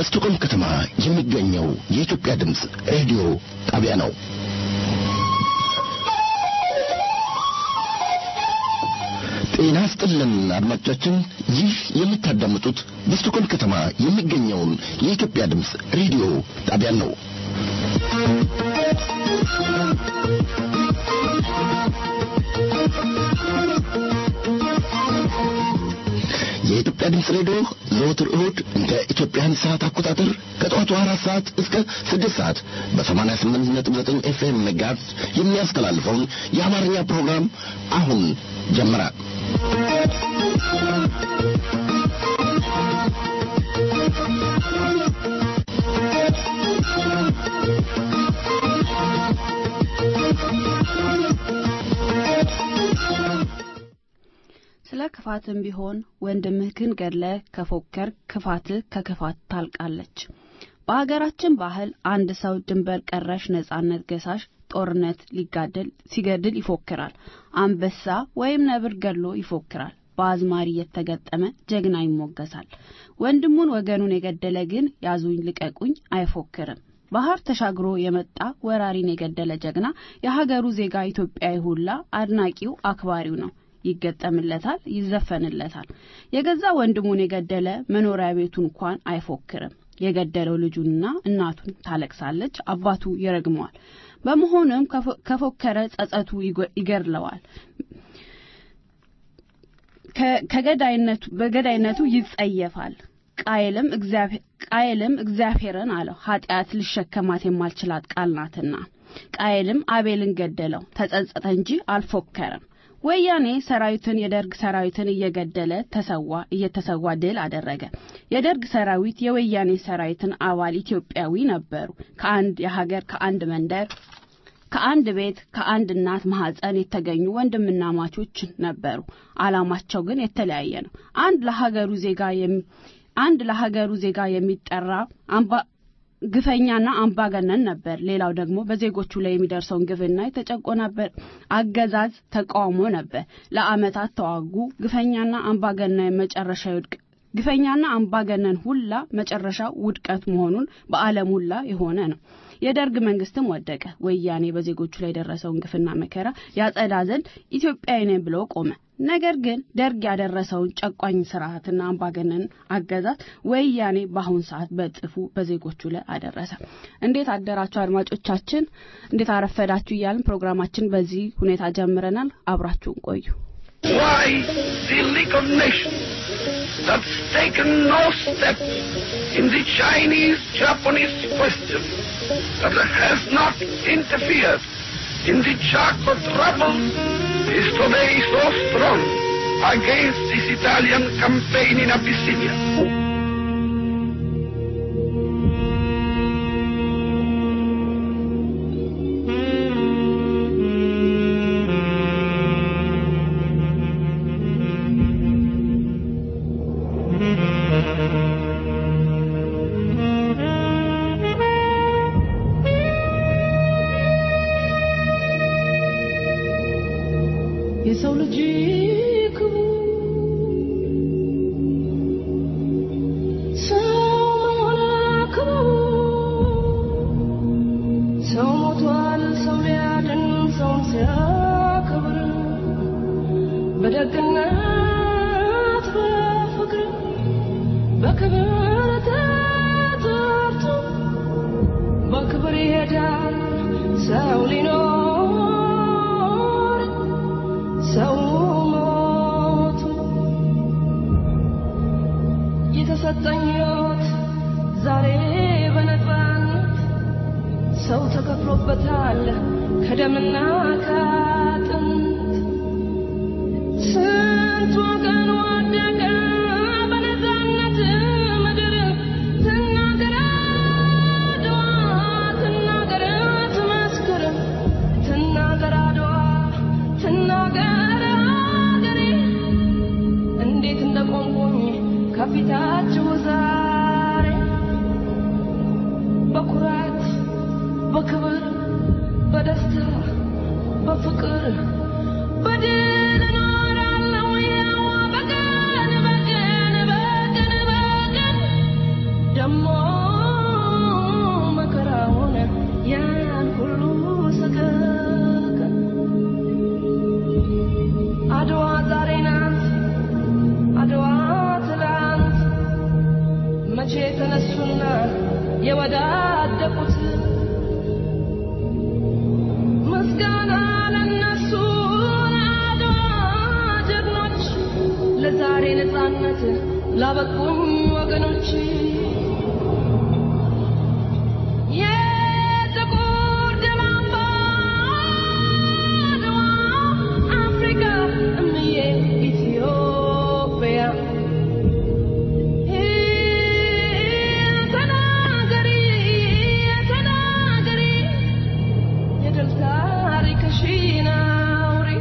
በስቶኮልም ከተማ የሚገኘው የኢትዮጵያ ድምፅ ሬዲዮ ጣቢያ ነው። ጤና ስጥልን አድማጮቻችን፣ ይህ የምታዳምጡት በስቶኮልም ከተማ የሚገኘውን የኢትዮጵያ ድምፅ ሬዲዮ ጣቢያ ነው። የኢትዮጵያ ድምፅ ሬዲዮ ዘወትር እሁድ እንደ ኢትዮጵያን ሰዓት አቆጣጠር ከጠዋቱ አራት ሰዓት እስከ ስድስት ሰዓት በሰማንያ ስምንት ነጥብ ዘጠኝ ኤፍኤም ሜጋሄርዝ የሚያስተላልፈውን የአማርኛ ፕሮግራም አሁን ጀመረ። ስለ ክፋትም ቢሆን ወንድምህን ገድለህ ከፎከር ክፋትህ ከክፋት ታልቃለች። በሀገራችን ባህል አንድ ሰው ድንበር ቀረሽ ነጻነት ገሳሽ ጦርነት ሊጋደል ሲገድል ይፎክራል። አንበሳ ወይም ነብር ገድሎ ይፎክራል። በአዝማሪ የተገጠመ ጀግና ይሞገሳል። ወንድሙን ወገኑን የገደለ ግን ያዙኝ ልቀቁኝ አይፎክርም። ባህር ተሻግሮ የመጣ ወራሪን የገደለ ጀግና የሀገሩ ዜጋ ኢትዮጵያዊ ሁላ አድናቂው አክባሪው ነው። ይገጠምለታል፣ ይዘፈንለታል። የገዛ ወንድሙን የገደለ መኖሪያ ቤቱ እንኳን አይፎክርም። የገደለው ልጁንና እናቱን ታለቅሳለች፣ አባቱ ይረግመዋል። በመሆኑም ከፎከረ ጸጸቱ ይገድለዋል። ከገዳይነቱ በገዳይነቱ ይጸየፋል። ቃየልም እግዚአብሔርን አለው ኃጢአት ልሸከማት የማልችላት ቃል ናትና። ቃየልም አቤልን ገደለው፣ ተጸጸተ እንጂ አልፎከረም። ወያኔ ሰራዊትን የደርግ ሰራዊትን እየገደለ ተሰዋ እየተሰዋ ድል አደረገ። የደርግ ሰራዊት የወያኔ ሰራዊትን አባል ኢትዮጵያዊ ነበሩ። ከአንድ የሀገር ከአንድ መንደር ከአንድ ቤት ከአንድ እናት ማህፀን የተገኙ ወንድምና ማቾች ነበሩ። አላማቸው ግን የተለያየ ነው። አንድ ለሀገሩ ዜጋ አንድ ለሀገሩ ዜጋ የሚጠራ አምባ ግፈኛና አምባገነን ነበር። ሌላው ደግሞ በዜጎቹ ላይ የሚደርሰውን ግፍና የተጨቆነበት አገዛዝ ተቃውሞ ነበር። ለአመታት ተዋጉ። ግፈኛና አምባገነን መጨረሻ ይውድቅ ግፈኛና አምባገነን ሁላ መጨረሻ ውድቀት መሆኑን በዓለም ሁላ የሆነ ነው። የደርግ መንግስትም ወደቀ። ወያኔ በዜጎቹ ላይ የደረሰውን ግፍና መከራ ያጸዳ ዘንድ ኢትዮጵያዊ ነኝ ብሎ ቆመ። ነገር ግን ደርግ ያደረሰውን ጨቋኝ ስርዓትና አምባገነን አገዛዝ ወያኔ በአሁን ሰዓት በጥፉ በዜጎቹ ላይ አደረሰ። እንዴት አደራችሁ አድማጮቻችን? እንዴት አረፈዳችሁ? እያልን ፕሮግራማችን በዚህ ሁኔታ ጀምረናል። አብራችሁን ቆዩ። Why the League of Nations that's taken no step in the Chinese-Japanese question, that has not interfered in the Chaco trouble, is today so strong against this Italian campaign in Abyssinia. የሰው ልጅ ክቡር ሰው መሆን ክቡር ሰው ሞቷል ሰው ሊያድን ሰውን ሲያከብር በደግነት በፍቅር በክብር ተጠርቶ በክብር ይሄዳል ሰው ሊኖር ሰው ሞቱ የተሰጠኝ ሕይወት ዛሬ በነፃነት ሰው ተከፍሎበታል ከደምና ከአጥንት ስንት ወገን ወደቀ በነፃነት ምድር ትናገር አድዋ ትናገር ትመስክር ትናገር አድዋ ትናገር አገሬ እንዴት እንደቆምኩኝ ከፊታችሁ ዛሬ በኩራት በክብር በደስታ በፍቅር በድል እኖራለሁ ያዋ በቀን በቀን በቀን በቀን ደሞ የተነሱና የወዳደቁት ምስጋና ለነሱ ለአድዋ ጀግኖች ለዛሬ ነፃነት ላበቁም ወገኖች የጥቁር ደም አምባ አድዋ አፍሪካ እምዬ ኢትዮጵያ ተናገሪ ተናገሪ የድል ታሪክሽን አውሪ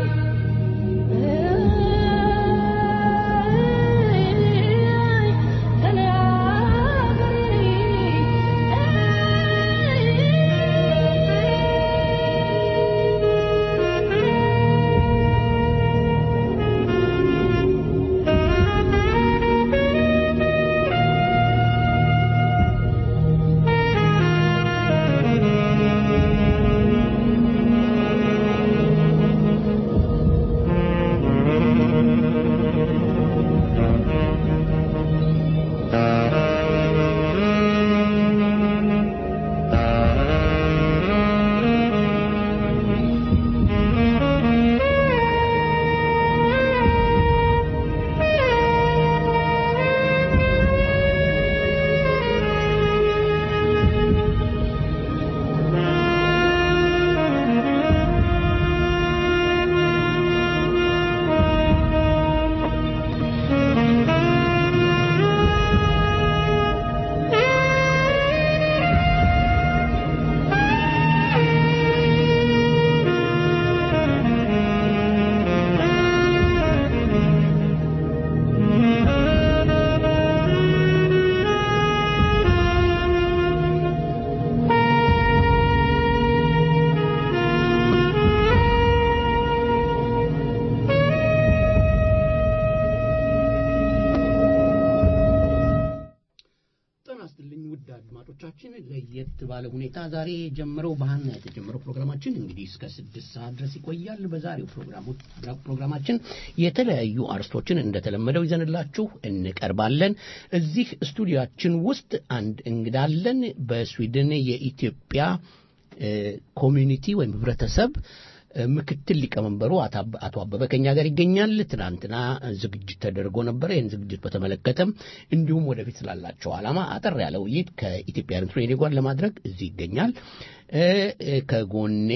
ጤና ይስጥልኝ ውድ አድማጮቻችን፣ ለየት ባለ ሁኔታ ዛሬ የጀመረው ባህና የተጀመረው ፕሮግራማችን እንግዲህ እስከ ስድስት ሰዓት ድረስ ይቆያል። በዛሬው ፕሮግራሙ- ፕሮግራማችን የተለያዩ አርስቶችን እንደተለመደው ይዘንላችሁ እንቀርባለን። እዚህ ስቱዲያችን ውስጥ አንድ እንግዳ አለን። በስዊድን የኢትዮጵያ እ፣ ኮሚዩኒቲ ወይም ህብረተሰብ እ፣ ምክትል ሊቀመንበሩ አቶ- አቶ አበበ ከኛ ጋር ይገኛል። ትናንትና ዝግጅት ተደርጎ ነበረ። ይህን ዝግጅት በተመለከተም እንዲሁም ወደፊት ስላላቸው ዓላማ አጠር ያለ ውይይት ከኢትዮጵያ ሬዲዮ ጋር ለማድረግ እዚህ ይገኛል። እ፣ እ፣ ከጎኔ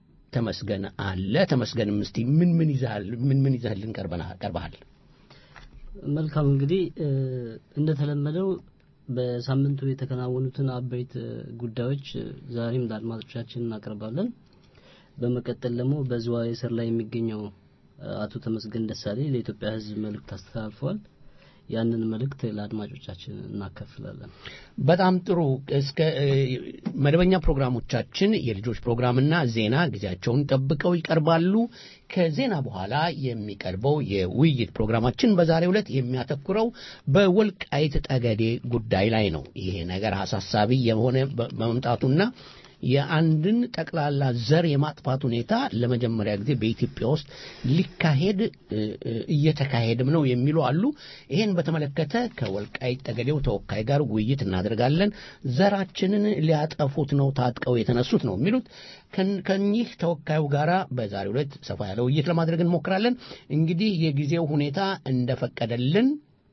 ተመስገን አለ። ተመስገንም እስቲ ምን ምን ይዘሃል ምን ምን ይዘህልን ቀርበና- ቀርበሃል? መልካም እንግዲህ እ፣ እንደተለመደው በሳምንቱ የተከናወኑትን አበይት እ፣ ጉዳዮች እ፣ ዛሬም ለአድማጮቻችን እናቀርባለን። በመቀጠል ደግሞ በዝዋይ እስር ላይ የሚገኘው እ፣ አቶ ተመስገን ደሳሌ ለኢትዮጵያ ሕዝብ መልእክት አስተላልፈዋል። ያንን መልእክት ለአድማጮቻችን እናካፍላለን። በጣም ጥሩ። እስከ እ፣ መደበኛ ፕሮግራሞቻችን የልጆች ፕሮግራምና ዜና ጊዜያቸውን ጠብቀው ይቀርባሉ። ከዜና በኋላ የሚቀርበው የውይይት ፕሮግራማችን በዛሬው ዕለት የሚያተኩረው በወልቃይት ጠገዴ ጉዳይ ላይ ነው። ይሄ ነገር አሳሳቢ የሆነ በ- በመምጣቱና የአንድን ጠቅላላ ዘር የማጥፋት ሁኔታ ለመጀመሪያ ጊዜ በኢትዮጵያ ውስጥ ሊካሄድ እ፣ እ፣ እየተካሄድም ነው የሚሉ አሉ። ይህን በተመለከተ ከወልቃይት ጠገዴው ተወካይ ጋር ውይይት እናደርጋለን። ዘራችንን ሊያጠፉት ነው ታጥቀው የተነሱት ነው የሚሉት። ከን- ከኚህ ተወካዩ ጋር በዛሬው ዕለት ሰፋ ያለ ውይይት ለማድረግ እንሞክራለን። እንግዲህ የጊዜው ሁኔታ እንደፈቀደልን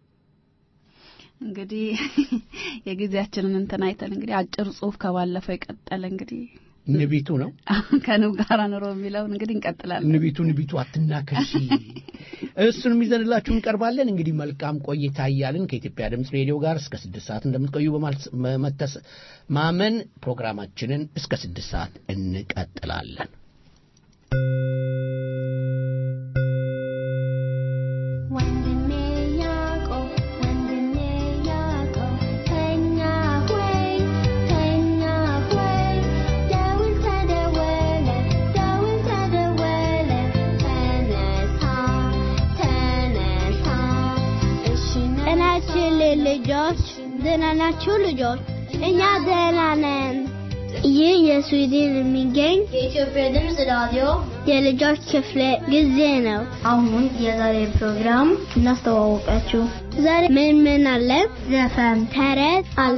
እንግዲህ የጊዜያችንን እንትን አይተን እንግዲህ አጭር ጽሁፍ ከባለፈው የቀጠለ እንግዲህ ንቢቱ ነው ከንብ ጋር ኑሮ የሚለውን እንግዲህ እንቀጥላለን። ንቢቱ ንቢቱ አትናከሺ እሱንም ይዘንላችሁ እንቀርባለን። እንግዲህ መልካም ቆይታ እያልን ከኢትዮጵያ ድምፅ ሬዲዮ ጋር እስከ ስድስት ሰዓት እንደምትቆዩ በመተስ ማመን ፕሮግራማችንን እስከ ስድስት ሰዓት እንቀጥላለን። ወንድሜ ያዕቆብ ወንድሜ ያዕቆብ ተኛ ሆይ ተኛ ሆይ ደውል ተደወለ ደውል ተደወለ ተነሳ ተነሳ እሺ ጤናችን ልጆች ደህና ናችሁ ልጆች? እኛ ደህና ነን። ይህ የስዊድን የሚገኝ የኢትዮጵያ ድምፅ ራዲዮ የልጆች ክፍለ ጊዜ ነው። አሁን የዛሬ ፕሮግራም እናስተዋወቃችሁ። ዛሬ ምን ምን አለ? ዘፈን፣ ተረት አለ።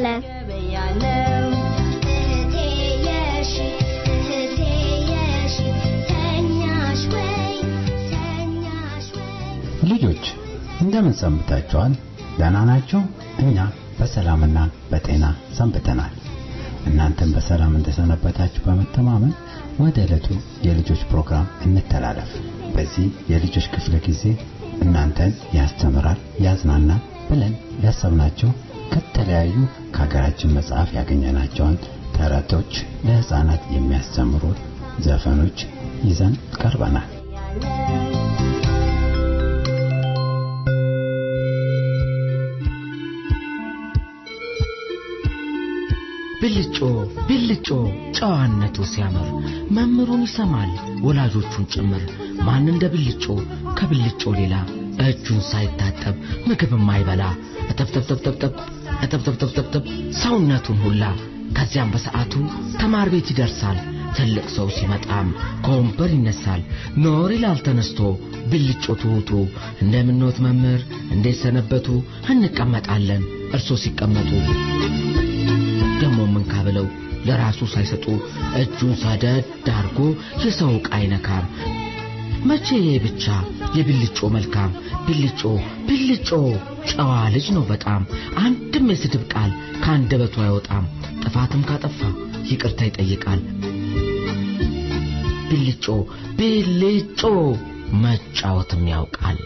እህቴ የሺ እህቴ የሺ ተኛሽ ወይ ተኛሽ ወይ ልጆች እንደምን ሰንብታችኋል? ደህና ናችሁ? እኛ በሰላምና በጤና ሰንብተናል። እናንተም በሰላም እንደሰነበታችሁ በመተማመን ወደ ዕለቱ የልጆች ፕሮግራም እንተላለፍ። በዚህ የልጆች ክፍለ ጊዜ እናንተን ያስተምራል፣ ያዝናናል ብለን ያሰብናቸው ከተለያዩ ከሀገራችን መጽሐፍ ያገኘናቸውን ተረቶች፣ ለህፃናት የሚያስተምሩ ዘፈኖች ይዘን ቀርበናል። ብልጮ ብልጮ ጨዋነቱ ሲያምር መምህሩን ይሰማል ወላጆቹን ጭምር ማን እንደ ብልጮ ከብልጮ ሌላ እጁን ሳይታጠብ ምግብ የማይበላ እጠብጠብጠብጠብጠብ እጠብጠብጠብጠብጠብ ሰውነቱን ሁላ ከዚያም በሰዓቱ ተማር ቤት ይደርሳል ትልቅ ሰው ሲመጣም ከወንበር ይነሳል ኖር ይላል ተነስቶ ብልጮ ትሑቱ እንደምኖት መምህር እንዴት ሰነበቱ እንቀመጣለን እርሶ ሲቀመጡ ደሞ ምን ካብለው ለራሱ ሳይሰጡ እጁን ሰደድ አርጎ የሰው ዕቃ አይነካም። መቼ ብቻ የብልጮ መልካም ብልጮ ብልጮ ጨዋ ልጅ ነው በጣም አንድም የስድብ ቃል ከአንደበቱ አይወጣም። ጥፋትም ካጠፋ ይቅርታ ይጠይቃል። ብልጮ ብልጮ መጫወትም ያውቃል።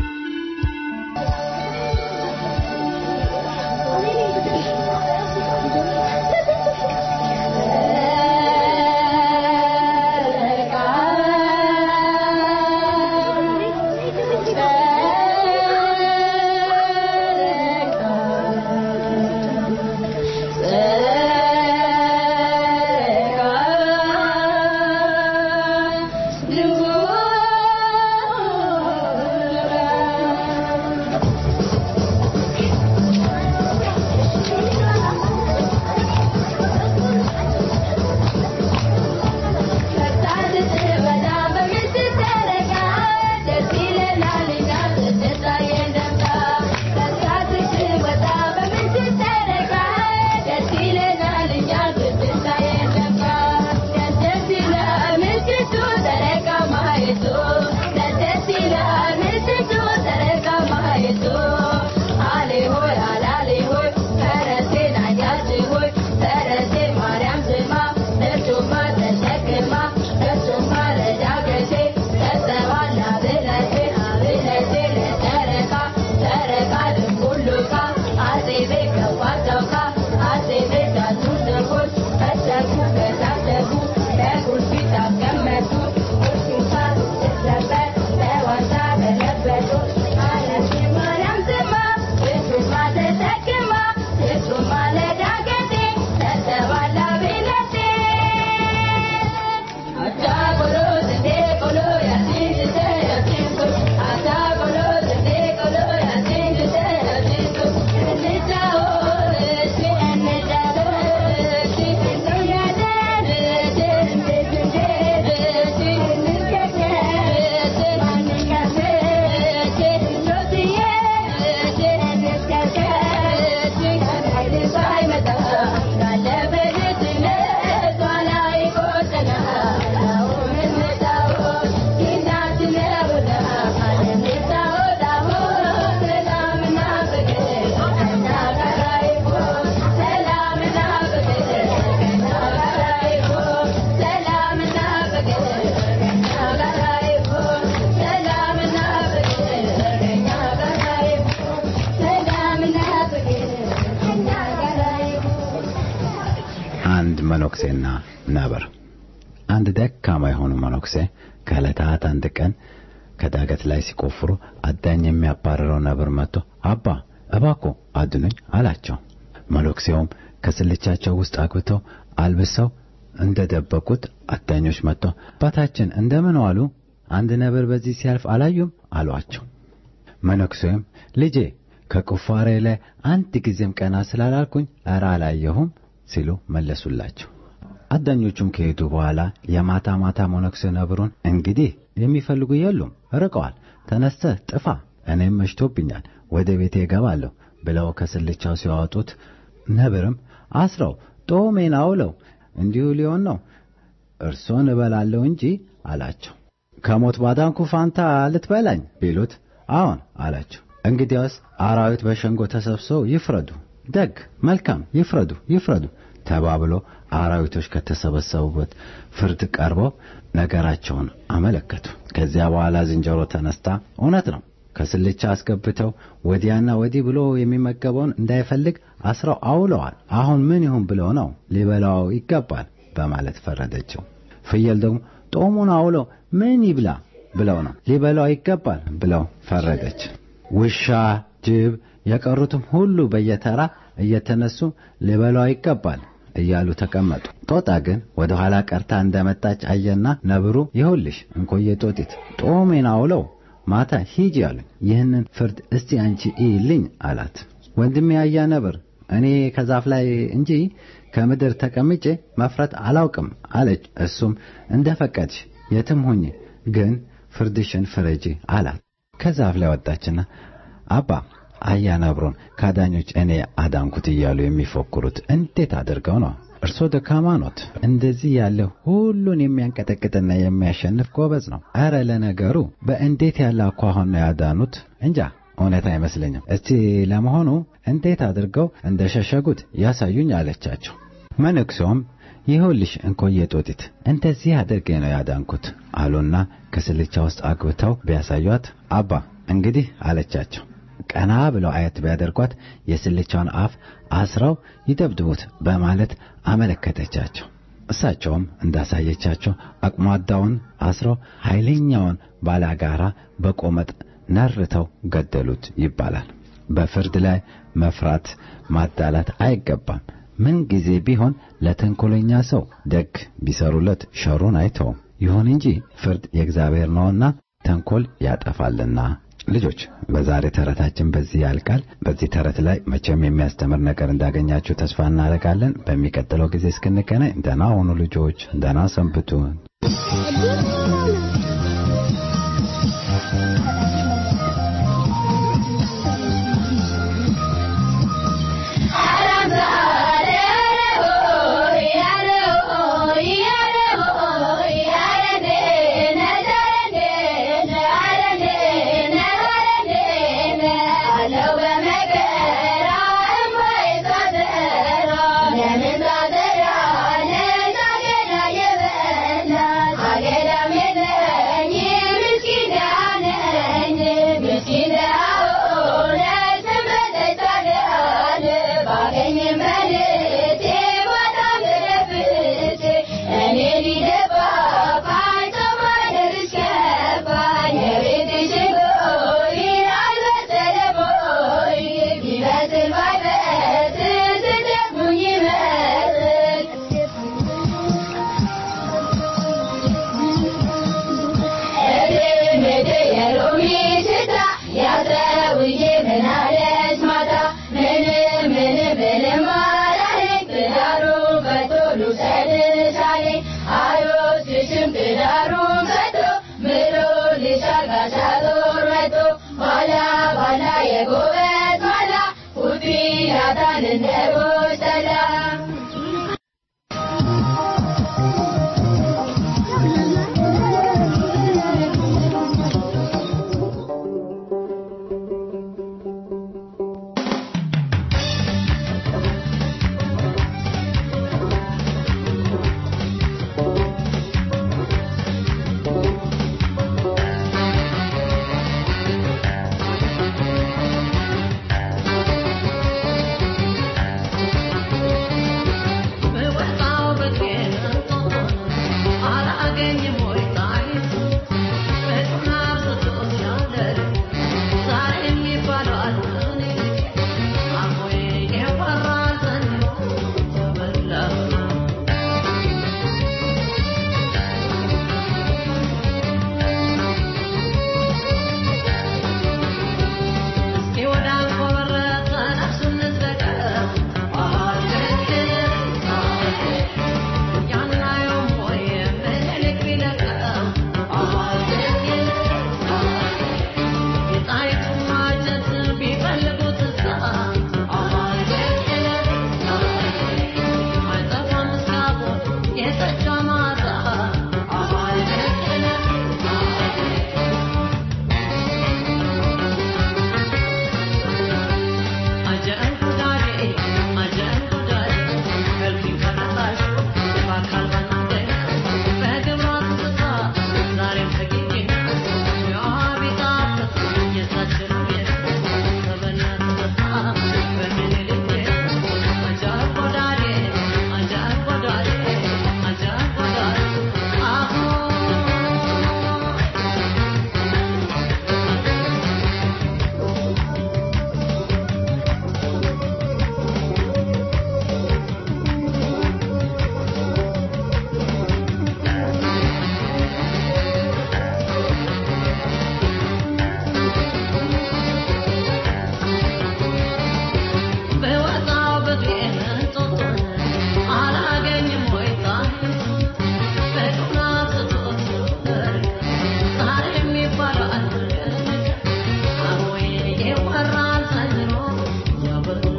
አንድ መነኩሴና ነብር። አንድ ደካማ የሆኑ መነኩሴ ከዕለታት አንድ ቀን ከዳገት ላይ ሲቆፍሩ አዳኝ የሚያባረረው ነብር መጥቶ አባ እባኮ አድኑኝ አላቸው። መነኩሴውም ከስልቻቸው ውስጥ አግብተው አልብሰው እንደደበቁት አዳኞች መጥተው አባታችን እንደምን ዋሉ? አንድ ነብር በዚህ ሲያልፍ አላዩም አሏቸው። መነኩሴውም ልጄ ከቁፋሬ ላይ አንድ ጊዜም ቀና ስላላልኩኝ ኧረ አላየሁም ሲሉ መለሱላቸው። አዳኞቹም ከሄዱ በኋላ የማታ ማታ መነኩሴ ነብሩን እንግዲህ የሚፈልጉ የሉም ርቀዋል፣ ተነስተህ ጥፋ እኔም መሽቶብኛል፣ ወደ ቤቴ እገባለሁ ብለው ከስልቻው ሲያወጡት ነብርም አስረው ጦሜን አውለው እንዲሁ ሊሆን ነው እርሶን እበላለሁ እንጂ አላቸው። ከሞት ባዳንኩ ፋንታ ልትበላኝ ቢሉት አዎን አላቸው። እንግዲያውስ አራዊት በሸንጎ ተሰብስበው ይፍረዱ፣ ደግ መልካም ይፍረዱ ይፍረዱ ተባብሎ አራዊቶች ከተሰበሰቡበት ፍርድ ቀርበው ነገራቸውን አመለከቱ። ከዚያ በኋላ ዝንጀሮ ተነስታ እውነት ነው ከስልቻ አስገብተው ወዲያና ወዲህ ብሎ የሚመገበውን እንዳይፈልግ አስረው አውለዋል። አሁን ምን ይሁን ብለው ነው ሊበላው ይገባል በማለት ፈረደችው። ፍየል ደግሞ ጦሙን አውለው ምን ይብላ ብለው ነው ሊበላው ይገባል ብለው ፈረደች። ውሻ፣ ጅብ፣ የቀሩትም ሁሉ በየተራ እየተነሱ ሊበላው ይገባል እያሉ ተቀመጡ። ጦጣ ግን ወደ ኋላ ቀርታ እንደመጣች አየና ነብሩ ይሁልሽ እንኮዬ ጦጢት ጦሜን አውለው ማታ ሂጂ አሉኝ። ይህንን ፍርድ እስቲ አንቺ እይልኝ አላት። ወንድሜ ያያ ነብር እኔ ከዛፍ ላይ እንጂ ከምድር ተቀምጬ መፍረት አላውቅም አለች። እሱም እንደ ፈቀድሽ የትም ሁኚ፣ ግን ፍርድሽን ፍረጂ አላት። ከዛፍ ላይ ወጣችና አባ አያ ነብሮን ካዳኞች እኔ አዳንኩት እያሉ የሚፎክሩት እንዴት አድርገው ነው? እርሶ ደካማ ኖት። እንደዚህ ያለ ሁሉን የሚያንቀጠቅጥና የሚያሸንፍ ጎበዝ ነው። ኧረ ለነገሩ በእንዴት ያለ አኳኋን ነው ያዳኑት? እንጃ እውነት አይመስለኝም። እስቲ ለመሆኑ እንዴት አድርገው እንደሸሸጉት ያሳዩኝ አለቻቸው። መነኩሴውም ይኸውልሽ እንኮዬ ጦጢት እንደዚህ አድርጌ ነው ያዳንኩት አሉና ከስልቻ ውስጥ አግብተው ቢያሳዩት አባ እንግዲህ አለቻቸው። ቀና ብለው አየት ቢያደርጓት የስልቻውን አፍ አስረው ይደብድቡት በማለት አመለከተቻቸው። እሳቸውም እንዳሳየቻቸው አቅሟዳውን አስረው ኃይለኛውን ባላጋራ በቆመጥ ነርተው ገደሉት ይባላል። በፍርድ ላይ መፍራት ማዳላት አይገባም። ምን ጊዜ ቢሆን ለተንኮለኛ ሰው ደግ ቢሰሩለት ሸሩን አይተውም። ይሁን እንጂ ፍርድ የእግዚአብሔር ነውና ተንኮል ያጠፋልና። ልጆች በዛሬ ተረታችን በዚህ ያልቃል። በዚህ ተረት ላይ መቼም የሚያስተምር ነገር እንዳገኛችሁ ተስፋ እናደርጋለን። በሚቀጥለው ጊዜ እስክንገናኝ ደህና ሁኑ ልጆች፣ ደህና ሰንብቱ።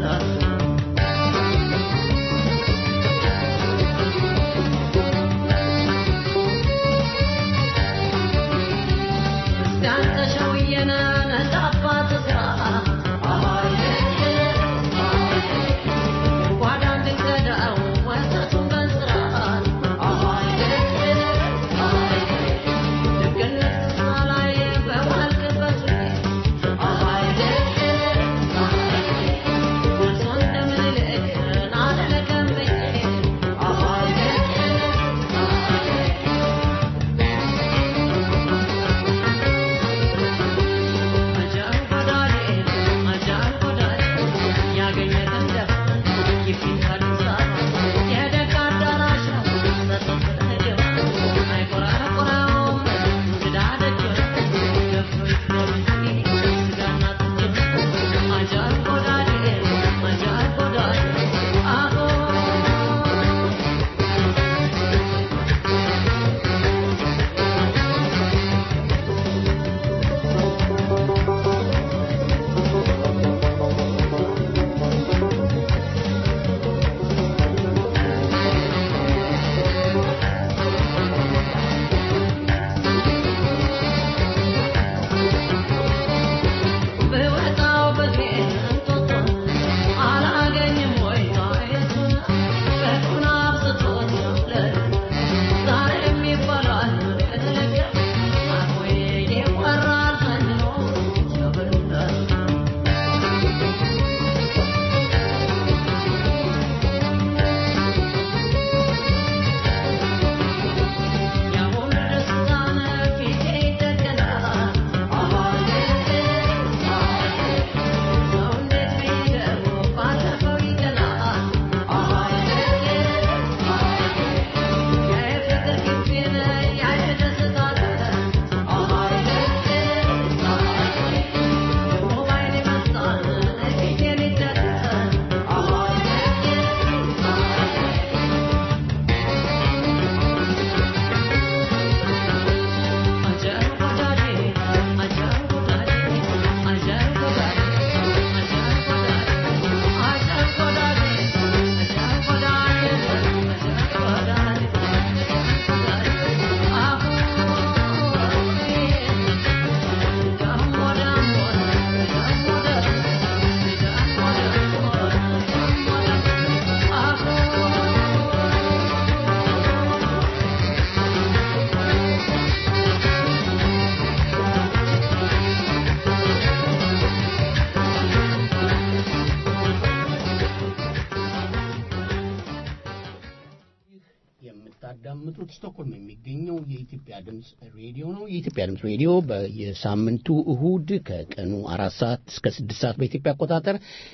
የምታዳምጡት ስቶክሆልም የሚገኘው የኢትዮጵያ ድምፅ ሬዲዮ ነው። የኢትዮጵያ ድምፅ ሬዲዮ በየሳምንቱ እሁድ ከቀኑ አራት ሰዓት እስከ ስድስት ሰዓት በኢትዮጵያ አቆጣጠር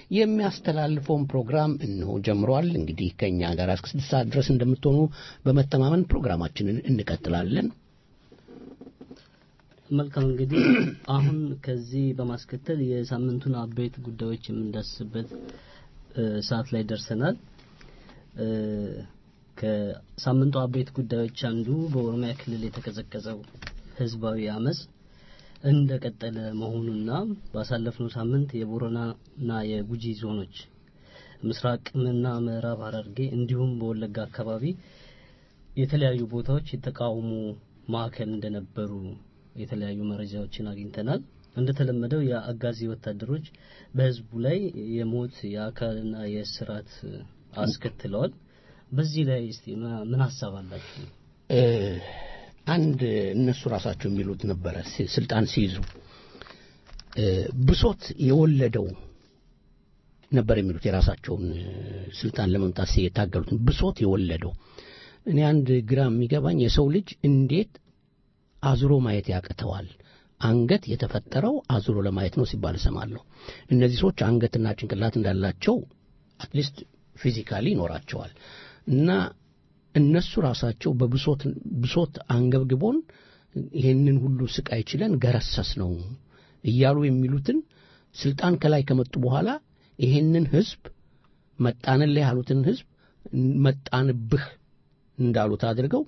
የሚያስተላልፈውን ፕሮግራም እንሆ ጀምሯል። እንግዲህ ከእኛ ጋር እስከ ስድስት ሰዓት ድረስ እንደምትሆኑ በመተማመን ፕሮግራማችንን እንቀጥላለን። መልካም እንግዲህ አሁን ከዚህ በማስከተል የሳምንቱን አበይት ጉዳዮች የምንዳስስበት ሰዓት ላይ ደርሰናል። ከሳምንቱ አበይት ጉዳዮች አንዱ በኦሮሚያ ክልል የተቀዘቀዘው ህዝባዊ አመፅ እንደቀጠለ መሆኑና ባሳለፍነው ሳምንት የቦረናና የጉጂ ዞኖች ምስራቅና ምዕራብ ሐረርጌ እንዲሁም በወለጋ አካባቢ የተለያዩ ቦታዎች የተቃውሞ ማዕከል እንደነበሩ የተለያዩ መረጃዎችን አግኝተናል። እንደተለመደው የአጋዚ ወታደሮች በህዝቡ ላይ የሞት የአካልና የእስራት አስከትለዋል። በዚህ ላይ እስቲ ምን ሀሳብ አላችሁ? አንድ እነሱ ራሳቸው የሚሉት ነበረ ስልጣን ሲይዙ ብሶት የወለደው ነበር የሚሉት የራሳቸውን ስልጣን ለመምጣት የታገሉትን ብሶት የወለደው። እኔ አንድ ግራ የሚገባኝ የሰው ልጅ እንዴት አዙሮ ማየት ያቅተዋል? አንገት የተፈጠረው አዙሮ ለማየት ነው ሲባል እሰማለሁ። እነዚህ ሰዎች አንገትና ጭንቅላት እንዳላቸው አትሊስት ፊዚካሊ ይኖራቸዋል እና እነሱ ራሳቸው በብሶት ብሶት አንገብግቦን ይህንን ሁሉ ስቃይ ችለን ገረሰስ ነው እያሉ የሚሉትን ስልጣን ከላይ ከመጡ በኋላ ይሄንን ህዝብ መጣንልህ ያሉትን ህዝብ መጣንብህ እንዳሉት አድርገው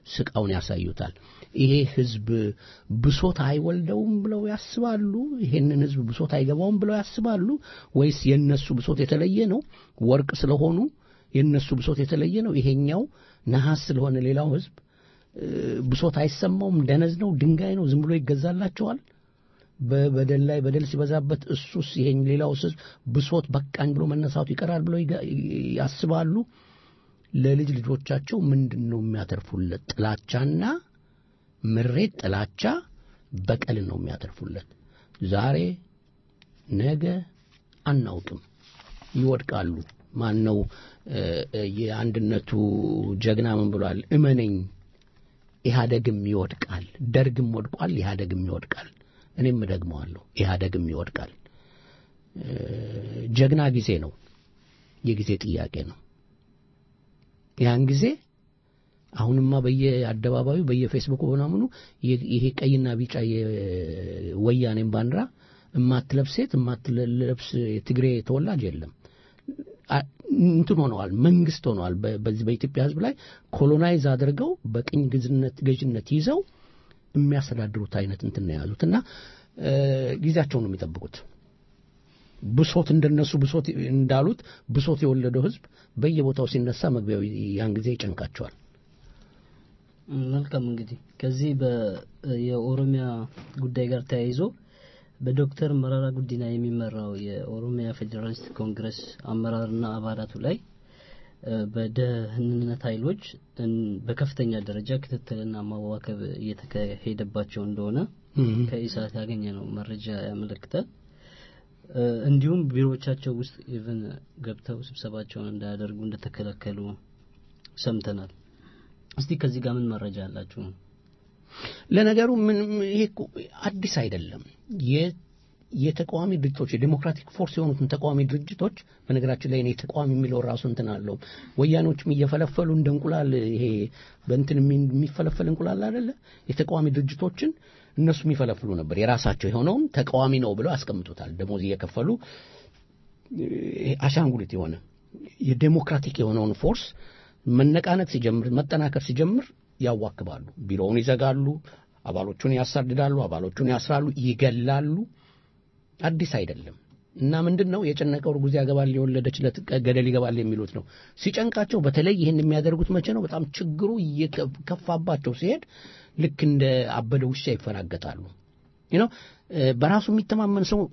ስቃውን ያሳዩታል። ይሄ ህዝብ ብሶት አይወልደውም ብለው ያስባሉ? ይሄንን ህዝብ ብሶት አይገባውም ብለው ያስባሉ? ወይስ የነሱ ብሶት የተለየ ነው? ወርቅ ስለሆኑ የነሱ ብሶት የተለየ ነው? ይሄኛው ነሐስ ስለሆነ ሌላው ህዝብ እ፣ ብሶት አይሰማውም? ደነዝ ነው? ድንጋይ ነው? ዝም ብሎ ይገዛላቸዋል? በበደል ላይ በደል ሲበዛበት እሱስ ይሄን ሌላው ህዝብ ብሶት በቃኝ ብሎ መነሳቱ ይቀራል ብለው ይጋ- ያስባሉ? ለልጅ ልጆቻቸው ምንድን ነው የሚያተርፉለት? ጥላቻና ምሬት፣ ጥላቻ፣ በቀልን ነው የሚያተርፉለት። ዛሬ ነገ አናውቅም፣ ይወድቃሉ። ማን ነው እ፣ እ፣ የአንድነቱ ጀግና ምን ብሏል? እመነኝ ኢህአደግም ይወድቃል፣ ደርግም ወድቋል፣ ኢህአደግም ይወድቃል። እኔም እደግመዋለሁ፣ ኢህአደግም ይወድቃል። እ፣ ጀግና ጊዜ ነው፣ የጊዜ ጥያቄ ነው። ያን ጊዜ አሁንማ በየአደባባዩ በየፌስቡክ ምናምኑ ይ- ይሄ ቀይና ቢጫ የወያኔን ባንዲራ እማትለብስ ሴት እማትለብስ የትግሬ ተወላጅ የለም። አ- እንትን ሆነዋል፣ መንግስት ሆነዋል። በ- በዚህ በኢትዮጵያ ሕዝብ ላይ ኮሎናይዝ አድርገው በቅኝ ግዝነት ገዥነት ይዘው የሚያስተዳድሩት አይነት እንትን ነው የያዙት እና እ፣ ጊዜያቸውን ነው የሚጠብቁት። ብሶት እንደነሱ ብሶት እንዳሉት ብሶት የወለደው ሕዝብ በየቦታው ሲነሳ መግቢያው ያን ጊዜ ይጨንቃቸዋል። መልካም እንግዲህ ከዚህ በ- የኦሮሚያ ጉዳይ ጋር ተያይዞ በዶክተር መራራ ጉዲና የሚመራው የኦሮሚያ ፌዴራሊስት ኮንግረስ አመራርና አባላቱ ላይ እ፣ በደህንነት ኃይሎች እን- በከፍተኛ ደረጃ ክትትልና ማዋከብ እየተካሄደባቸው እንደሆነ ከኢሳት ያገኘ ነው መረጃ ያመለክታል። እ፣ እንዲሁም ቢሮዎቻቸው ውስጥ ኢቭን ገብተው ስብሰባቸውን እንዳያደርጉ እንደተከለከሉ ሰምተናል። እስቲ ከዚህ ጋር ምን መረጃ አላችሁ? ለነገሩ ምን ይሄ እኮ አዲስ አይደለም። የ- የተቃዋሚ ድርጅቶች የዴሞክራቲክ ፎርስ የሆኑትን ተቃዋሚ ድርጅቶች በነገራችን ላይ እኔ ተቃዋሚ የሚለው ራሱ እንትን አለው። ወያኔዎችም እየፈለፈሉ እንደ እንቁላል ይሄ በእንትን የሚ- የሚፈለፈል እንቁላል አይደለ? የተቃዋሚ ድርጅቶችን እነሱ የሚፈለፍሉ ነበር። የራሳቸው የሆነውን ተቃዋሚ ነው ብለው ያስቀምጡታል። ደሞዝ እየከፈሉ ይሄ አሻንጉሊት የሆነ የዴሞክራቲክ የሆነውን ፎርስ መነቃነቅ ሲጀምር መጠናከር ሲጀምር ያዋክባሉ። ቢሮውን ይዘጋሉ፣ አባሎቹን ያሳድዳሉ፣ አባሎቹን ያስራሉ፣ ይገላሉ። አዲስ አይደለም እና ምንድን ነው የጨነቀው እርጉዝ ያገባል የወለደች ዕለት ገደል ይገባል የሚሉት ነው። ሲጨንቃቸው በተለይ ይህን የሚያደርጉት መቼ ነው? በጣም ችግሩ እየከፋባቸው ሲሄድ ልክ እንደ አበደ ውሻ ይፈራገጣሉ። you know በራሱ የሚተማመን ሰው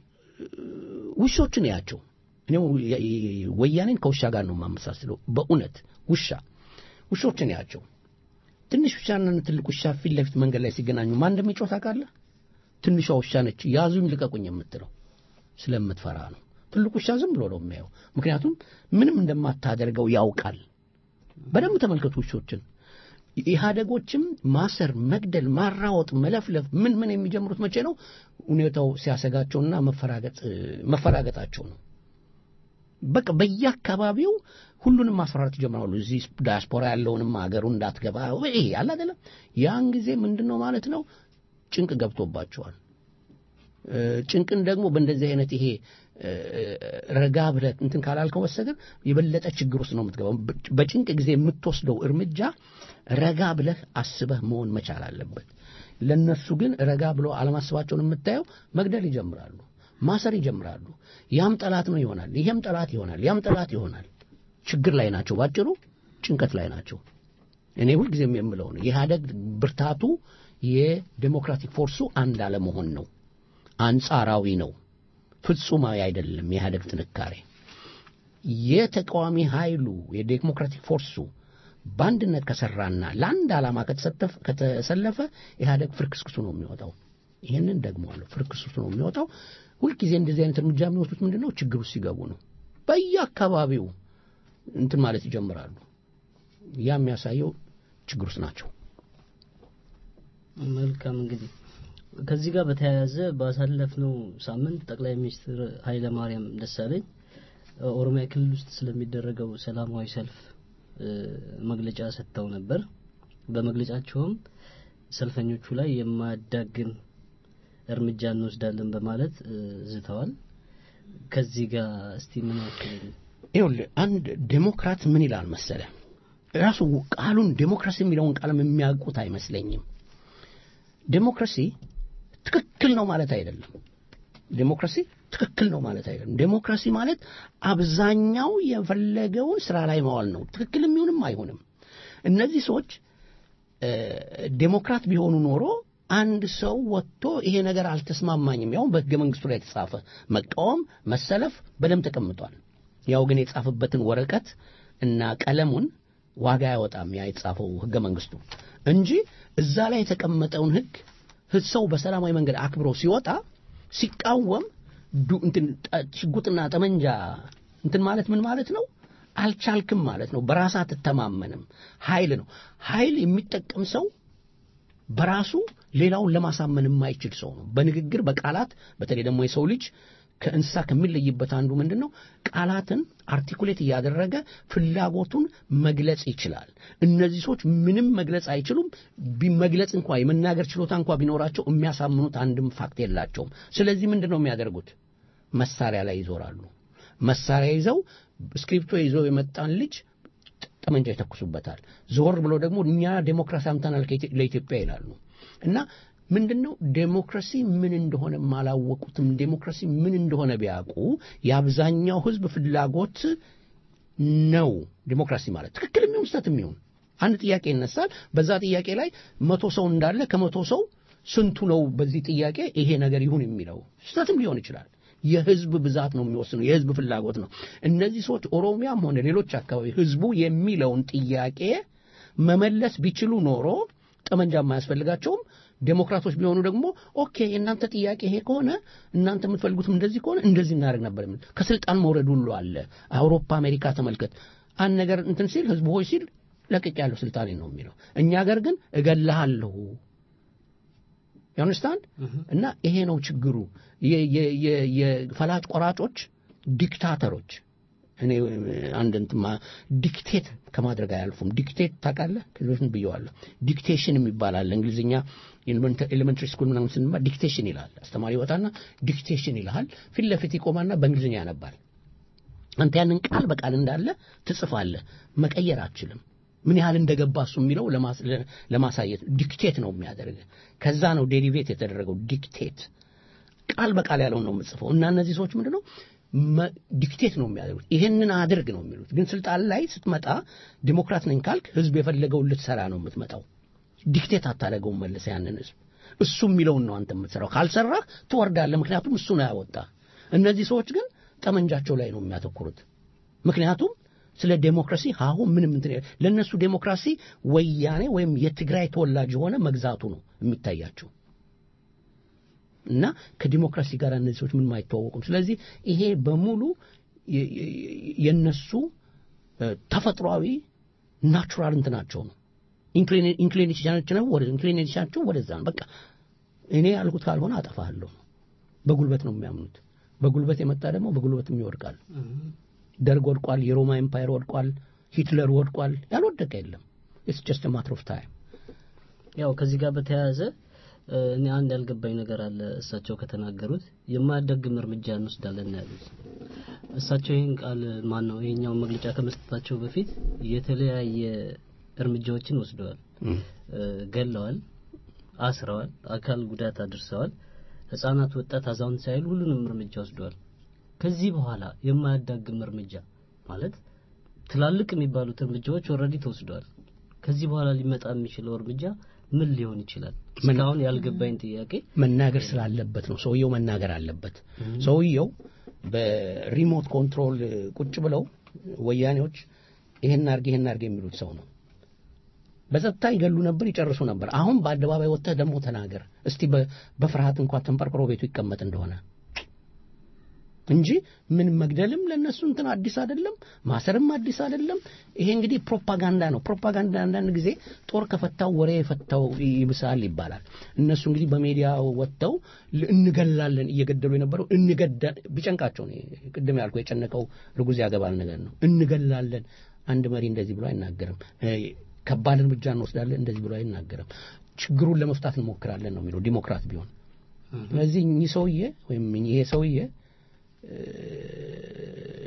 ውሾችን ያቸው እኔ ወያኔን ከውሻ ጋር ነው የማመሳስለው። በእውነት ውሻ ውሾችን ያቸው ትንሽ ውሻና ትልቅ ውሻ ፊት ለፊት መንገድ ላይ ሲገናኙ ማን እንደሚጮህ ታውቃለህ? ትንሿ ውሻ ነች ያዙኝ ልቀቁኝ የምትለው ስለምትፈራ ነው። ትልቁ ውሻ ዝም ብሎ ነው የሚያየው። ምክንያቱም ምንም እንደማታደርገው ያውቃል። በደንብ ተመልከቱ ውሾችን። ኢህአደጎችም ማሰር፣ መግደል፣ ማራወጥ፣ መለፍለፍ ምን ምን የሚጀምሩት መቼ ነው? ሁኔታው ሲያሰጋቸውና መፈራገጥ መፈራገጣቸው ነው። በቃ በየአካባቢው ሁሉንም ማስፈራራት ይጀምራሉ። እዚህ ዳያስፖራ ያለውንም ሀገሩ እንዳትገባ ይሄ ያለ አይደለም። ያን ጊዜ ምንድን ነው ማለት ነው ጭንቅ ገብቶባቸዋል። ጭንቅን ደግሞ በእንደዚህ አይነት ይሄ ረጋ ብለህ እንትን ካላልከው በስተቀር የበለጠ ችግር ውስጥ ነው የምትገባው። በጭንቅ ጊዜ የምትወስደው እርምጃ ረጋ ብለህ አስበህ መሆን መቻል አለበት። ለነሱ ግን ረጋ ብለው አለማስባቸውን የምታየው መግደል ይጀምራሉ፣ ማሰር ይጀምራሉ። ያም ጠላት ነው ይሆናል፣ ይሄም ጠላት ይሆናል፣ ያም ጠላት ይሆናል። ችግር ላይ ናቸው፣ ባጭሩ ጭንቀት ላይ ናቸው። እኔ ሁልጊዜም የምለው ነው የኢህአደግ ብርታቱ የዴሞክራቲክ ፎርሱ አንድ አለመሆን ነው። አንጻራዊ ነው፣ ፍጹማዊ አይደለም። የኢህአደግ ጥንካሬ የተቃዋሚ ኃይሉ የዴሞክራቲክ ፎርሱ በአንድነት ከሰራና ለአንድ ዓላማ ከተሰለፈ ኢህአደግ ፍርክስክሱ ነው የሚወጣው። ይህንን ደግመዋለሁ፣ ፍርክስክሱ ነው የሚወጣው። ሁልጊዜ እንደዚህ አይነት እርምጃ የሚወስዱት ምንድን ነው? ችግር ውስጥ ሲገቡ ነው። በየአካባቢው እንትን ማለት ይጀምራሉ። ያ የሚያሳየው ችግር ውስጥ ናቸው። መልካም እንግዲህ ከዚህ ጋር በተያያዘ ባሳለፍነው ሳምንት ጠቅላይ ሚኒስትር ኃይለ ማርያም ደሳለኝ ኦሮሚያ ክልል ውስጥ ስለሚደረገው ሰላማዊ ሰልፍ መግለጫ ሰጥተው ነበር። በመግለጫቸውም ሰልፈኞቹ ላይ የማያዳግም እርምጃ እንወስዳለን በማለት ዝተዋል። ከዚህ ጋር እስቲ ምን ያክል ይኸውልህ አንድ ዴሞክራት ምን ይላል መሰለ ራሱ ቃሉን ዴሞክራሲ የሚለውን ቃልም የሚያውቁት አይመስለኝም። ዴሞክራሲ ትክክል ነው ማለት አይደለም። ዴሞክራሲ ትክክል ነው ማለት አይደለም። ዴሞክራሲ ማለት አብዛኛው የፈለገውን ስራ ላይ ማዋል ነው። ትክክልም ይሁንም አይሁንም። እነዚህ ሰዎች እ፣ ዴሞክራት ቢሆኑ ኖሮ አንድ ሰው ወጥቶ ይሄ ነገር አልተስማማኝም፣ ያው በሕገ መንግስቱ ላይ የተጻፈ መቃወም፣ መሰለፍ በደንብ ተቀምጧል። ያው ግን የጻፈበትን ወረቀት እና ቀለሙን ዋጋ አያወጣም ያ የተጻፈው ሕገ መንግስቱ እንጂ እዛ ላይ የተቀመጠውን ሕግ ህዝ ሰው በሰላማዊ መንገድ አክብሮ ሲወጣ ሲቃወም ዱ- እንትን ጠ- ሽጉጥና ጠመንጃ እንትን ማለት ምን ማለት ነው? አልቻልክም ማለት ነው። በራስ አትተማመንም። ኃይል ነው። ኃይል የሚጠቀም ሰው በራሱ ሌላውን ለማሳመን የማይችል ሰው ነው። በንግግር በቃላት በተለይ ደግሞ የሰው ልጅ ከእንስሳ ከሚለይበት አንዱ ምንድን ነው? ቃላትን አርቲኩሌት እያደረገ ፍላጎቱን መግለጽ ይችላል። እነዚህ ሰዎች ምንም መግለጽ አይችሉም። ቢ- መግለጽ እንኳ የመናገር ችሎታ እንኳ ቢኖራቸው የሚያሳምኑት አንድም ፋክት የላቸውም። ስለዚህ ምንድን ነው የሚያደርጉት? መሳሪያ ላይ ይዞራሉ። መሳሪያ ይዘው ስክሪፕቶ ይዘው የመጣን ልጅ ጠመንጃ ይተኩሱበታል። ዞር ብሎ ደግሞ እኛ ዴሞክራሲ አምተናል ከኢትዮ- ለኢትዮጵያ ይላሉ። እና ምንድን ነው ዴሞክራሲ ምን እንደሆነ አላወቁትም። ዴሞክራሲ ምን እንደሆነ ቢያውቁ የአብዛኛው ሕዝብ ፍላጎት ነው ዴሞክራሲ ማለት ትክክል የሚሆን ስህተት የሚሆን አንድ ጥያቄ ይነሳል። በዛ ጥያቄ ላይ መቶ ሰው እንዳለ ከመቶ ሰው ስንቱ ነው በዚህ ጥያቄ ይሄ ነገር ይሁን የሚለው ስህተትም ሊሆን ይችላል። የህዝብ ብዛት ነው የሚወስነው፣ የህዝብ ፍላጎት ነው። እነዚህ ሰዎች ኦሮሚያም ሆነ ሌሎች አካባቢ ህዝቡ የሚለውን ጥያቄ መመለስ ቢችሉ ኖሮ ጠመንጃ የማያስፈልጋቸውም። ዴሞክራቶች ቢሆኑ ደግሞ ኦኬ የእናንተ ጥያቄ ይሄ ከሆነ እናንተ የምትፈልጉትም እንደዚህ ከሆነ እንደዚህ እናደርግ ነበር የሚል ከስልጣን መውረድ ሁሉ አለ። አውሮፓ፣ አሜሪካ ተመልከት። አንድ ነገር እንትን ሲል ህዝቡ ሆይ ሲል ለቅቅ ያለው ስልጣኔ ነው የሚለው። እኛ ሀገር ግን እገልሃለሁ ያንስታንድ እና ይሄ ነው ችግሩ። የ- የ- የ- የፈላጭ ቆራጮች ዲክታተሮች እኔ አንድ እንትማ ዲክቴት ከማድረግ አያልፉም። ዲክቴት ታውቃለህ? ከዚህ በፊት ብየዋለሁ። ዲክቴሽን የሚባል አለ። እንግሊዝኛ ኤሌመንተሪ ስኩል ምናምን ስንማር ዲክቴሽን ይላል። አስተማሪ ይወጣና ዲክቴሽን ይልሃል። ፊት ለፊት ይቆማና በእንግሊዝኛ ያነባል። አንተ ያንን ቃል በቃል እንዳለ ትጽፋለህ። መቀየር አትችልም። ምን ያህል እንደገባ እሱ የሚለው ለማስ- ለማሳየት ዲክቴት ነው የሚያደርግ። ከዛ ነው ዴሪቬት የተደረገው ዲክቴት ቃል በቃል ያለው ነው የምጽፈው እና እነዚህ ሰዎች ምንድን ነው መ- ዲክቴት ነው የሚያደርጉት። ይሄንን አድርግ ነው የሚሉት። ግን ስልጣን ላይ ስትመጣ ዲሞክራት ነኝ ካልክ ህዝብ የፈለገውን ልትሰራ ነው የምትመጣው። ዲክቴት አታደርገውም መልሰ ያንን ህዝብ እሱ የሚለውን ነው አንተ የምትሰራው። ካልሰራህ ትወርዳለህ። ምክንያቱም እሱ ነው ያወጣ። እነዚህ ሰዎች ግን ጠመንጃቸው ላይ ነው የሚያተኩሩት። ምክንያቱም ስለ ዴሞክራሲ ሀሁ ምንም እንትን የለ- ለእነሱ ዴሞክራሲ ወያኔ ወይም የትግራይ ተወላጅ የሆነ መግዛቱ ነው የሚታያቸው እና ከዲሞክራሲ ጋር እነዚህ ሰዎች ምንም አይተዋወቁም። ስለዚህ ይሄ በሙሉ የ- የ- የነሱ እ፣ ተፈጥሯዊ ናቹራል እንትናቸው ነው። ኢንክሊኔሽናቸው ወደ ኢንክሊኔሽናቸው ወደዛ ነው። በቃ እኔ ያልኩት ካልሆነ አጠፋለሁ። በጉልበት ነው የሚያምኑት። በጉልበት የመጣ ደግሞ በጉልበትም ይወድቃል። ደርግ ወድቋል። የሮማ ኤምፓየር ወድቋል። ሂትለር ወድቋል። ያልወደቀ የለም። ኢትስ ጀስት ማትር ኦፍ ታይም። ያው ከዚህ ጋር በተያያዘ እ፣ እኔ አንድ ያልገባኝ ነገር አለ። እሳቸው ከተናገሩት የማያዳግም እርምጃ እንወስዳለን ነው ያሉት። እሳቸው ይህን ቃል ማን ነው ይሄኛውን መግለጫ ከመስጠታቸው በፊት የተለያየ እርምጃዎችን ወስደዋል። እ፣ ገለዋል፣ አስረዋል፣ አካል ጉዳት አድርሰዋል። ህጻናት፣ ወጣት፣ አዛውንት ሳይሉ ሁሉንም እርምጃ ወስደዋል። ከዚህ በኋላ የማያዳግም እርምጃ ማለት ትላልቅ የሚባሉት እርምጃዎች ኦልሬዲ ተወስደዋል። ከዚህ በኋላ ሊመጣ የሚችለው እርምጃ ምን ሊሆን ይችላል? እስካሁን ያልገባኝ ጥያቄ መናገር ስላለበት ነው። ሰውየው መናገር አለበት። ሰውየው በሪሞት ኮንትሮል ቁጭ ብለው ወያኔዎች ይሄን አርግ ይሄን አርግ የሚሉት ሰው ነው። በጸጥታ ይገሉ ነበር፣ ይጨርሱ ነበር። አሁን በአደባባይ ወጥተህ ደግሞ ተናገር እስቲ በ- በፍርሃት እንኳን ተንቀርቅሮ ቤቱ ይቀመጥ እንደሆነ እንጂ ምን መግደልም ለነሱ እንትን አዲስ አይደለም፣ ማሰርም አዲስ አይደለም። ይሄ እንግዲህ ፕሮፓጋንዳ ነው። ፕሮፓጋንዳ አንዳንድ ጊዜ ጦር ከፈታው ወሬ የፈታው ይብሳል ይባላል። እነሱ እንግዲህ በሜዲያ ወጥተው ል- እንገላለን እየገደሉ የነበረው እንገዳ ቢጨንቃቸው ነው። ቅድም ያልኩ የጨነቀው ርጉዝ ያገባል ነገር ነው። እንገላለን አንድ መሪ እንደዚህ ብሎ አይናገርም። እ፣ ከባድ እርምጃ እንወስዳለን እንደዚህ ብሎ አይናገርም። ችግሩን ለመፍታት እንሞክራለን ነው የሚለው ዲሞክራት ቢሆን። ስለዚህ እኚህ ሰውዬ ወይም ይሄ ሰውዬ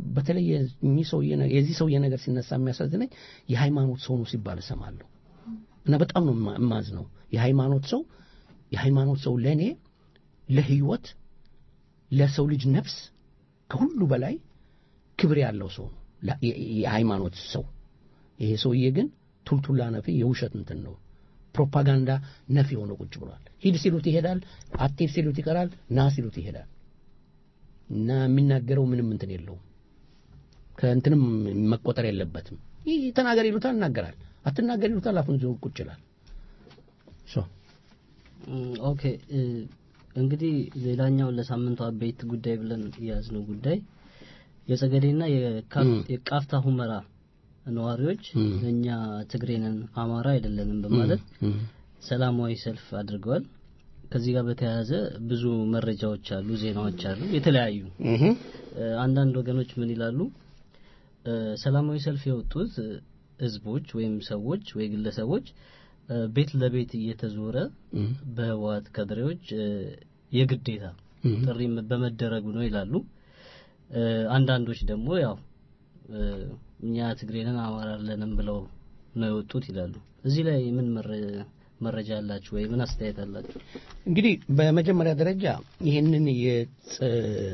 በተለይ የእኚህ ሰውዬ ነ- የዚህ ሰውዬ ነገር ሲነሳ የሚያሳዝነኝ የሃይማኖት ሰው ነው ሲባል እሰማለሁ እና በጣም ነው የማ- የማዝነው። የሃይማኖት ሰው የሃይማኖት ሰው ለእኔ ለህይወት ለሰው ልጅ ነፍስ ከሁሉ በላይ ክብር ያለው ሰው ነው ላ- የ- የሃይማኖት ሰው። ይሄ ሰውዬ ግን ቱልቱላ ነፊ የውሸት እንትን ነው ፕሮፓጋንዳ ነፊ ሆኖ ቁጭ ብሏል። ሂድ ሲሉት ይሄዳል፣ አትሂድ ሲሉት ይቀራል፣ ና ሲሉት ይሄዳል። እና የሚናገረው ምንም እንትን የለውም። ከእንትንም መቆጠር የለበትም። ይህ ተናገር ይሉታል፣ ይናገራል። አትናገር ይሉታል፣ አፉን ይዞ ቁጭ ይላል። ሶ እም፣ ኦኬ እ፣ እንግዲህ ሌላኛው ለሳምንቱ አበይት ጉዳይ ብለን የያዝነው ጉዳይ የጸገዴና የካ- እም። የቃፍታ ሁመራ ነዋሪዎች እም። እኛ ትግሬ ነን አማራ አይደለንም በማለት እም፣ ሰላማዊ ሰልፍ አድርገዋል። ከዚህ ጋር በተያያዘ ብዙ መረጃዎች አሉ፣ ዜናዎች አሉ፣ የተለያዩ እም፣ እ፣ አንዳንድ ወገኖች ምን ይላሉ? እ፣ ሰላማዊ ሰልፍ የወጡት እ፣ ህዝቦች ወይም ሰዎች ወይ ግለሰቦች እ፣ ቤት ለቤት እየተዞረ እም፣ በህወሓት ካድሬዎች እ፣ የግዴታ እም። ጥሪ በመደረጉ ነው ይላሉ። እ፣ አንዳንዶች ደግሞ ያው እ፣ እኛ ትግሬንን አማራ አለንም ብለው ነው የወጡት ይላሉ። እዚህ ላይ ምን መረ- መረጃ አላችሁ ወይ ምን አስተያየት አላችሁ? እንግዲህ በመጀመሪያ ደረጃ ይህንን የጸ-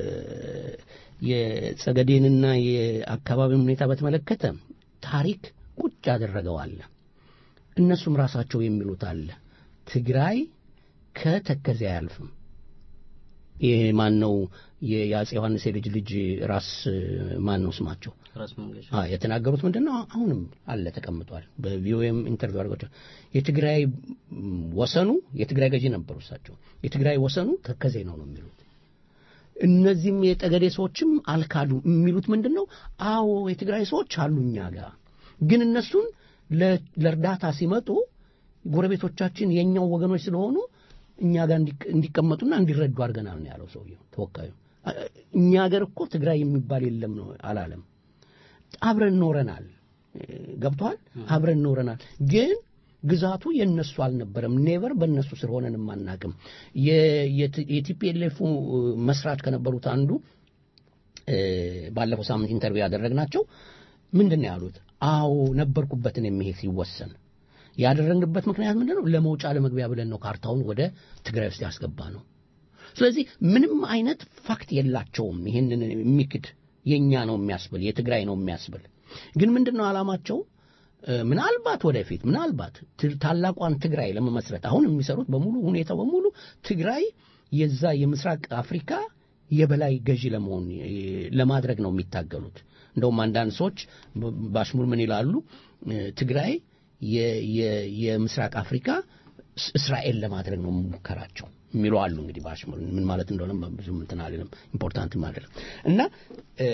የጸገዴንና የአካባቢውን ሁኔታ በተመለከተ ታሪክ ቁጭ ያደረገው አለ። እነሱም ራሳቸው የሚሉት አለ። ትግራይ ከተከዜ አያልፍም። ይህ ማን ነው? የአጼ ዮሐንስ የልጅ ልጅ ራስ ማን ነው ስማቸው? ራስ መንገሻ አ የተናገሩት ምንድን ነው? አሁንም አለ ተቀምጧል። በቪኦኤም ኢንተርቪው አድርገው የትግራይ ም, ወሰኑ የትግራይ ገዢ ነበሩ እሳቸው። የትግራይ ወሰኑ ተከዜ ነው ነው የሚሉት። እነዚህም የጠገዴ ሰዎችም አልካዱ። የሚሉት ምንድን ነው? አዎ የትግራይ ሰዎች አሉ እኛ ጋር፣ ግን እነሱን ለ- ለእርዳታ ሲመጡ ጎረቤቶቻችን የእኛው ወገኖች ስለሆኑ እኛ ጋር እንዲቅ- እንዲቀመጡና እንዲረዱ አድርገናል ነው ያለው ሰውየው ተወካዩ። አ- እኛ ሀገር እኮ ትግራይ የሚባል የለም ነው አላለም። አብረን ኖረናል። ገብቷል። አብረን ኖረናል። ግን ግዛቱ የነሱ አልነበረም። ኔቨር በእነሱ ስር ሆነን አናቅም። የቲፒኤልኤፉ መስራች ከነበሩት አንዱ እ፣ ባለፈው ሳምንት ኢንተርቪው ያደረግናቸው ምንድን ነው ያሉት? አዎ ነበርኩበትን የሚሄድ ሲወሰን ያደረግንበት ምክንያት ምንድን ነው? ለመውጫ ለመግቢያ ብለን ነው ካርታውን ወደ ትግራይ ውስጥ ያስገባ ነው። ስለዚህ ምንም አይነት ፋክት የላቸውም። ይህንን የሚክድ የእኛ ነው የሚያስብል የትግራይ ነው የሚያስብል ግን ምንድን ነው ዓላማቸው? እ፣ ምናልባት ወደፊት ምናልባት ት- ታላቋን ትግራይ ለመመስረት አሁን የሚሰሩት በሙሉ ሁኔታው በሙሉ ትግራይ የዛ የምስራቅ አፍሪካ የበላይ ገዢ ለመሆን እ፣ ለማድረግ ነው የሚታገሉት። እንደውም አንዳንድ ሰዎች በ- በአሽሙር ምን ይላሉ? እ፣ ትግራይ የ- የ- የምስራቅ አፍሪካ እስ- እስራኤል ለማድረግ ነው ሙከራቸው የሚሉ አሉ። እንግዲህ በአሽሙር ምን ማለት እንደሆነ ብዙ እንትን አልልም፣ ኢምፖርታንትም አይደለም እና እ፣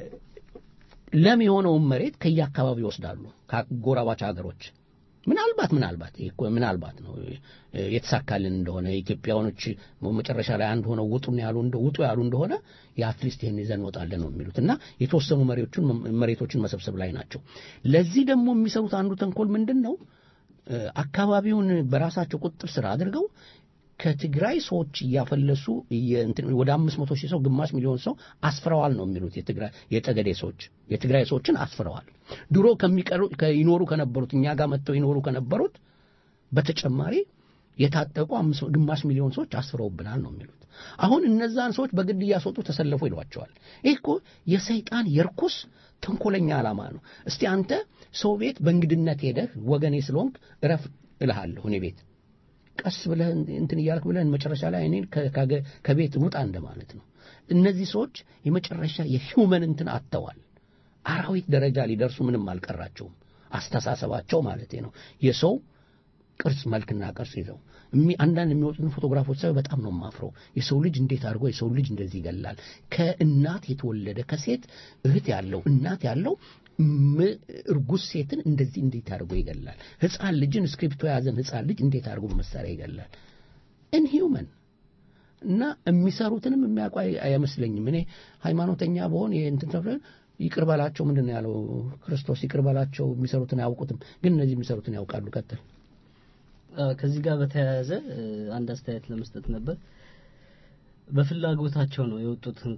ለም የሆነውን መሬት ከየአካባቢው ይወስዳሉ ከጎረባች ሀገሮች ምናልባት ምናልባት ይሄ እኮ ምናልባት ነው እ፣ የተሳካልን እንደሆነ ኢትዮጵያውያኖች መጨረሻ ላይ አንድ ሆነው ውጡን ያሉ እንደ ውጡ ያሉ እንደሆነ የአትሊስት ይህን ይዘን እንወጣለን ነው የሚሉት እና የተወሰኑ መሬቶችን መሬቶችን መሰብሰብ ላይ ናቸው። ለዚህ ደግሞ የሚሰሩት አንዱ ተንኮል ምንድን ነው? እ፣ አካባቢውን በራሳቸው ቁጥጥር ስር አድርገው ከትግራይ ሰዎች እያፈለሱ እየ- እንትን ወደ አምስት መቶ ሺህ ሰው ግማሽ ሚሊዮን ሰው አስፍረዋል ነው የሚሉት የትግራይ የጠገዴ ሰዎች የትግራይ ሰዎችን አስፍረዋል። ድሮ ከሚቀሩ ከይኖሩ ከነበሩት እኛ ጋር መጥተው ይኖሩ ከነበሩት በተጨማሪ የታጠቁ አምስት- ግማሽ ሚሊዮን ሰዎች አስፍረውብናል ነው የሚሉት። አሁን እነዛን ሰዎች በግድ እያስወጡ ተሰለፉ ይሏቸዋል። ይህ እኮ የሰይጣን የርኩስ ተንኮለኛ ዓላማ ነው። እስቲ አንተ ሰው ቤት በእንግድነት ሄደህ ወገኔ ስለሆንክ እረፍ እልሃለሁ እኔ ቤት ቀስ ብለህ እንትን እያልክ ብለህ መጨረሻ ላይ እኔን ከ- ከገ- ከቤት ውጣ እንደማለት ነው። እነዚህ ሰዎች የመጨረሻ የሂውመን እንትን አጥተዋል። አራዊት ደረጃ ሊደርሱ ምንም አልቀራቸውም። አስተሳሰባቸው ማለት ነው የሰው ቅርጽ መልክና ቅርጽ ይዘው እሚ- አንዳንድ የሚወጡትን ፎቶግራፎች ሳይ በጣም ነው የማፍረው። የሰው ልጅ እንዴት አድርጎ የሰው ልጅ እንደዚህ ይገላል? ከእናት የተወለደ ከሴት እህት ያለው እናት ያለው ም- እርጉዝ ሴትን እንደዚህ እንዴት አድርጎ ይገላል? ህፃን ልጅን እስክሪፕቶ የያዘን ህፃን ልጅ እንዴት አድርጎ መሳሪያ ይገላል? ኢንሂውመን እና የሚሰሩትንም የሚያውቁ አይ- አይመስለኝም። እኔ ሃይማኖተኛ በሆን እንትን ተብሎ ይቅር በላቸው ምንድን ነው ያለው ክርስቶስ? ይቅር በላቸው የሚሰሩትን አያውቁትም፣ ግን እነዚህ የሚሰሩትን ያውቃሉ። ቀጥል። አ፣ ከዚህ ጋር በተያያዘ እ፣ አንድ አስተያየት ለመስጠት ነበር። በፍላጎታቸው ነው የወጡት እንኳን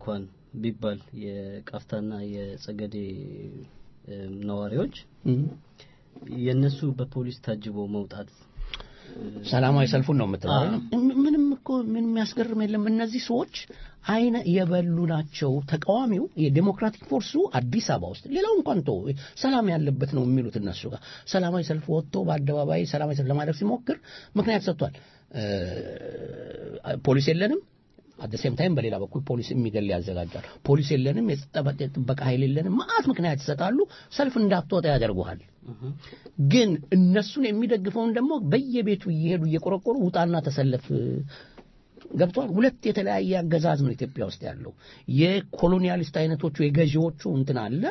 ቢባል የቃፍታና የጸገዴ እ፣ ነዋሪዎች እም። የነሱ በፖሊስ ታጅቦ መውጣት ሰላማዊ ሰልፉን ነው የምትለው አዎ። አይደለም? ም- ምንም እኮ ምን የሚያስገርም የለም። እነዚህ ሰዎች አይነ የበሉ ናቸው። ተቃዋሚው የዴሞክራቲክ ፎርሱ አዲስ አበባ ውስጥ ሌላው እንኳን ተው ሰላም ያለበት ነው የሚሉት እነሱ ጋር ሰላማዊ ሰልፍ ወጥቶ በአደባባይ ሰላማዊ ሰልፍ ለማድረግ ሲሞክር ምክንያት ሰጥቷል። እ፣ ፖሊስ የለንም አት ሴም ታይም በሌላ በኩል ፖሊስ የሚገል ያዘጋጃል። ፖሊስ የለንም፣ የጸጥታ የጥበቃ ኃይል የለንም፣ መዓት ምክንያት ይሰጣሉ። ሰልፍ እንዳትወጣ ያደርጉሃል። ግን እነሱን የሚደግፈውን ደግሞ በየቤቱ እየሄዱ እየቆረቆሩ ውጣና ተሰለፍ ገብቷል። ሁለት የተለያየ አገዛዝ ነው ኢትዮጵያ ውስጥ ያለው። የኮሎኒያሊስት አይነቶቹ የገዢዎቹ እንትን አለ።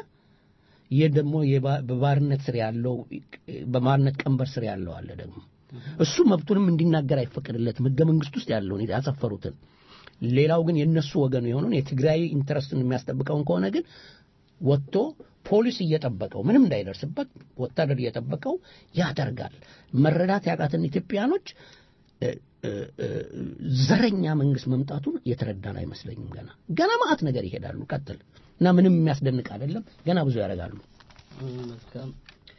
ይህ ደግሞ የባ- በባርነት ስር ያለው በባርነት ቀንበር ስር ያለው አለ ደግሞ እሱ መብቱንም እንዲናገር አይፈቀድለትም ህገ መንግስት ውስጥ ያለውን ያሰፈሩትን። ሌላው ግን የእነሱ ወገኑ የሆነውን የትግራይ ኢንተረስትን የሚያስጠብቀውን ከሆነ ግን ወጥቶ ፖሊስ እየጠበቀው ምንም እንዳይደርስበት ወታደር እየጠበቀው ያደርጋል። መረዳት ያቃትን ኢትዮጵያኖች እ፣ እ፣ እ፣ ዘረኛ መንግስት መምጣቱን የተረዳን አይመስለኝም። ገና ገና ማአት ነገር ይሄዳሉ። ቀጥል እና ምንም የሚያስደንቅ አይደለም። ገና ብዙ ያደርጋሉ። መልካም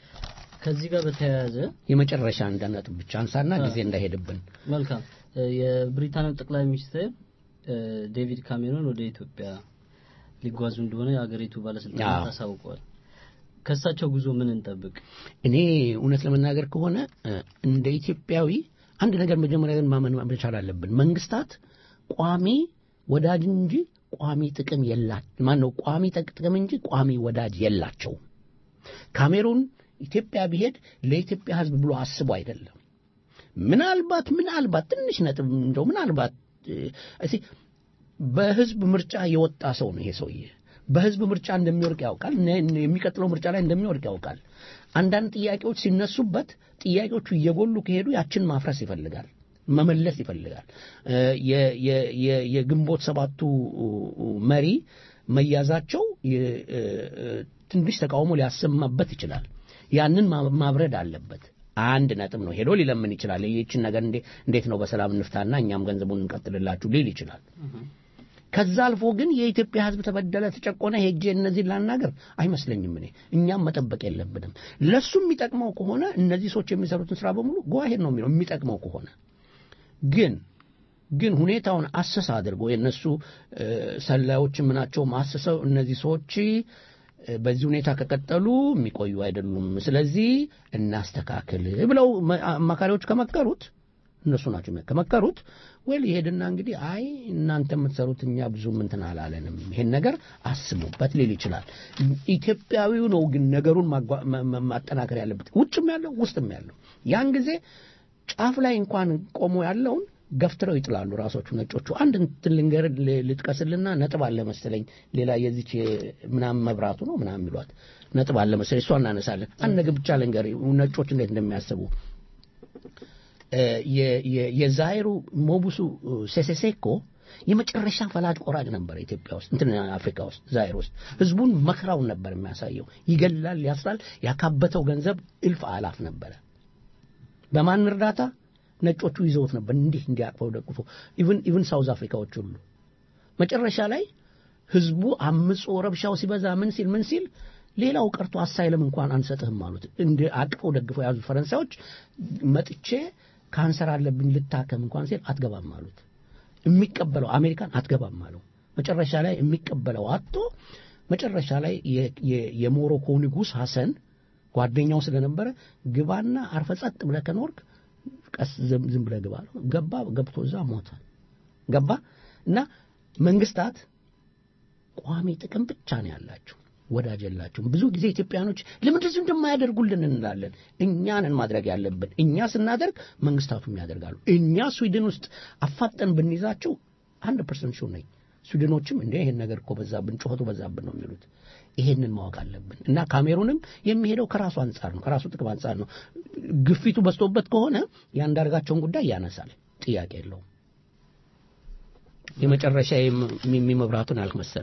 ከዚህ ጋር በተያያዘ የመጨረሻ አንድ ነጥብ ብቻ አንሳና አ። ጊዜ እንዳይሄድብን መልካም እ፣ የብሪታንያው ጠቅላይ ሚኒስትር እ፣ ዴቪድ ካሜሮን ወደ ኢትዮጵያ ሊጓዙ እንደሆነ የአገሪቱ ባለስልጣናት አዎ። አሳውቀዋል። ከእሳቸው ጉዞ ምን እንጠብቅ? እኔ እውነት ለመናገር ከሆነ እ፣ እንደ ኢትዮጵያዊ አንድ ነገር መጀመሪያ ግን ማመን መቻል አለብን። መንግስታት ቋሚ ወዳጅ እንጂ ቋሚ ጥቅም የላ ማን ነው ቋሚ ጥቅ- ጥቅም እንጂ ቋሚ ወዳጅ የላቸውም። ካሜሩን ኢትዮጵያ ቢሄድ ለኢትዮጵያ ሕዝብ ብሎ አስቦ አይደለም። ምናልባት ምናልባት ትንሽ ነጥብ እንደው ምናልባት እ፣ እስኪ በህዝብ ምርጫ የወጣ ሰው ነው ይሄ ሰውዬ። በህዝብ ምርጫ እንደሚወርቅ ያውቃል። ነ- ነ- የሚቀጥለው ምርጫ ላይ እንደሚወርቅ ያውቃል። አንዳንድ ጥያቄዎች ሲነሱበት ጥያቄዎቹ እየጎሉ ከሄዱ ያችን ማፍረስ ይፈልጋል፣ መመለስ ይፈልጋል። እ፣ የ- የ- የ- የግንቦት ሰባቱ መሪ መያዛቸው የ- እ፣ እ፣ ትንሽ ተቃውሞ ሊያሰማበት ይችላል። ያንን ማ- ማብረድ አለበት። አንድ ነጥብ ነው። ሄዶ ሊለምን ይችላል። ይህችን ነገር እንዴ- እንዴት ነው በሰላም እንፍታና እኛም ገንዘቡን እንቀጥልላችሁ ሊል ይችላል። ከዛ አልፎ ግን የኢትዮጵያ ሕዝብ ተበደለ፣ ተጨቆነ፣ ሄጄ እነዚህን ላናገር አይመስለኝም። እኔ እኛም መጠበቅ የለብንም። ለሱ የሚጠቅመው ከሆነ እነዚህ ሰዎች የሚሰሩትን ስራ በሙሉ ጓሄድ ነው የሚለው የሚጠቅመው ከሆነ ግን ግን ሁኔታውን አሰስ አድርጎ የእነሱ እ፣ ሰላዮች ምናቸውም አስሰው እነዚህ ሰዎች እ፣ በዚህ ሁኔታ ከቀጠሉ የሚቆዩ አይደሉም፣ ስለዚህ እናስተካክል ብለው መ- አማካሪዎች ከመከሩት እነሱ ናቸው የሚያ- ከመከሩት ወል ይሄድና እንግዲህ አይ እናንተ የምትሰሩት እኛ ብዙም እንትን አላለንም፣ ይሄን ነገር አስቡበት ሊል ይችላል። ኢትዮጵያዊው ነው ግን ነገሩን ማጓ- ማ- ማ- ማጠናከር ያለበት ውጭም ያለው ውስጥም ያለው ያን ጊዜ ጫፍ ላይ እንኳን ቆሞ ያለውን ገፍትረው ይጥላሉ ራሶቹ ነጮቹ። አንድ እንትን ልንገር ል- ልጥቀስልና ነጥብ አለ መሰለኝ ሌላ የዚች ምናምን መብራቱ ነው ምናምን የሚሏት ነጥብ አለ መሰለኝ እሷ እናነሳለን። አንድ ነገር ብቻ ልንገር ነጮች እንዴት እንደሚያስቡ እ፣ የ- የ- የዛይሩ ሞቡሱ ሴሴሴኮ የመጨረሻ ፈላጭ ቆራጭ ነበር ኢትዮጵያ ውስጥ እንትን አፍሪካ ውስጥ ዛይር ውስጥ ህዝቡን መከራውን ነበር የሚያሳየው። ይገላል፣ ያስራል። ያካበተው ገንዘብ እልፍ አላፍ ነበረ። በማን እርዳታ? ነጮቹ ይዘውት ነበር እንዲህ እንዲያቅፈው ደግፎ ኢቭን ኢቭን ሳውዝ አፍሪካዎች ሁሉ መጨረሻ ላይ ህዝቡ አምጾ ረብሻው ሲበዛ ምን ሲል ምን ሲል ሌላው ቀርቶ አሳይለም እንኳን አንሰጥህም አሉት። እንደ አቅፈው ደግፈው የያዙት ፈረንሳዮች መጥቼ ካንሰር አለብኝ ልታከም እንኳን ሲል አትገባም አሉት። የሚቀበለው አሜሪካን አትገባም አለው። መጨረሻ ላይ የሚቀበለው አጥቶ መጨረሻ ላይ የ- የ- የሞሮኮ ንጉሥ ሐሰን ጓደኛው ስለነበረ ግባና አርፈ ጸጥ ብለህ ከኖርክ ቀስ ዝም ዝም ብለህ ግባ አለው። ገባ። ገብቶ እዛ ሞተ። ገባ እና መንግስታት ቋሚ ጥቅም ብቻ ነው ያላቸው፣ ወዳጅ የላቸውም። ብዙ ጊዜ ኢትዮጵያኖች ለምን እንደዚህ እንደማያደርጉልን እንላለን። እኛንን ማድረግ ያለብን እኛ ስናደርግ መንግስታቱም ያደርጋሉ። እኛ ስዊድን ውስጥ አፋጠን ብንይዛቸው አንድ ፐርሰንት ሹ ነኝ ስዊድኖችም እንደ ይሄን ነገር እኮ በዛብን፣ ጩኸቱ በዛብን ነው የሚሉት። ይሄንን ማወቅ አለብን እና ካሜሩንም የሚሄደው ከራሱ አንጻር ነው፣ ከራሱ ጥቅም አንጻር ነው። ግፊቱ በዝቶበት ከሆነ የአንዳርጋቸውን ጉዳይ ያነሳል፣ ጥያቄ የለውም። የመጨረሻ የሚመብራቱን ያልክ መሰለኝ።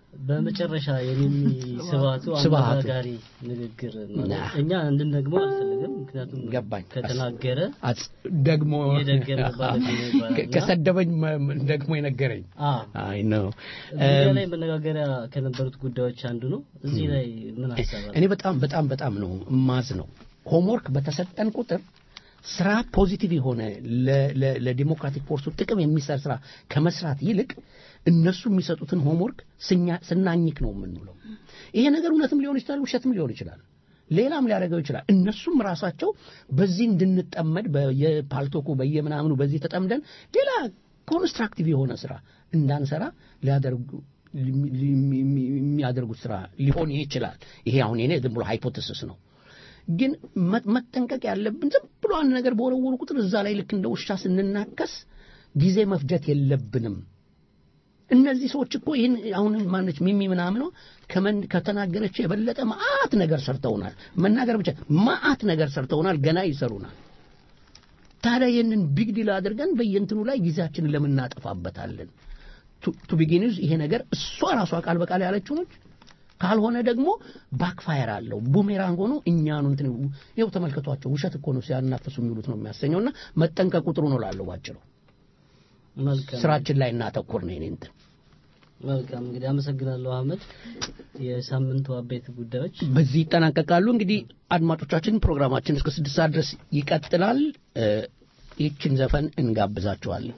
በመጨረሻ የሚስባቱ ስብሃቱ። አነጋጋሪ ንግግር ማለት ና። እኛ እንድንደግመው አልፈልግም። ምክንያቱም ገባኝ። ከተናገረ አጽ- ደግሞ የደገመ ባለጌ ነው ይባላል እና- ከሰደበኝ መ- መ- ደግሞ የነገረኝ አዎ አይ ነው እዚህ ላይ መነጋገሪያ ከነበሩት ጉዳዮች አንዱ ነው። እዚህ ላይ ምን ሀሳብ አለ? እኔ በጣም በጣም በጣም ነው ማዝ ነው ሆምወርክ በተሰጠን ቁጥር ስራ ፖዚቲቭ የሆነ ለ- ለ- ለዲሞክራቲክ ፎርሱ ጥቅም የሚሰር ስራ ከመስራት ይልቅ እነሱ የሚሰጡትን ሆምወርክ ስኛ- ስናኝክ ነው የምንውለው። ይሄ ነገር እውነትም ሊሆን ይችላል፣ ውሸትም ሊሆን ይችላል፣ ሌላም ሊያደርገው ይችላል። እነሱም ራሳቸው በዚህ እንድንጠመድ በየፓልቶኩ በየምናምኑ በዚህ ተጠምደን ሌላ ኮንስትራክቲቭ የሆነ ስራ እንዳንሰራ ሊያደርጉ ሊ- ሊ- የሚያደርጉት ስራ ሊሆን ይችላል። ይሄ አሁን የኔ ዝም ብሎ ሃይፖቴሲስ ነው። ግን መ- መጠንቀቅ ያለብን ዝም ብሎ አንድ ነገር በወረወሩ ቁጥር እዛ ላይ ልክ እንደ ውሻ ስንናከስ ጊዜ መፍጀት የለብንም። እነዚህ ሰዎች እኮ ይህን አሁን ማነች ሚሚ ምናምነው ከመን- ከተናገረች የበለጠ መዓት ነገር ሰርተውናል። መናገር ብቻ መዓት ነገር ሰርተውናል፣ ገና ይሰሩናል። ታዲያ ይህንን ቢግ ዲል አድርገን በየእንትኑ ላይ ጊዜያችንን ለምን እናጠፋበታለን? ቱ ቢጊንዝ ይሄ ነገር እሷ ራሷ ቃል በቃል ያለችው ነች። ካልሆነ ደግሞ ባክፋየር አለው ቡሜራንግ ሆኖ እኛኑ እንትን ይኸው ተመልከቷቸው፣ ውሸት እኮ ነው ሲያናፍሱ የሚሉት ነው የሚያሰኘውና መጠንቀቅ ቁጥሩ ነው ላለው ባጭሩ መልካም ስራችን ላይ እናተኩር ነው የኔ እንትን መልካም እንግዲህ አመሰግናለሁ አህመድ። የሳምንቱ አበይት ጉዳዮች በዚህ ይጠናቀቃሉ። እንግዲህ አድማጮቻችን ፕሮግራማችን እስከ ስድስት ሰዓት ድረስ ይቀጥላል። እ፣ ይህችን ዘፈን እንጋብዛችኋለን።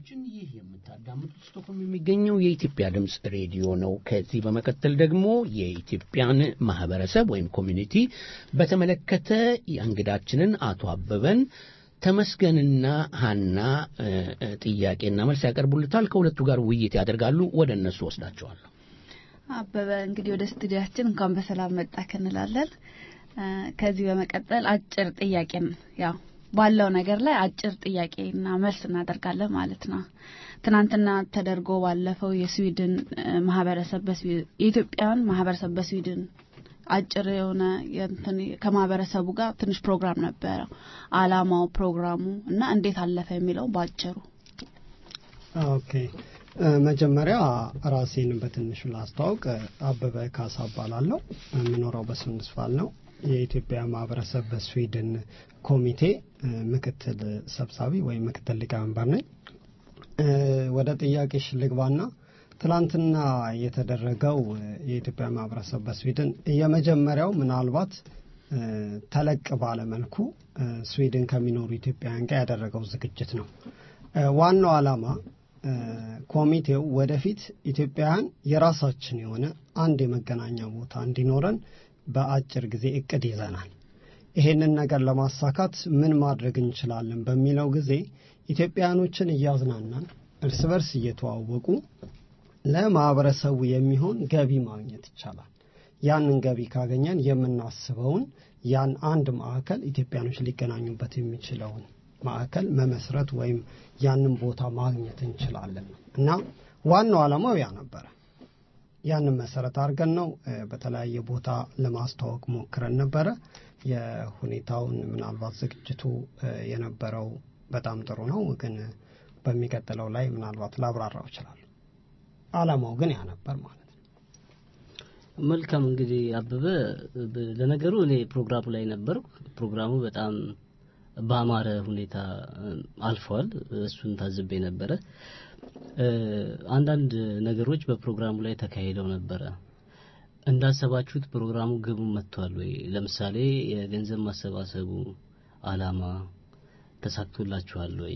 አድማጮቻችን ይህ የምታዳምጡት ስቶክሆልም የሚገኘው የኢትዮጵያ ድምፅ ሬዲዮ ነው። ከዚህ በመቀጠል ደግሞ የኢትዮጵያን ማህበረሰብ ወይም ኮሚኒቲ በተመለከተ የእንግዳችንን አቶ አበበን ተመስገንና ሀና እ፣ እ፣ ጥያቄና መልስ ያቀርቡልታል። ከሁለቱ ጋር ውይይት ያደርጋሉ። ወደ እነሱ ወስዳቸዋለሁ። አበበ እንግዲህ ወደ ስቱዲያችን እንኳን በሰላም መጣህ እንላለን። እ፣ ከዚህ በመቀጠል አጭር ጥያቄን ያው ባለው ነገር ላይ አጭር ጥያቄና መልስ እናደርጋለን ማለት ነው። ትናንትና ተደርጎ ባለፈው የስዊድን እ፣ ማህበረሰብ በስዊ- የኢትዮጵያውያን ማህበረሰብ በስዊድን አጭር የሆነ የእንትን ከማህበረሰቡ ጋር ትንሽ ፕሮግራም ነበረው። አላማው ፕሮግራሙ እና እንዴት አለፈ የሚለው በአጭሩ ኦኬ እ፣ መጀመሪያ ራሴን በትንሹ ላስተዋውቅ። አበበ ካሳ እባላለሁ። የምኖረው በሱንድስቫል ነው። የኢትዮጵያ ማህበረሰብ በስዊድን ኮሚቴ እ፣ ምክትል ሰብሳቢ ወይም ምክትል ሊቀመንበር ነኝ። እ፣ ወደ ጥያቄሽ ልግባና ትላንትና የተደረገው እ፣ የኢትዮጵያ ማህበረሰብ በስዊድን የመጀመሪያው ምናልባት እ፣ ተለቅ ባለ መልኩ እ፣ ስዊድን ከሚኖሩ ኢትዮጵያውያን ጋር ያደረገው ዝግጅት ነው። እ፣ ዋናው ዓላማ እ፣ ኮሚቴው ወደፊት ኢትዮጵያውያን የራሳችን የሆነ አንድ የመገናኛ ቦታ እንዲኖረን በአጭር ጊዜ እቅድ ይዘናል። ይሄንን ነገር ለማሳካት ምን ማድረግ እንችላለን በሚለው ጊዜ ኢትዮጵያውያኖችን እያዝናናን እርስ በርስ እየተዋወቁ ለማህበረሰቡ የሚሆን ገቢ ማግኘት ይቻላል። ያንን ገቢ ካገኘን የምናስበውን ያን አንድ ማዕከል ኢትዮጵያኖች ሊገናኙበት የሚችለውን ማዕከል መመስረት ወይም ያንን ቦታ ማግኘት እንችላለን እና ዋናው ዓላማው ያ ነበረ። ያንን መሰረት አድርገን ነው እ፣ በተለያየ ቦታ ለማስተዋወቅ ሞክረን ነበረ። የሁኔታውን ምናልባት ዝግጅቱ እ፣ የነበረው በጣም ጥሩ ነው፣ ግን በሚቀጥለው ላይ ምናልባት ላብራራው ይችላል። ዓላማው ግን ያ ነበር ማለት ነው። መልካም እንግዲህ አበበ ብ- ለነገሩ እኔ ፕሮግራሙ ላይ ነበርኩ። ፕሮግራሙ በጣም በአማረ ሁኔታ እ፣ አልፏል። እሱን ታዝቤ ነበረ። እ፣ አንዳንድ ነገሮች በፕሮግራሙ ላይ ተካሂደው ነበረ። እንዳሰባችሁት ፕሮግራሙ ግቡ መጥቷል ወይ? ለምሳሌ የገንዘብ ማሰባሰቡ አላማ ተሳክቶላችኋል ወይ?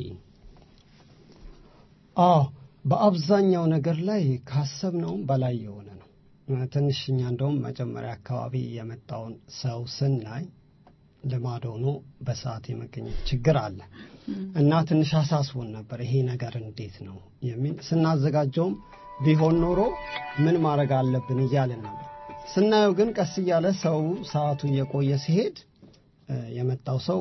አዎ በአብዛኛው ነገር ላይ ካሰብነውም በላይ የሆነ ነው። እ፣ ትንሽ እኛ እንደውም መጀመሪያ አካባቢ የመጣውን ሰው ስናይ ልማድ ሆኖ በሰዓት የመገኘት ችግር አለ እና ትንሽ አሳስቦን ነበር። ይሄ ነገር እንዴት ነው የሚል ስናዘጋጀውም ቢሆን ኖሮ ምን ማድረግ አለብን እያልን ነበር። ስናየው ግን ቀስ እያለ ሰው ሰዓቱ እየቆየ ሲሄድ እ፣ የመጣው ሰው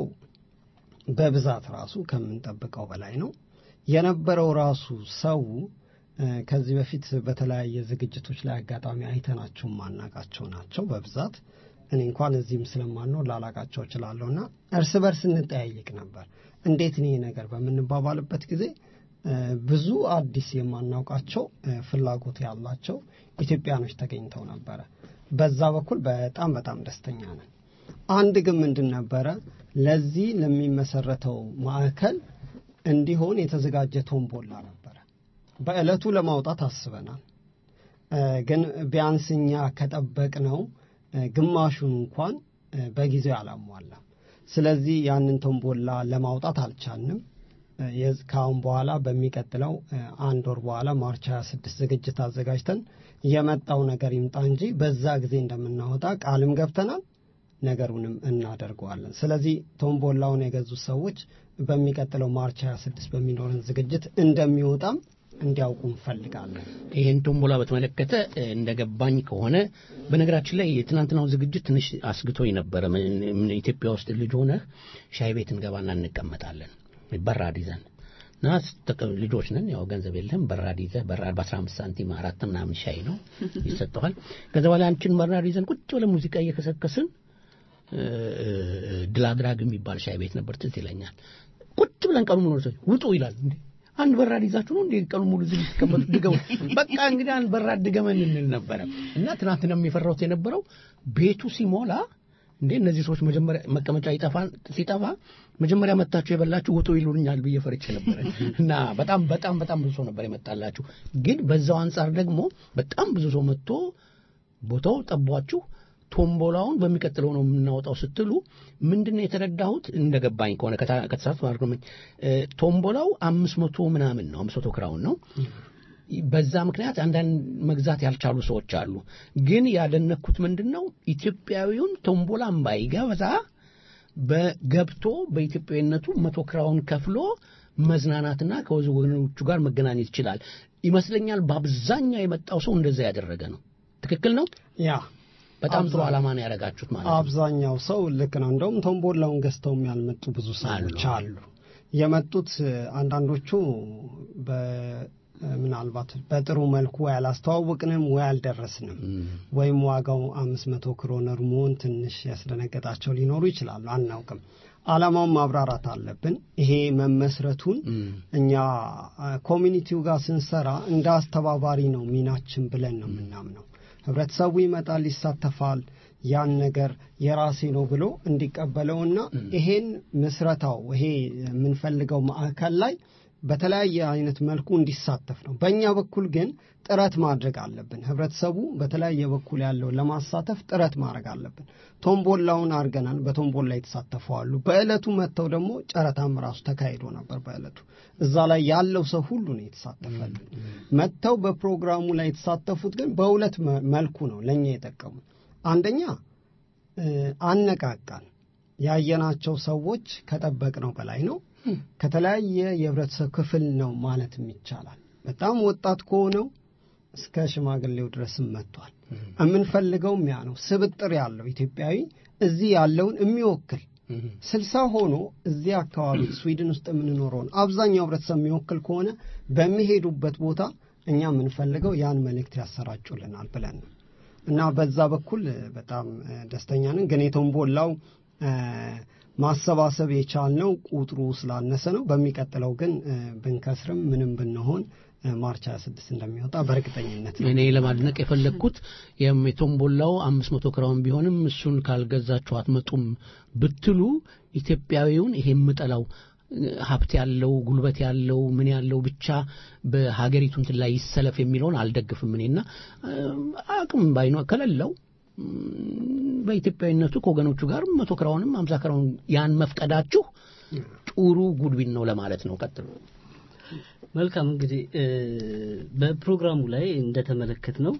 በብዛት ራሱ ከምንጠብቀው በላይ ነው የነበረው ራሱ ሰው እ፣ ከዚህ በፊት በተለያየ ዝግጅቶች ላይ አጋጣሚ አይተናቸው ማናቃቸው ናቸው በብዛት እኔ እንኳን እዚህም ስለማንኖር ላላቃቸው እችላለሁ እና እርስ በርስ እንጠያየቅ ነበር እንዴት ነው ይሄ ነገር በምንባባልበት ጊዜ እ፣ ብዙ አዲስ የማናውቃቸው እ፣ ፍላጎት ያላቸው ኢትዮጵያኖች ተገኝተው ነበረ በዛ በኩል በጣም በጣም ደስተኛ ነን አንድ ግን ምንድን ነበረ ለዚህ ለሚመሰረተው ማዕከል እንዲሆን የተዘጋጀ ቶምቦላ ነበረ በዕለቱ ለማውጣት አስበናል እ፣ ግን ቢያንስ እኛ ከጠበቅነው እ፣ ግማሹን እንኳን እ፣ በጊዜው አላሟላም ስለዚህ ያንን ቶምቦላ ለማውጣት አልቻልንም እ፣ የዝ- ከአሁን በኋላ በሚቀጥለው እ፣ አንድ ወር በኋላ ማርች 26 ዝግጅት አዘጋጅተን የመጣው ነገር ይምጣ እንጂ በዛ ጊዜ እንደምናወጣ ቃልም ገብተናል ነገሩንም እናደርገዋለን ስለዚህ ቶምቦላውን የገዙ ሰዎች በሚቀጥለው ማርች 26 በሚኖረን ዝግጅት እንደሚወጣም እንዲያውቁ እንፈልጋለን ይህን ቶምቦላ በተመለከተ እ፣ እንደገባኝ ከሆነ በነገራችን ላይ የትናንትናው ዝግጅት ትንሽ አስግቶኝ ነበረ። ምን- ምን ኢትዮጵያ ውስጥ ልጅ ሆነህ ሻይ ቤት እንገባና እንቀመጣለን በራድ ይዘን እና ስተቀ- ልጆች ነን፣ ያው ገንዘብ የለም። በራድ ይዘህ በራድ በ15 ሳንቲም አራት ምናምን ሻይ ነው ይሰጠዋል። ከዛ በኋላ አንቺን በራድ ይዘን ቁጭ ብለን ሙዚቃ እየከሰከስን እ፣ እ፣ ድል አድራግ የሚባል ሻይ ቤት ነበር፣ ትዝ ይለኛል። ቁጭ ብለን ቀኑ ሙሉ ሰዎች ውጡ ይላል። እንዴ አንድ በራድ ይዛችሁ ነው እንዴ ቀኑ ሙሉ እዚህ ልትቀመጡ? ድገሙ። በቃ እንግዲህ አንድ በራድ ድገመን እንል ነበረ እና ትናንትና የፈራሁት የነበረው ቤቱ ሲሞላ እንዴ እነዚህ ሰዎች መጀመሪያ መቀመጫ ይጠፋ ሲጠፋ መጀመሪያ መታችሁ የበላችሁ ውጡ ይሉኛል ብዬ ፈርቼ ነበረ እና በጣም በጣም በጣም ብዙ ሰው ነበር የመጣላችሁ። ግን በዛው አንጻር ደግሞ በጣም ብዙ ሰው መጥቶ ቦታው ጠቧችሁ ቶምቦላውን በሚቀጥለው ነው የምናወጣው ስትሉ ምንድን ነው የተረዳሁት እንደገባኝ ከሆነ ከታ- ከተሳሳትኩ ማለት ነው እ፣ ቶምቦላው አምስት መቶ ምናምን ነው አምስት መቶ ክራውን ነው በዛ ምክንያት አንዳንድ መግዛት ያልቻሉ ሰዎች አሉ ግን ያደነኩት ምንድን ነው ኢትዮጵያዊውን ቶምቦላን ባይገዛ በገብቶ በኢትዮጵያዊነቱ መቶ ክራውን ከፍሎ መዝናናትና ከወገኖቹ ጋር መገናኘት ይችላል ይመስለኛል በአብዛኛው የመጣው ሰው እንደዛ ያደረገ ነው ትክክል ነው ያ በጣም ጥሩ አብዛ- ዓላማ ነው ያደረጋችሁት ማለት ነው አብዛኛው ሰው ልክ ነው። እንደውም ቶምቦላውን ገዝተውም ያልመጡ ብዙ ሰዎች አሉ። የመጡት እ፣ አንዳንዶቹ በ- ምናልባት በጥሩ መልኩ ወይ አላስተዋወቅንም ወይ አልደረስንም ወይም ዋጋው አምስት መቶ ክሮነር መሆን ትንሽ ያስደነገጣቸው ሊኖሩ ይችላሉ። አናውቅም። ዓላማውን ማብራራት አለብን። ይሄ መመስረቱን እኛ አ፣ ኮሚኒቲው ጋር ስንሰራ እንደ አስተባባሪ ነው ሚናችን ብለን ነው የምናምነው። ህብረተሰቡ ይመጣል፣ ይሳተፋል። ያን ነገር የራሴ ነው ብሎ እንዲቀበለውና ይሄን ምስረታው ይሄ የምንፈልገው ማዕከል ላይ በተለያየ አይነት መልኩ እንዲሳተፍ ነው። በእኛ በኩል ግን ጥረት ማድረግ አለብን። ህብረተሰቡ በተለያየ በኩል ያለው ለማሳተፍ ጥረት ማድረግ አለብን። ቶምቦላውን አድርገናል። በቶምቦላ የተሳተፉ አሉ። በዕለቱ መጥተው ደግሞ ጨረታም ራሱ ተካሂዶ ነበር። በዕለቱ እዛ ላይ ያለው ሰው ሁሉ ነው የተሳተፈልን። መጥተው በፕሮግራሙ ላይ የተሳተፉት ግን በሁለት መ- መልኩ ነው ለእኛ የጠቀሙ። አንደኛ እ፣ አነቃቃን። ያየናቸው ሰዎች ከጠበቅነው በላይ ነው። ከተለያየ የህብረተሰብ ክፍል ነው ማለትም ይቻላል። በጣም ወጣት ከሆነው እስከ ሽማግሌው ድረስም መጥቷል። የምንፈልገውም ያ ነው። ስብጥር ያለው ኢትዮጵያዊ እዚህ ያለውን የሚወክል ስልሳ ሆኖ እዚህ አካባቢ ስዊድን ውስጥ የምንኖረውን አብዛኛው ህብረተሰብ የሚወክል ከሆነ በሚሄዱበት ቦታ እኛ የምንፈልገው ያን መልእክት ያሰራጩልናል ብለን ነው እና በዛ በኩል እ፣ በጣም እ፣ ደስተኛ ነን። ግን የቶምቦላው እ፣ ማሰባሰብ የቻልነው ቁጥሩ ስላነሰ ነው። በሚቀጥለው ግን እ፣ ብንከስርም ምንም ብንሆን እ፣ ማርች 26 እንደሚወጣ በእርግጠኝነት ነው። እኔ ለማድነቅ የፈለግኩት የም- የቶምቦላው አምስት መቶ ክራውን ቢሆንም እሱን ካልገዛችሁ አትመጡም ብትሉ ኢትዮጵያዊውን ይሄ የምጠላው እ፣ ሀብት ያለው ጉልበት ያለው ምን ያለው ብቻ በሀገሪቱ እንትን ላይ ይሰለፍ የሚለውን አልደግፍም እኔና እ፣ አቅም ባይኖ ከሌለው ም፣ በኢትዮጵያዊነቱ ከወገኖቹ ጋር መቶ ክራውንም አምሳ ክራውን ያን መፍቀዳችሁ ጥሩ ጉድቢን ነው ለማለት ነው ቀጥሎ መልካም እንግዲህ እ፣ በፕሮግራሙ ላይ እንደተመለከት ነው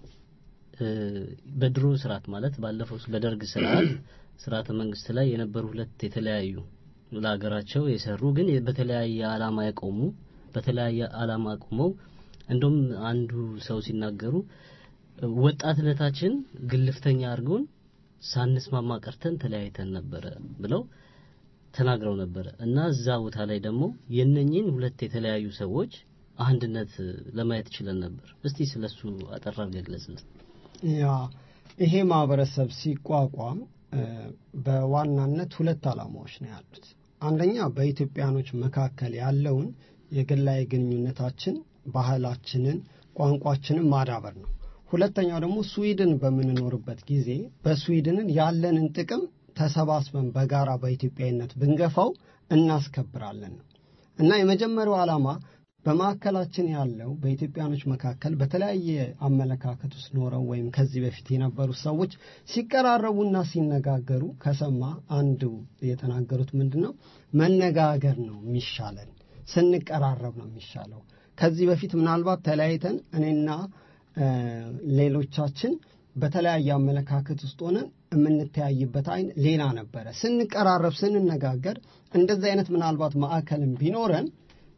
በድሮ ስርዓት ማለት ባለፈው በደርግ ስርዓት ስርዓተ መንግስት ላይ የነበሩ ሁለት የተለያዩ ለሀገራቸው የሰሩ ግን በተለያየ ዓላማ የቆሙ በተለያየ ዓላማ ቆመው እንደውም አንዱ ሰው ሲናገሩ ወጣትነታችን ግልፍተኛ አድርጎን ሳንስማማ ቀርተን ተለያይተን ነበረ ብለው ተናግረው ነበረ እና እዛ ቦታ ላይ ደግሞ የነኝን ሁለት የተለያዩ ሰዎች አንድነት ለማየት ችለን ነበር። እስቲ ስለሱ አጠር አድርገህ ግለጽልን። ያ ይሄ ማህበረሰብ ሲቋቋም እ፣ በዋናነት ሁለት ዓላማዎች ነው ያሉት። አንደኛ በኢትዮጵያኖች መካከል ያለውን የግላዊ ግንኙነታችን፣ ባህላችንን፣ ቋንቋችንን ማዳበር ነው። ሁለተኛው ደግሞ ስዊድን በምንኖርበት ጊዜ በስዊድንን ያለንን ጥቅም ተሰባስበን በጋራ በኢትዮጵያዊነት ብንገፋው እናስከብራለን ነው እና የመጀመሪያው ዓላማ በማዕከላችን ያለው በኢትዮጵያኖች መካከል በተለያየ አመለካከት ውስጥ ኖረው ወይም ከዚህ በፊት የነበሩ ሰዎች ሲቀራረቡና ሲነጋገሩ ከሰማ አንዱ የተናገሩት ምንድን ነው? መነጋገር ነው የሚሻለን፣ ስንቀራረብ ነው የሚሻለው። ከዚህ በፊት ምናልባት ተለያይተን እኔና እ፣ ሌሎቻችን በተለያየ አመለካከት ውስጥ ሆነን የምንተያይበት አይን ሌላ ነበረ። ስንቀራረብ ስንነጋገር እንደዚህ አይነት ምናልባት ማዕከልም ቢኖረን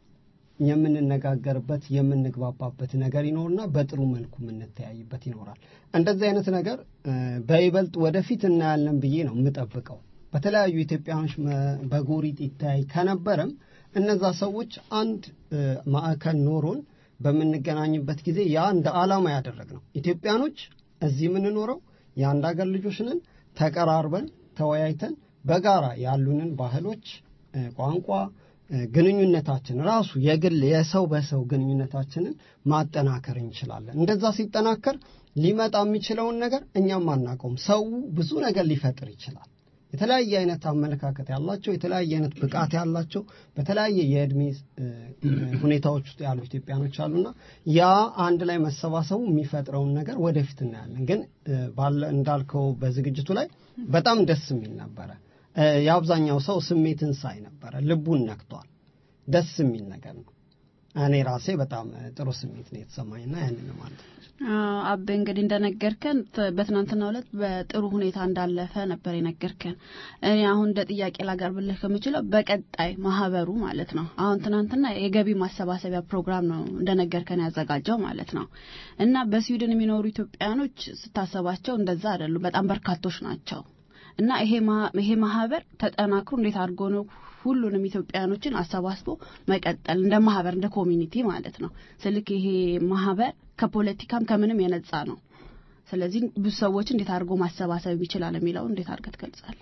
የምንነጋገርበት የምንግባባበት ነገር ይኖርና በጥሩ መልኩ የምንተያይበት ይኖራል። እንደዚህ አይነት ነገር እ፣ በይበልጥ ወደፊት እናያለን ብዬ ነው የምጠብቀው። በተለያዩ ኢትዮጵያኖች መ- በጎሪጥ ይተያይ ከነበረም እነዛ ሰዎች አንድ እ፣ ማዕከል ኖሮን በምንገናኝበት ጊዜ ያ እንደ ዓላማ ያደረግ ነው። ኢትዮጵያኖች እዚህ የምንኖረው የአንድ ሀገር ልጆች ነን። ተቀራርበን ተወያይተን በጋራ ያሉንን ባህሎች፣ እ፣ ቋንቋ እ፣ ግንኙነታችን ራሱ የግል የሰው በሰው ግንኙነታችንን ማጠናከር እንችላለን። እንደዛ ሲጠናከር ሊመጣ የሚችለውን ነገር እኛም አናውቀውም። ሰው ብዙ ነገር ሊፈጥር ይችላል። የተለያየ አይነት አመለካከት ያላቸው የተለያየ አይነት ብቃት ያላቸው በተለያየ የእድሜ እ፣ ሁኔታዎች ውስጥ ያሉ ኢትዮጵያኖች አሉና ያ አንድ ላይ መሰባሰቡ የሚፈጥረውን ነገር ወደፊት እናያለን። ግን እ፣ ባለ እንዳልከው በዝግጅቱ ላይ በጣም ደስ የሚል ነበረ። እ፣ የአብዛኛው ሰው ስሜትን ሳይ ነበረ፣ ልቡን ነክቷል። ደስ የሚል ነገር ነው። እኔ ራሴ በጣም እ፣ ጥሩ ስሜት ነው የተሰማኝና ያንን ነው ማለት ነው። አዎ፣ አቤ እንግዲህ እንደነገርከን ት- በትናንትናው ዕለት በጥሩ ሁኔታ እንዳለፈ ነበር የነገርከን። እኔ አሁን እንደ ጥያቄ ላቀርብልህ ከምችለው በቀጣይ ማህበሩ ማለት ነው አሁን ትናንትና የገቢ ማሰባሰቢያ ፕሮግራም ነው እንደነገርከን ያዘጋጀው ማለት ነው እና በስዊድን የሚኖሩ ኢትዮጵያኖች ስታሰባቸው እንደዛ አይደሉም፣ በጣም በርካቶች ናቸው እና ይሄ ማ- ይሄ ማህበር ተጠናክሮ እንዴት አድርጎ ነው ሁሉንም ኢትዮጵያኖችን አሰባስቦ መቀጠል እንደ ማህበር እንደ ኮሚኒቲ ማለት ነው። ስልክ ይሄ ማህበር ከፖለቲካም ከምንም የነጻ ነው። ስለዚህ ብዙ ሰዎች እንዴት አድርጎ ማሰባሰብ ይችላል የሚለው እንዴት አድርገህ ትገልጻለህ?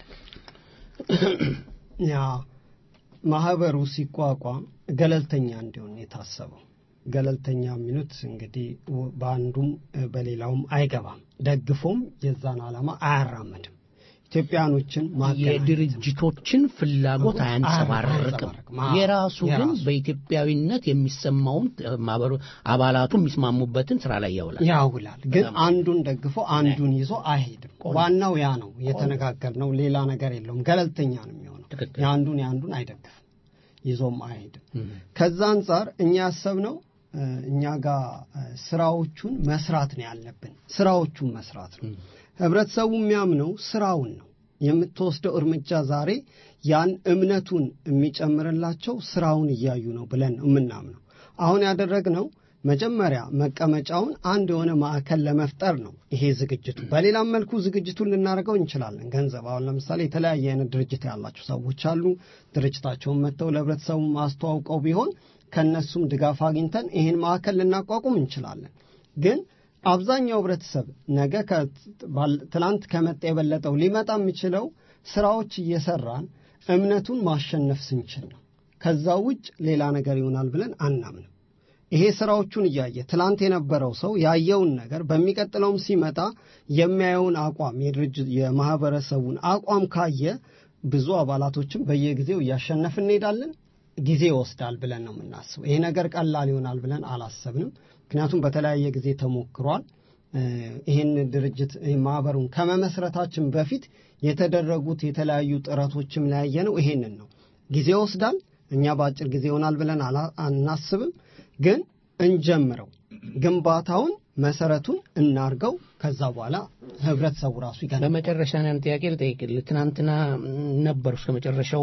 ያ ማህበሩ ሲቋቋም ገለልተኛ እንዲሆን የታሰበው ገለልተኛ የሚሉት እንግዲህ ወ- በአንዱም እ፣ በሌላውም አይገባም፣ ደግፎም የዛን ዓላማ አያራምድም። ኢትዮጵያኖችን ማገናኘት የድርጅቶችን ፍላጎት አያንጸባርቅም። አያንጸባርቅም። አዎ፣ የራሱ ግን የራሱ። በኢትዮጵያዊነት የሚሰማውን ማህበሩ አባላቱ የሚስማሙበትን ስራ ላይ ያውላል። ያውላል። ግን አንዱን ደግፎ አንዱን ይዞ አይሄድም። ዋናው ያ ነው የተነጋገር ነው። ሌላ ነገር የለውም። ገለልተኛ ነው የሚሆነው። ትክክል። የአንዱን የአንዱን አይደግፍም፣ ይዞም አይሄድም። ከዛ አንጻር እኛ ያሰብነው እ፣ እኛ ጋር እ፣ ስራዎቹን መስራት ነው ያለብን። ስራዎቹን መስራት ነው። ህብረተሰቡ የሚያምነው ስራውን ነው። የምትወስደው እርምጃ ዛሬ ያን እምነቱን የሚጨምርላቸው ስራውን እያዩ ነው ብለን ነው የምናምነው። አሁን ያደረግነው መጀመሪያ መቀመጫውን አንድ የሆነ ማዕከል ለመፍጠር ነው ይሄ ዝግጅቱ። በሌላም መልኩ ዝግጅቱን ልናደርገው እንችላለን። ገንዘብ አሁን ለምሳሌ የተለያየ አይነት ድርጅት ያላቸው ሰዎች አሉ። ድርጅታቸውን መጥተው ለህብረተሰቡ ማስተዋውቀው ቢሆን ከእነሱም ድጋፍ አግኝተን ይህን ማዕከል ልናቋቁም እንችላለን። ግን አብዛኛው ህብረተሰብ ነገ ከ- ባል- ትናንት ከመጣ የበለጠው ሊመጣ የሚችለው ስራዎች እየሰራን እምነቱን ማሸነፍ ስንችል ነው። ከዛ ውጭ ሌላ ነገር ይሆናል ብለን አናምንም። ይሄ ስራዎቹን እያየ ትላንት የነበረው ሰው ያየውን ነገር በሚቀጥለውም ሲመጣ የሚያየውን አቋም የድርጅት የማህበረሰቡን አቋም ካየ ብዙ አባላቶችም በየጊዜው እያሸነፍ እንሄዳለን። ጊዜ ይወስዳል ብለን ነው የምናስበው። ይሄ ነገር ቀላል ይሆናል ብለን አላሰብንም። ምክንያቱም በተለያየ ጊዜ ተሞክሯል። እ፣ ይህን ድርጅት ይህን ማህበሩን ከመመስረታችን በፊት የተደረጉት የተለያዩ ጥረቶችም ላይ ያየነው ይሄንን ነው። ጊዜ ይወስዳል። እኛ በአጭር ጊዜ ይሆናል ብለን አላ- አናስብም። ግን እንጀምረው፣ ግንባታውን መሰረቱን እናርገው። ከዛ በኋላ ህብረተሰቡ ራሱ ይገነባል። በመጨረሻ ያን ጥያቄ ልጠይቅልህ። ትናንትና ነበሩ እስከ መጨረሻው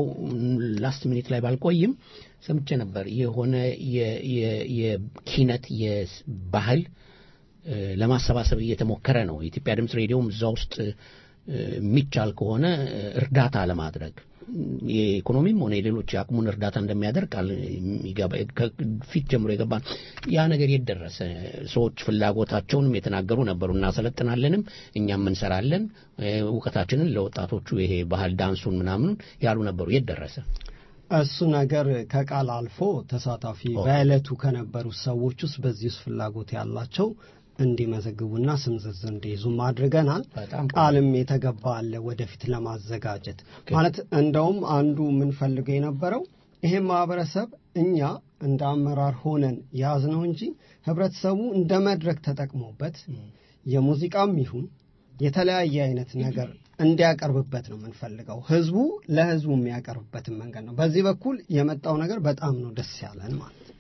ላስት ሚኒት ላይ ባልቆይም ሰምቼ ነበር የሆነ የ- የ- የኪነት የባህል እ፣ ለማሰባሰብ እየተሞከረ ነው። የኢትዮጵያ ድምፅ ሬዲዮም እዛ ውስጥ እ፣ የሚቻል ከሆነ እ፣ እርዳታ ለማድረግ የኢኮኖሚም ሆነ የሌሎች የአቅሙን እርዳታ እንደሚያደርግ ቃል የሚገባ- ከፊት ጀምሮ የገባ ነው። ያ ነገር የት ደረሰ? ሰዎች ፍላጎታቸውንም የተናገሩ ነበሩ። እናሰለጥናለንም እኛም እንሰራለን እ፣ እውቀታችንን ለወጣቶቹ ይሄ ባህል ዳንሱን ምናምኑን ያሉ ነበሩ። የት ደረሰ? እሱ ነገር ከቃል አልፎ ተሳታፊ በዕለቱ ከነበሩ ሰዎች ውስጥ በዚህ ውስጥ ፍላጎት ያላቸው እንዲመዘግቡና ስም ዝርዝር እንዲይዙም አድርገናል። በጣም ቃልም የተገባ አለ ወደፊት ለማዘጋጀት ማለት እንደውም አንዱ የምንፈልገው የነበረው ይሄን ማህበረሰብ እኛ እንደ አመራር ሆነን ያዝነው እንጂ ህብረተሰቡ እንደ መድረክ ተጠቅሞበት የሙዚቃም ይሁን የተለያየ አይነት ነገር እንዲያቀርብበት ነው የምንፈልገው። ህዝቡ ለህዝቡ የሚያቀርብበትን መንገድ ነው። በዚህ በኩል የመጣው ነገር በጣም ነው ደስ ያለን ማለት ነው።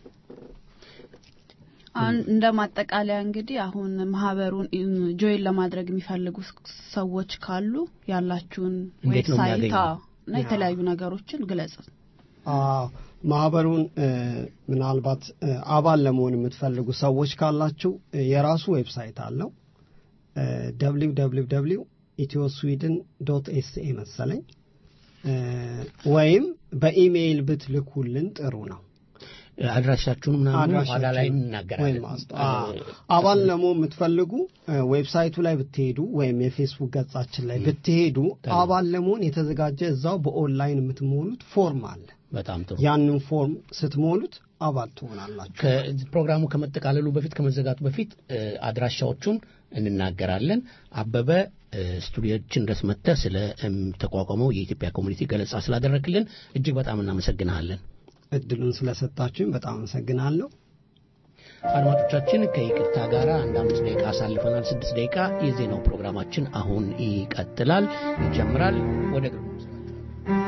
አሁን እንደ ማጠቃለያ እንግዲህ አሁን ማህበሩን ጆይን ለማድረግ የሚፈልጉ ሰዎች ካሉ ያላችሁን እንዴት ነው ዌብሳይት የሚያገኙ? አዎ፣ እና የተለያዩ ነገሮችን ግለጽ። አዎ፣ ማህበሩን እ፣ ምናልባት እ፣ አባል ለመሆን የምትፈልጉ ሰዎች ካላችሁ እ፣ የራሱ ዌብሳይት አለው ደብሊው ደብሊው ደብሊው ኢትዮ ስዊድን ዶት ኤስኤ መሰለኝ እ፣ ወይም በኢሜይል ብትልኩልን ጥሩ ነው። አድራሻችሁን ምናምን ኋላ ላይ ወይም እናገራለን። ማስታ- አ- አባል ለመሆን የምትፈልጉ እ፣ ዌብሳይቱ ላይ ብትሄዱ ወይም የፌስቡክ ገጻችን ላይ ብትሄዱ አባል ለመሆን የተዘጋጀ እዛው በኦንላይን የምትሞሉት ፎርም አለ። በጣም ጥሩ። ያንን ፎርም ስትሞሉት አባል ትሆናላችሁ። ከፕሮግራሙ ከመጠቃለሉ በፊት ከመዘጋቱ በፊት እ፣ አድራሻዎቹን እንናገራለን። አበበ እ፣ ስቱዲዮችን ድረስ መጥተህ ስለ እም፣ ተቋቋመው የኢትዮጵያ ኮሚኒቲ ገለጻ ስላደረግልን እጅግ በጣም እናመሰግናለን። እድሉን ስለሰጣችሁኝ በጣም አመሰግናለሁ። አድማጮቻችን ከይቅርታ ጋር አንድ አምስት ደቂቃ አሳልፈናል። ስድስት ደቂቃ የዜናው ፕሮግራማችን አሁን ይቀጥላል፣ ይጀምራል። ወደ ግርማ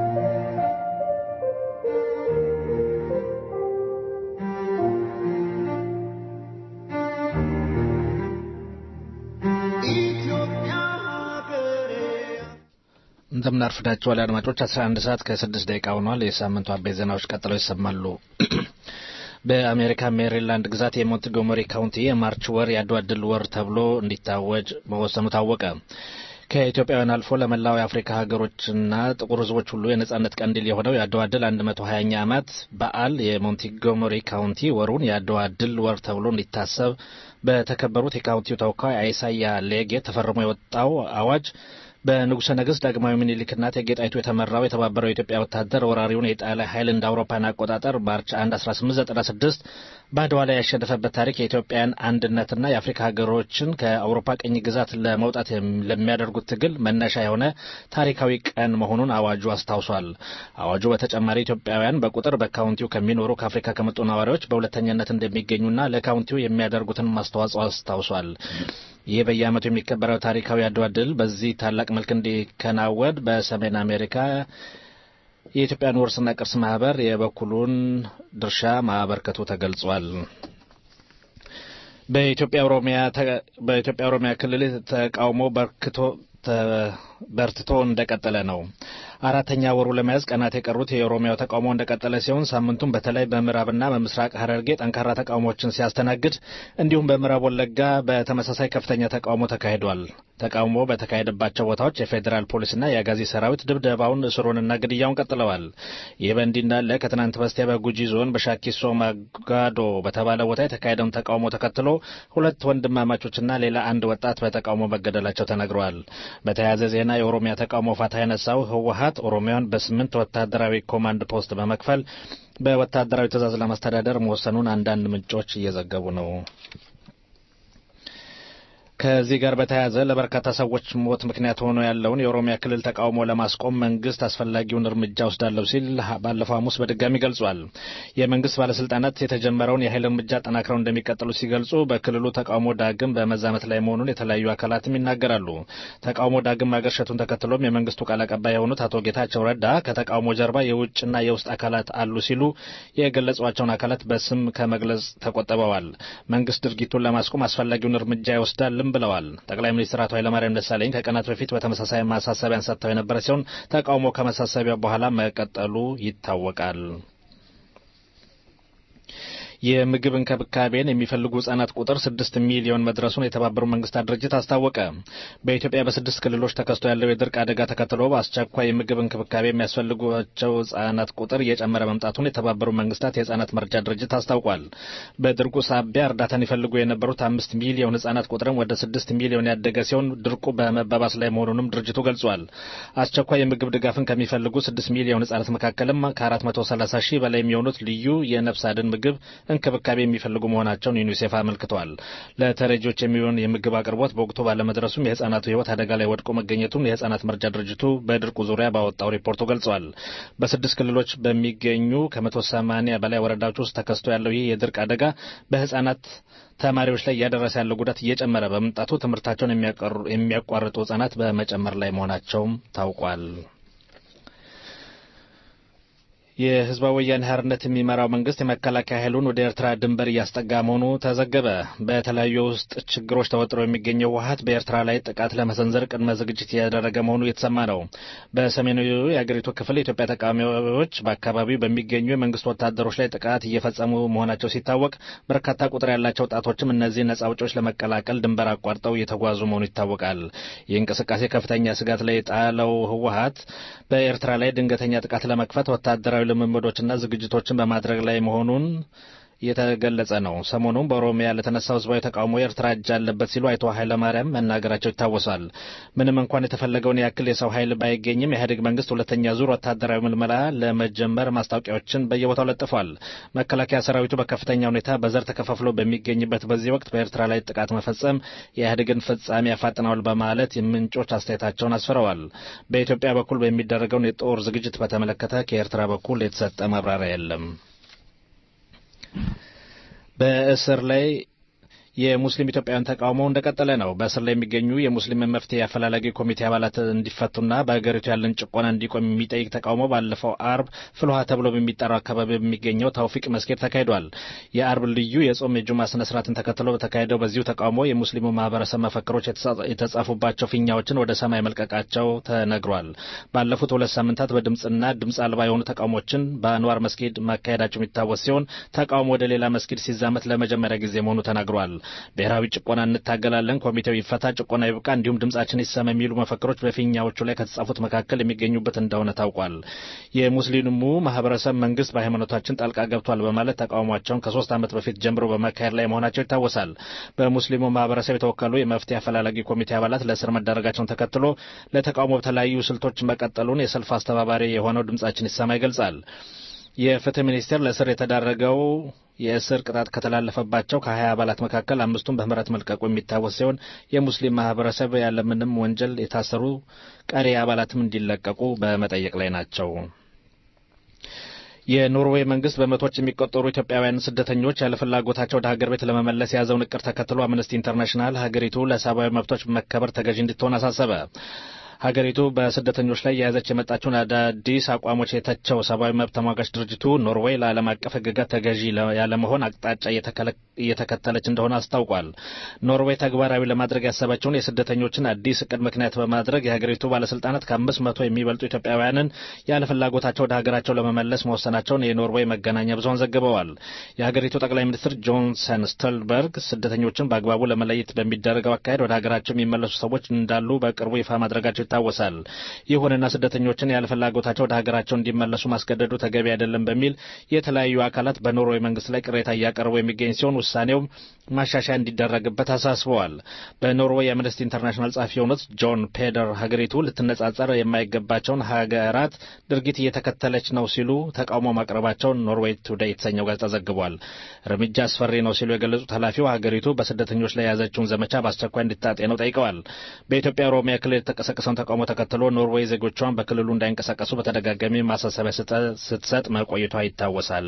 እንደምን አርፍዳችኋል አድማጮች 11 ሰዓት ከስድስት ደቂቃ ሆኗል የሳምንቱ አበይት ዜናዎች ቀጥለው ይሰማሉ በአሜሪካ ሜሪላንድ ግዛት የሞንትጎመሪ ካውንቲ የማርች ወር የአድዋ ድል ወር ተብሎ እንዲታወጅ መወሰኑ ታወቀ ከኢትዮጵያውያን አልፎ ለመላው የአፍሪካ ሀገሮችና ጥቁር ሕዝቦች ሁሉ የነጻነት ቀንዲል የሆነው የአድዋ ድል 120ኛ ዓመት በዓል የሞንቲጎመሪ ካውንቲ ወሩን የአድዋ ድል ወር ተብሎ እንዲታሰብ በተከበሩት የካውንቲው ተወካይ አይሳያ ሌጌ ተፈርሞ የወጣው አዋጅ በንጉሠ ነገሥት ዳግማዊ ምኒልክና እቴጌ ጣይቱ የተመራው የተባበረው የኢትዮጵያ ወታደር ወራሪውን የጣሊያ ኃይል እንደ አውሮፓን አቆጣጠር ማርች 1 1896 በአድዋ ላይ ያሸነፈበት ታሪክ የኢትዮጵያን አንድነትና የአፍሪካ ሀገሮችን ከአውሮፓ ቅኝ ግዛት ለመውጣት ለሚያደርጉት ትግል መነሻ የሆነ ታሪካዊ ቀን መሆኑን አዋጁ አስታውሷል። አዋጁ በተጨማሪ ኢትዮጵያውያን በቁጥር በካውንቲው ከሚኖሩ ከአፍሪካ ከመጡ ነዋሪዎች በሁለተኛነት እንደሚገኙና ለካውንቲው የሚያደርጉትን ማስተዋጽኦ አስታውሷል። ይህ በየዓመቱ የሚከበረው ታሪካዊ አድዋ ድል በዚህ ታላቅ መልክ እንዲከናወን በሰሜን አሜሪካ የኢትዮጵያን ውርስና ቅርስ ማህበር የበኩሉን ድርሻ ማበርከቱ ተገልጿል። በኢትዮጵያ ኦሮሚያ በኢትዮጵያ ኦሮሚያ ክልል ተቃውሞ በርክቶ በርትቶ እንደቀጠለ ነው። አራተኛ ወሩ ለመያዝ ቀናት የቀሩት የኦሮሚያው ተቃውሞ እንደቀጠለ ሲሆን ሳምንቱም በተለይ በምዕራብና በምስራቅ ሐረርጌ ጠንካራ ተቃውሞዎችን ሲያስተናግድ እንዲሁም በምዕራብ ወለጋ በተመሳሳይ ከፍተኛ ተቃውሞ ተካሂዷል። ተቃውሞ በተካሄደባቸው ቦታዎች የፌዴራል ፖሊስና የአጋዚ ሰራዊት ድብደባውን፣ እስሩንና ግድያውን ቀጥለዋል። ይህ በእንዲህ እንዳለ ከትናንት በስቲያ በጉጂ ዞን በሻኪሶ ማጋዶ በተባለ ቦታ የተካሄደውን ተቃውሞ ተከትሎ ሁለት ወንድማማቾችና ሌላ አንድ ወጣት በተቃውሞ መገደላቸው ተነግረዋል። በተያያዘ ዜና የኦሮሚያ ተቃውሞ ፋታ ያነሳው ህወሀት ኦሮሚያን በስምንት ወታደራዊ ኮማንድ ፖስት በመክፈል በወታደራዊ ትዕዛዝ ለማስተዳደር መወሰኑን አንዳንድ ምንጮች እየዘገቡ ነው። ከዚህ ጋር በተያያዘ ለበርካታ ሰዎች ሞት ምክንያት ሆኖ ያለውን የኦሮሚያ ክልል ተቃውሞ ለማስቆም መንግስት አስፈላጊውን እርምጃ ወስዳለሁ ሲል ባለፈው ሐሙስ በድጋሚ ገልጿል። የመንግስት ባለስልጣናት የተጀመረው የኃይል እርምጃ ጠናክረው እንደሚቀጥሉ ሲገልጹ በክልሉ ተቃውሞ ዳግም በመዛመት ላይ መሆኑን የተለያዩ አካላትም ይናገራሉ። ተቃውሞ ዳግም ማገርሸቱን ተከትሎም የመንግስቱ ቃል አቀባይ የሆኑት አቶ ጌታቸው ረዳ ከተቃውሞ ጀርባ የውጭና የውስጥ አካላት አሉ ሲሉ የገለጿቸውን አካላት በስም ከመግለጽ ተቆጥበዋል። መንግስት ድርጊቱን ለማስቆም አስፈላጊውን እርምጃ ይወስዳልም ብለዋል። ጠቅላይ ሚኒስትር አቶ ኃይለማርያም ደሳለኝ ከቀናት በፊት በተመሳሳይ ማሳሰቢያን ሰጥተው የነበረ ሲሆን ተቃውሞ ከማሳሰቢያ በኋላ መቀጠሉ ይታወቃል። የምግብ እንክብካቤን የሚፈልጉ ህጻናት ቁጥር ስድስት ሚሊዮን መድረሱን የተባበሩት መንግስታት ድርጅት አስታወቀ። በኢትዮጵያ በስድስት ክልሎች ተከስቶ ያለው የድርቅ አደጋ ተከትሎ በአስቸኳይ የምግብ እንክብካቤ የሚያስፈልጓቸው ህጻናት ቁጥር እየጨመረ መምጣቱን የተባበሩት መንግስታት የህጻናት መርጃ ድርጅት አስታውቋል። በድርቁ ሳቢያ እርዳታን ይፈልጉ የነበሩት አምስት ሚሊዮን ህጻናት ቁጥርም ወደ ስድስት ሚሊዮን ያደገ ሲሆን ድርቁ በመባባስ ላይ መሆኑንም ድርጅቱ ገልጿል። አስቸኳይ የምግብ ድጋፍን ከሚፈልጉ ስድስት ሚሊዮን ህጻናት መካከልም ከአራት መቶ ሰላሳ ሺህ በላይ የሚሆኑት ልዩ የነፍስ አድን ምግብ እንክብካቤ የሚፈልጉ መሆናቸውን ዩኒሴፍ አመልክቷል። ለተረጂዎች የሚሆን የምግብ አቅርቦት በወቅቱ ባለመድረሱም የህጻናቱ ህይወት አደጋ ላይ ወድቆ መገኘቱን የህጻናት መርጃ ድርጅቱ በድርቁ ዙሪያ ባወጣው ሪፖርቱ ገልጿል። በስድስት ክልሎች በሚገኙ ከመቶ ሰማኒያ በላይ ወረዳዎች ውስጥ ተከስቶ ያለው ይህ የድርቅ አደጋ በህጻናት ተማሪዎች ላይ እያደረሰ ያለው ጉዳት እየጨመረ በመምጣቱ ትምህርታቸውን የሚያቋርጡ ህጻናት በመጨመር ላይ መሆናቸውም ታውቋል። የህዝባዊ ወያኔ ሓርነት የሚመራው መንግስት የመከላከያ ኃይሉን ወደ ኤርትራ ድንበር እያስጠጋ መሆኑ ተዘገበ። በተለያዩ ውስጥ ችግሮች ተወጥሮ የሚገኘው ህወሓት በኤርትራ ላይ ጥቃት ለመሰንዘር ቅድመ ዝግጅት እያደረገ መሆኑ እየተሰማ ነው። በሰሜናዊ የአገሪቱ ክፍል የኢትዮጵያ ተቃዋሚዎች በአካባቢው በሚገኙ የመንግስት ወታደሮች ላይ ጥቃት እየፈጸሙ መሆናቸው ሲታወቅ፣ በርካታ ቁጥር ያላቸው ወጣቶችም እነዚህ ነጻ አውጪዎች ለመቀላቀል ድንበር አቋርጠው እየተጓዙ መሆኑ ይታወቃል። ይህ እንቅስቃሴ ከፍተኛ ስጋት ላይ የጣለው ህወሓት በኤርትራ ላይ ድንገተኛ ጥቃት ለመክፈት ወታደራዊ ልምምዶችና ዝግጅቶችን በማድረግ ላይ መሆኑን እየተገለጸ ነው። ሰሞኑን በኦሮሚያ ለተነሳው ህዝባዊ ተቃውሞ የኤርትራ እጅ አለበት ሲሉ አቶ ኃይለማርያም መናገራቸው ይታወሳል። ምንም እንኳን የተፈለገውን ያክል የሰው ኃይል ባይገኝም የኢህአዴግ መንግስት ሁለተኛ ዙር ወታደራዊ ምልመላ ለመጀመር ማስታወቂያዎችን በየቦታው ለጥፏል። መከላከያ ሰራዊቱ በከፍተኛ ሁኔታ በዘር ተከፋፍሎ በሚገኝበት በዚህ ወቅት በኤርትራ ላይ ጥቃት መፈጸም የኢህአዴግን ፍጻሜ ያፋጥነዋል በማለት ምንጮች አስተያየታቸውን አስፍረዋል። በኢትዮጵያ በኩል በሚደረገውን የጦር ዝግጅት በተመለከተ ከኤርትራ በኩል የተሰጠ ማብራሪያ የለም። በእስር ላይ የሙስሊም ኢትዮጵያውያን ተቃውሞ እንደቀጠለ ነው። በእስር ላይ የሚገኙ የሙስሊም መፍትሄ አፈላላጊ ኮሚቴ አባላት እንዲፈቱና በሀገሪቱ ያለን ጭቆና እንዲቆም የሚጠይቅ ተቃውሞ ባለፈው አርብ ፍልውሃ ተብሎ በሚጠራው አካባቢ በሚገኘው ታውፊቅ መስጊድ ተካሂዷል። የአርብ ልዩ የጾም የጁማ ስነ ስርዓትን ተከትሎ በተካሄደው በዚሁ ተቃውሞ የሙስሊሙ ማህበረሰብ መፈክሮች የተጻፉባቸው ፊኛዎችን ወደ ሰማይ መልቀቃቸው ተነግሯል። ባለፉት ሁለት ሳምንታት በድምፅና ድምፅ አልባ የሆኑ ተቃውሞችን በአንዋር መስጊድ ማካሄዳቸው የሚታወስ ሲሆን ተቃውሞ ወደ ሌላ መስጊድ ሲዛመት ለመጀመሪያ ጊዜ መሆኑ ተናግሯል። ብሔራዊ ጭቆና እንታገላለን፣ ኮሚቴው ይፈታ፣ ጭቆና ይብቃ፣ እንዲሁም ድምጻችን ይሰማ የሚሉ መፈክሮች በፊኛዎቹ ላይ ከተጻፉት መካከል የሚገኙበት እንደሆነ ታውቋል። የሙስሊሙ ማህበረሰብ መንግስት በሃይማኖታችን ጣልቃ ገብቷል በማለት ተቃውሟቸውን ከሶስት ዓመት በፊት ጀምሮ በማካሄድ ላይ መሆናቸው ይታወሳል። በሙስሊሙ ማህበረሰብ የተወከሉ የመፍትሄ አፈላላጊ ኮሚቴ አባላት ለእስር መዳረጋቸውን ተከትሎ ለተቃውሞ በተለያዩ ስልቶች መቀጠሉን የሰልፍ አስተባባሪ የሆነው ድምጻችን ይሰማ ይገልጻል። የፍትህ ሚኒስቴር ለእስር የተዳረገው የእስር ቅጣት ከተላለፈባቸው ከሀያ አባላት መካከል አምስቱን በምህረት መልቀቁ የሚታወስ ሲሆን የሙስሊም ማህበረሰብ ያለምንም ወንጀል የታሰሩ ቀሪ አባላትም እንዲለቀቁ በመጠየቅ ላይ ናቸው። የኖርዌይ መንግስት በመቶዎች የሚቆጠሩ ኢትዮጵያውያን ስደተኞች ያለ ፍላጎታቸው ወደ ሀገር ቤት ለመመለስ የያዘውን እቅድ ተከትሎ አምነስቲ ኢንተርናሽናል ሀገሪቱ ለሰብአዊ መብቶች መከበር ተገዥ እንድትሆን አሳሰበ። ሀገሪቱ በስደተኞች ላይ የያዘች የመጣቸውን አዳዲስ አቋሞች የተቸው ሰብአዊ መብት ተሟጋች ድርጅቱ ኖርዌይ ለዓለም አቀፍ ሕግጋት ተገዢ ያለመሆን አቅጣጫ እየተከተለች እንደሆነ አስታውቋል። ኖርዌይ ተግባራዊ ለማድረግ ያሰበችውን የስደተኞችን አዲስ እቅድ ምክንያት በማድረግ የሀገሪቱ ባለስልጣናት ከአምስት መቶ የሚበልጡ ኢትዮጵያውያንን ያለ ፍላጎታቸው ወደ ሀገራቸው ለመመለስ መወሰናቸውን የኖርዌይ መገናኛ ብዙኃን ዘግበዋል። የሀገሪቱ ጠቅላይ ሚኒስትር ጆንሰን ስቶልበርግ ስደተኞችን በአግባቡ ለመለየት በሚደረገው አካሄድ ወደ ሀገራቸው የሚመለሱ ሰዎች እንዳሉ በቅርቡ ይፋ ማድረጋቸው ይታወሳል። ይሁንና ስደተኞችን ያለ ፍላጎታቸው ወደ ሀገራቸው እንዲመለሱ ማስገደዱ ተገቢ አይደለም በሚል የተለያዩ አካላት በኖርዌይ መንግስት ላይ ቅሬታ እያቀረቡ የሚገኝ ሲሆን ውሳኔውም ማሻሻያ እንዲደረግበት አሳስበዋል። በኖርዌይ የአምነስቲ ኢንተርናሽናል ጸሐፊ የሆኑት ጆን ፔደር ሀገሪቱ ልትነጻጸር የማይገባቸውን ሀገራት ድርጊት እየተከተለች ነው ሲሉ ተቃውሞ ማቅረባቸውን ኖርዌይ ቱዴይ የተሰኘው ጋዜጣ ዘግቧል። እርምጃ አስፈሪ ነው ሲሉ የገለጹት ኃላፊው ሀገሪቱ በስደተኞች ላይ የያዘችውን ዘመቻ በአስቸኳይ እንድታጤነው ጠይቀዋል። በኢትዮጵያ ኦሮሚያ ክልል የተቀሰቀሰውን ተቃውሞ ተከትሎ ኖርዌይ ዜጎቿን በክልሉ እንዳይንቀሳቀሱ በተደጋጋሚ ማሳሰቢያ ስትሰጥ መቆየቷ ይታወሳል።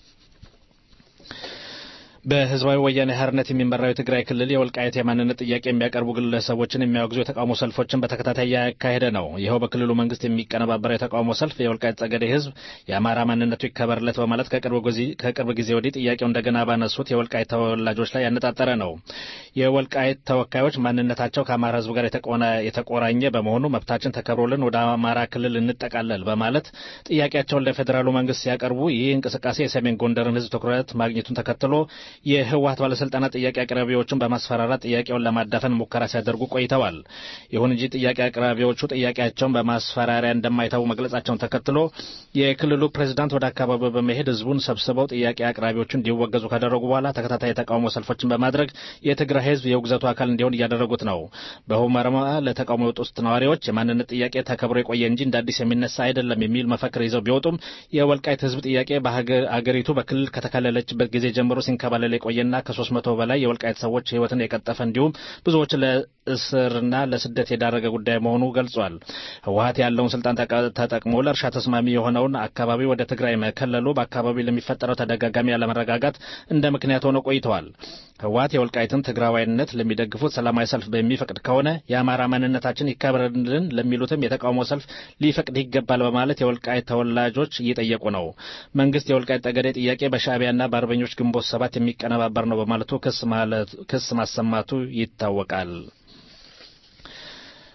በህዝባዊ ወያኔ ሓርነት የሚመራው የትግራይ ክልል የወልቃየት የማንነት ጥያቄ የሚያቀርቡ ግለሰቦችን የሚያወግዙ የተቃውሞ ሰልፎችን በተከታታይ እያካሄደ ነው። ይኸው በክልሉ መንግስት የሚቀነባበረው የተቃውሞ ሰልፍ የወልቃየት ጠገዴ ህዝብ የአማራ ማንነቱ ይከበርለት በማለት ከቅርብ ጊዜ ወዲህ ጥያቄው እንደገና ባነሱት የወልቃየት ተወላጆች ላይ ያነጣጠረ ነው። የወልቃየት ተወካዮች ማንነታቸው ከአማራ ህዝብ ጋር የተቆራኘ በመሆኑ መብታችን ተከብሮልን ወደ አማራ ክልል እንጠቃለል በማለት ጥያቄያቸውን ለፌዴራሉ መንግስት ሲያቀርቡ ይህ እንቅስቃሴ የሰሜን ጎንደርን ህዝብ ትኩረት ማግኘቱን ተከትሎ የህወሀት ባለስልጣናት ጥያቄ አቅራቢዎቹን በማስፈራራት ጥያቄውን ለማዳፈን ሙከራ ሲያደርጉ ቆይተዋል። ይሁን እንጂ ጥያቄ አቅራቢዎቹ ጥያቄያቸውን በማስፈራሪያ እንደማይተዉ መግለጻቸውን ተከትሎ የክልሉ ፕሬዚዳንት ወደ አካባቢው በመሄድ ህዝቡን ሰብስበው ጥያቄ አቅራቢዎቹ እንዲወገዙ ካደረጉ በኋላ ተከታታይ የተቃውሞ ሰልፎችን በማድረግ የትግራይ ህዝብ የውግዘቱ አካል እንዲሆን እያደረጉት ነው። በሁመራ ለተቃውሞ የወጡት ነዋሪዎች የማንነት ጥያቄ ተከብሮ የቆየ እንጂ እንደ አዲስ የሚነሳ አይደለም የሚል መፈክር ይዘው ቢወጡም የወልቃይት ህዝብ ጥያቄ በአገሪቱ በክልል ከተከለለችበት ጊዜ ጀምሮ ሲንከባለል የቆየና ከሶስት መቶ በላይ የወልቃይት ሰዎች ህይወትን የቀጠፈ እንዲሁም ብዙዎች ለእስርና ለስደት የዳረገ ጉዳይ መሆኑ ገልጿል። ህወሀት ያለውን ስልጣን ተጠቅሞ ለእርሻ ተስማሚ የሆነውን አካባቢ ወደ ትግራይ መከለሉ በአካባቢው ለሚፈጠረው ተደጋጋሚ ያለመረጋጋት እንደ ምክንያት ሆነው ቆይተዋል። ህወሀት የወልቃይትን ትግራዋይነት ለሚደግፉት ሰላማዊ ሰልፍ በሚፈቅድ ከሆነ የአማራ ማንነታችን ይከበርልን ለሚሉትም የተቃውሞ ሰልፍ ሊፈቅድ ይገባል በማለት የወልቃይት ተወላጆች እየጠየቁ ነው። መንግስት የወልቃይት ጠገዴ ጥያቄ በሻዕቢያና በአርበኞች ግንቦት ሰባት የሚቀነባበር ነው በማለቱ ክስ ማሰማቱ ይታወቃል።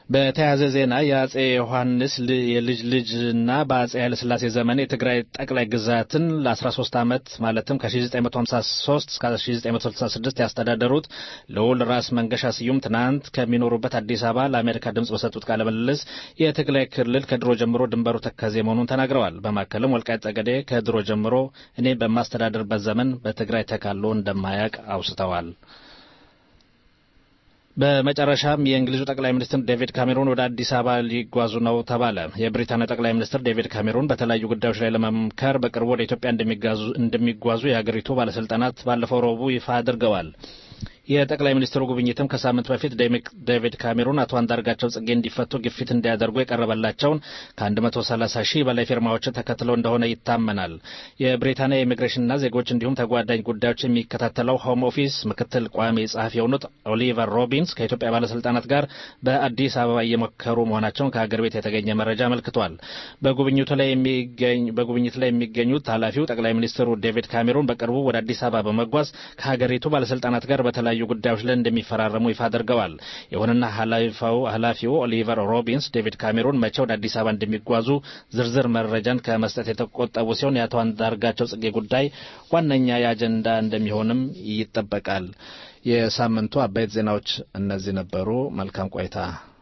በተያያዘ ዜና የአጼ ዮሐንስ ል- የልጅ ልጅና በአጼ ኃይለሥላሴ ዘመን የትግራይ ጠቅላይ ግዛትን ለ13 ዓመት ማለትም ከ1953 እስከ 1966 ያስተዳደሩት ልዑል ራስ መንገሻ ስዩም ትናንት ከሚኖሩበት አዲስ አበባ ለአሜሪካ ድምፅ በሰጡት ቃለ ምልልስ የትግራይ ክልል ከድሮ ጀምሮ ድንበሩ ተከዜ መሆኑን ተናግረዋል። በማከልም ወልቃይት ጠገዴ ከድሮ ጀምሮ እኔ በማስተዳደርበት ዘመን በትግራይ ተካሎ እንደማያውቅ አውስተዋል። በመጨረሻም የእንግሊዙ ጠቅላይ ሚኒስትር ዴቪድ ካሜሮን ወደ አዲስ አበባ ሊጓዙ ነው ተባለ። የብሪታንያ ጠቅላይ ሚኒስትር ዴቪድ ካሜሮን በተለያዩ ጉዳዮች ላይ ለመምከር በቅርቡ ወደ ኢትዮጵያ እንደሚጓዙ- እንደሚጓዙ የሀገሪቱ ባለስልጣናት ባለፈው ረቡዕ ይፋ አድርገዋል። የጠቅላይ ሚኒስትሩ ጉብኝትም ከሳምንት በፊት ዴሚክ- ዴቪድ ካሜሮን አቶ አንዳርጋቸው ጽጌ እንዲፈቱ ግፊት እንዲያደርጉ የቀረበላቸውን ከ130 ሺህ በላይ ፊርማዎችን ተከትለው እንደሆነ ይታመናል። የብሪታንያ የኢሚግሬሽንና ዜጎች እንዲሁም ተጓዳኝ ጉዳዮች የሚከታተለው ሆም ኦፊስ ምክትል ቋሚ ጸሐፊ የሆኑት ኦሊቨር ሮቢንስ ከኢትዮጵያ ባለስልጣናት ጋር በአዲስ አበባ እየመከሩ መሆናቸውን ከሀገር ቤት የተገኘ መረጃ አመልክቷል። በጉብኝቱ ላይ የሚገኝ በጉብኝት ላይ የሚገኙት ኃላፊው ጠቅላይ ሚኒስትሩ ዴቪድ ካሜሮን በቅርቡ ወደ አዲስ አበባ በመጓዝ ከሀገሪቱ ባለስልጣናት ጋር በተለያዩ ጉዳዮች ላይ እንደሚፈራረሙ ይፋ አድርገዋል። ይሁንና ኃላፊው ኃላፊው ኦሊቨር ሮቢንስ ዴቪድ ካሜሮን መቼ ወደ አዲስ አበባ እንደሚጓዙ ዝርዝር መረጃን ከመስጠት የተቆጠቡ ሲሆን የአቶ አንዳርጋቸው ጽጌ ጉዳይ ዋነኛ የአጀንዳ እንደሚሆንም ይጠበቃል። የሳምንቱ አበይት ዜናዎች እነዚህ ነበሩ። መልካም ቆይታ።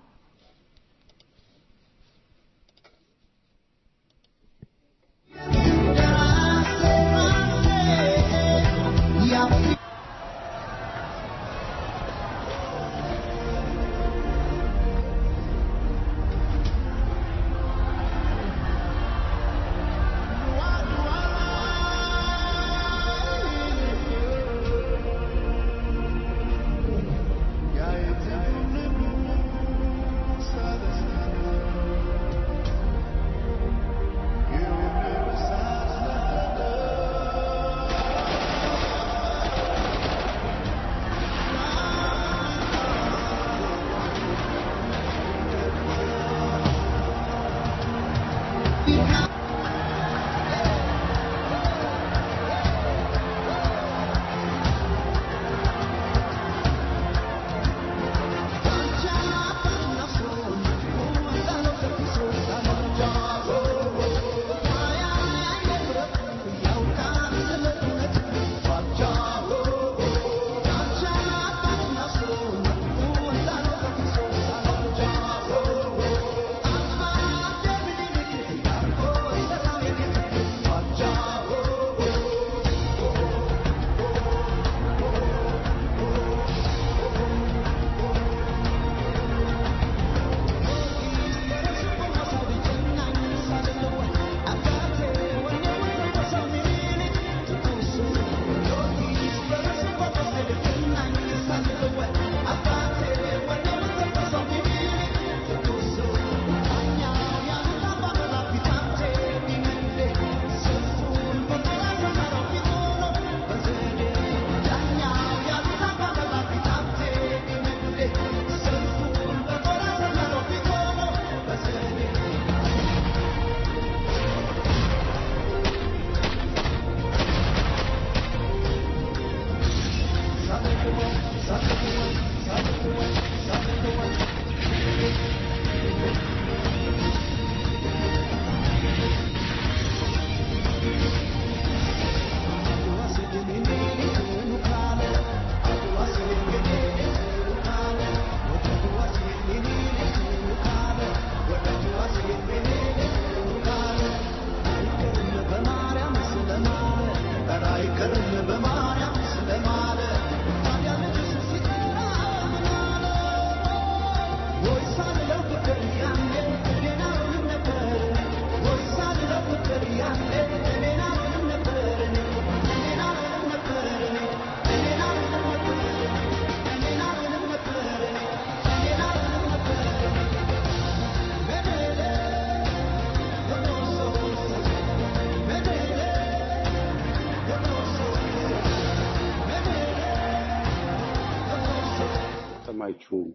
ሰማችሁም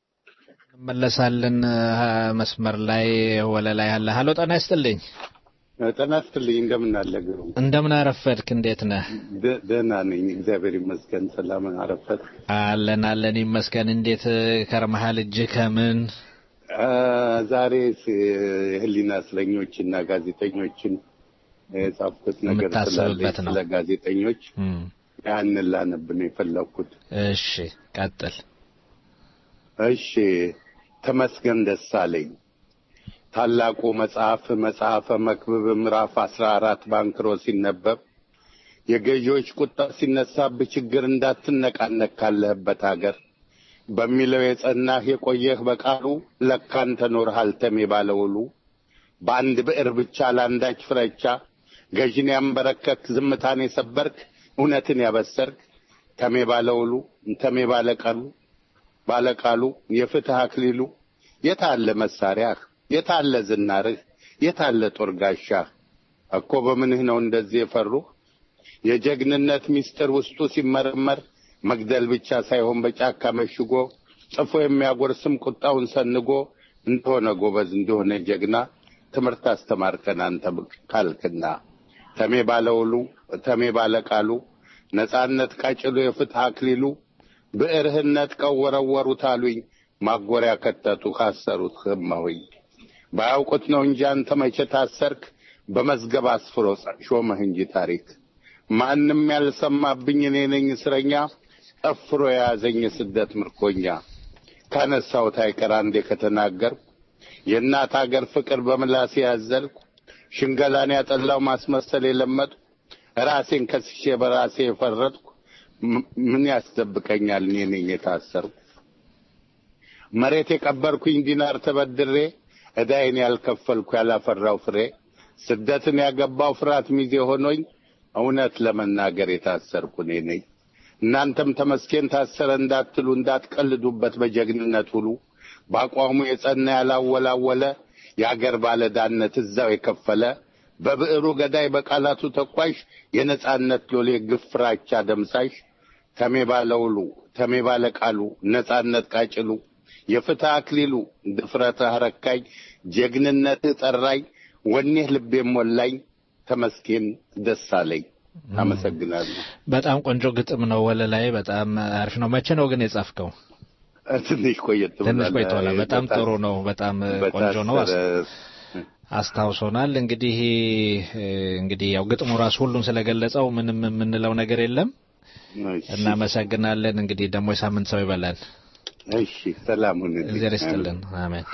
እንመለሳለን። መስመር ላይ ወለላ ያለ ሀሎ፣ ጤና ይስጥልኝ። ጤና ይስጥልኝ። እንደምን አለ ግሩም? እንደምን አረፈድክ? እንዴት ነህ? ደ- ደህና ነኝ፣ እግዚአብሔር ይመስገን። ሰላም አረፈት? አለን አለን ይመስገን። እንዴት ከርመሃል? እጅህ ከምን አ፣ ዛሬ ስ- የህሊና እስረኞችና ጋዜጠኞችን የጻፍኩት ነገር ስላለ የምታስብበት ነው። ስለ ጋዜጠኞች እም፣ ያንን ላነብ ነው የፈለግኩት። እሺ ቀጥል። እሺ ተመስገን ደሳለኝ ታላቁ መጽሐፍ መጽሐፈ መክብብ ምዕራፍ አስራ አራት ባንክሮ ሲነበብ የገዢዎች ቁጣ ሲነሳብህ ችግር እንዳትነቃነቅ ካለህበት አገር በሚለው የጸናህ የቆየህ በቃሉ ለካን ተኖርሃል ተሜ ባለውሉ በአንድ ብዕር ብቻ ለአንዳች ፍረቻ ገዥን ያንበረከክ ዝምታን የሰበርክ እውነትን ያበሰርክ ተሜ ባለውሉ ተሜ ባለቃሉ ባለቃሉ የፍትህ አክሊሉ የታለ መሳሪያህ የታለ ዝናርህ የታለ ጦር ጋሻህ እኮ በምንህ ነው እንደዚህ የፈሩህ የጀግንነት ምስጢር ውስጡ ሲመረመር መግደል ብቻ ሳይሆን በጫካ መሽጎ ጽፎ የሚያጎርስም ቁጣውን ሰንጎ እንደሆነ ጎበዝ እንደሆነ ጀግና ትምህርት አስተማርከን አንተ ካልክና ተሜ ባለውሉ ተሜ ባለቃሉ ነጻነት ቃጭሉ የፍትህ አክሊሉ ብዕርህን ነጥቀው ወረወሩት አሉኝ ማጎሪያ ከተቱ ካሰሩት ህማሆኝ ባያውቁት ነው እንጂ አንተ መቼ ታሰርክ በመዝገብ አስፍሮ ሾመህ እንጂ ታሪክ ማንም ያልሰማብኝ እኔ ነኝ እስረኛ ጠፍሮ የያዘኝ የስደት ምርኮኛ ካነሳሁት አይቀር አንዴ ከተናገርኩ የእናት አገር ፍቅር በምላሴ ያዘልኩ ሽንገላን ያጠላው ማስመሰል የለመድኩ ራሴን ከስሼ በራሴ የፈረድኩ ም- ምን ያስደብቀኛል እኔ ነኝ የታሰርኩ መሬት የቀበርኩኝ ዲናር ተበድሬ ዕዳዬን ያልከፈልኩ ያላፈራው ፍሬ ስደትን ያገባው ፍርሃት ሚዜ ሆኖኝ እውነት ለመናገር የታሰርኩ እኔ ነኝ። እናንተም ተመስገን ታሰረ እንዳትሉ እንዳትቀልዱበት በጀግንነት ሁሉ በአቋሙ የጸና ያላወላወለ የአገር ባለዳነት እዛው የከፈለ በብዕሩ ገዳይ በቃላቱ ተኳሽ የነጻነት ሎሌ ግፍ ፍራቻ ደምሳሽ ተሜ ባለውሉ ተሜ ባለቃሉ ነጻነት ቃጭሉ የፍትህ አክሊሉ ድፍረትህ አረካኝ ጀግንነትህ ጠራኝ ወኔህ ልቤም ሞላኝ ተመስገን ደስ አለኝ። አመሰግናለሁ። በጣም ቆንጆ ግጥም ነው። ወለላይ በጣም አሪፍ ነው። መቼ ነው ግን የጻፍከው? ትንሽ ቆየት ትንሽ ብሏል። ቆይቷል። በጣም በታስ- ጥሩ ነው። በጣም ቆንጆ ነው። አስ- በታሰረ አስታውሶናል። እንግዲህ እ፣ እንግዲህ ያው ግጥሙ ራሱ ሁሉም ስለገለጸው ምንም የምንለው ነገር የለም። እናመሰግናለን። እንግዲህ ደግሞ የሳምንት ሰው ይበላል። እሺ፣ ሰላም ሁን። እግዚአብሔር ይስጥልን። አሜን።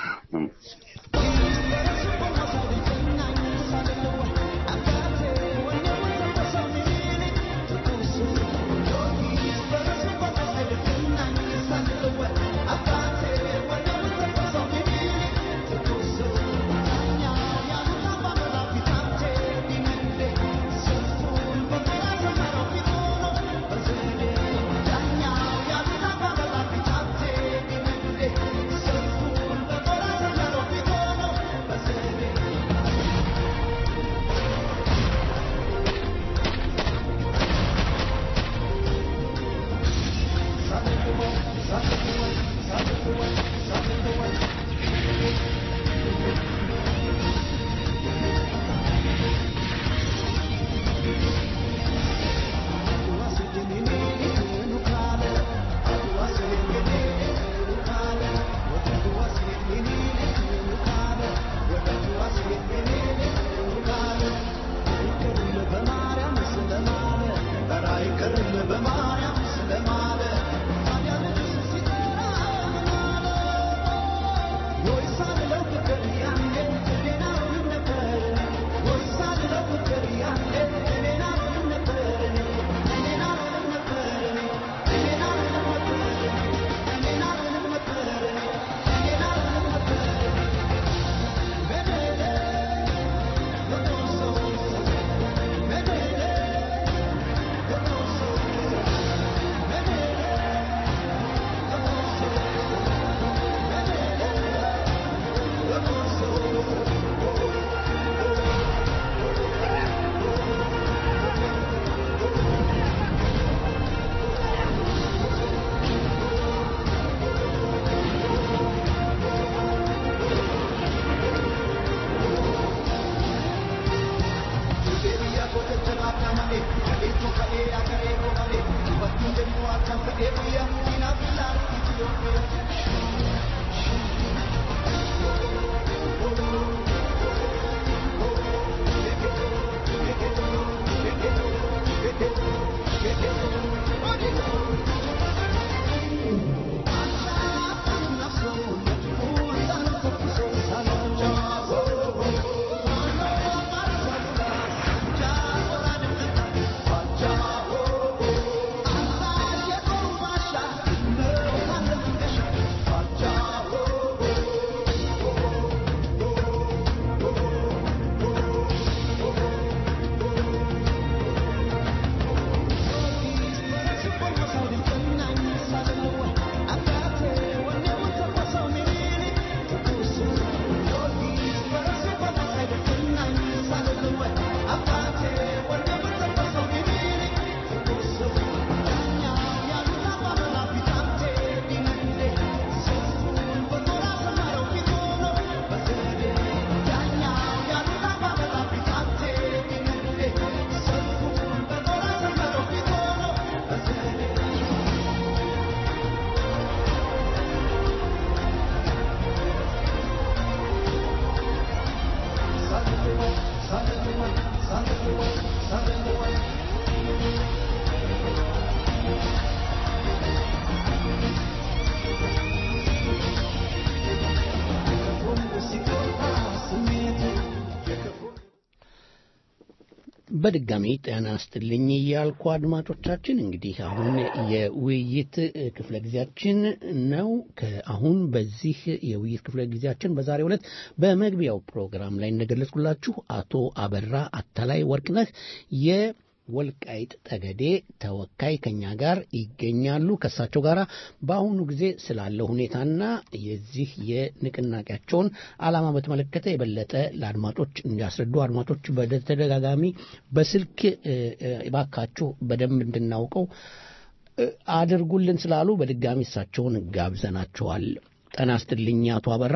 በድጋሚ ጤና ይስጥልኝ እያልኩ አድማጮቻችን እንግዲህ አሁን የውይይት ክፍለ ጊዜያችን ነው። ከአሁን በዚህ የውይይት ክፍለ ጊዜያችን በዛሬው ዕለት በመግቢያው ፕሮግራም ላይ እንደገለጽኩላችሁ አቶ አበራ አታላይ ወርቅነህ የወልቃይት ጠገዴ ተወካይ ከኛ ጋር ይገኛሉ። ከእሳቸው ጋር በአሁኑ ጊዜ ስላለው ሁኔታና የዚህ የንቅናቄያቸውን ዓላማ በተመለከተ የበለጠ ለአድማጮች እንዲያስረዱ አድማጮች በተደጋጋሚ በስልክ እባካችሁ በደንብ እንድናውቀው አድርጉልን ስላሉ በድጋሚ እሳቸውን ጋብዘናቸዋል። ጤና ይስጥልኝ አቶ አበራ።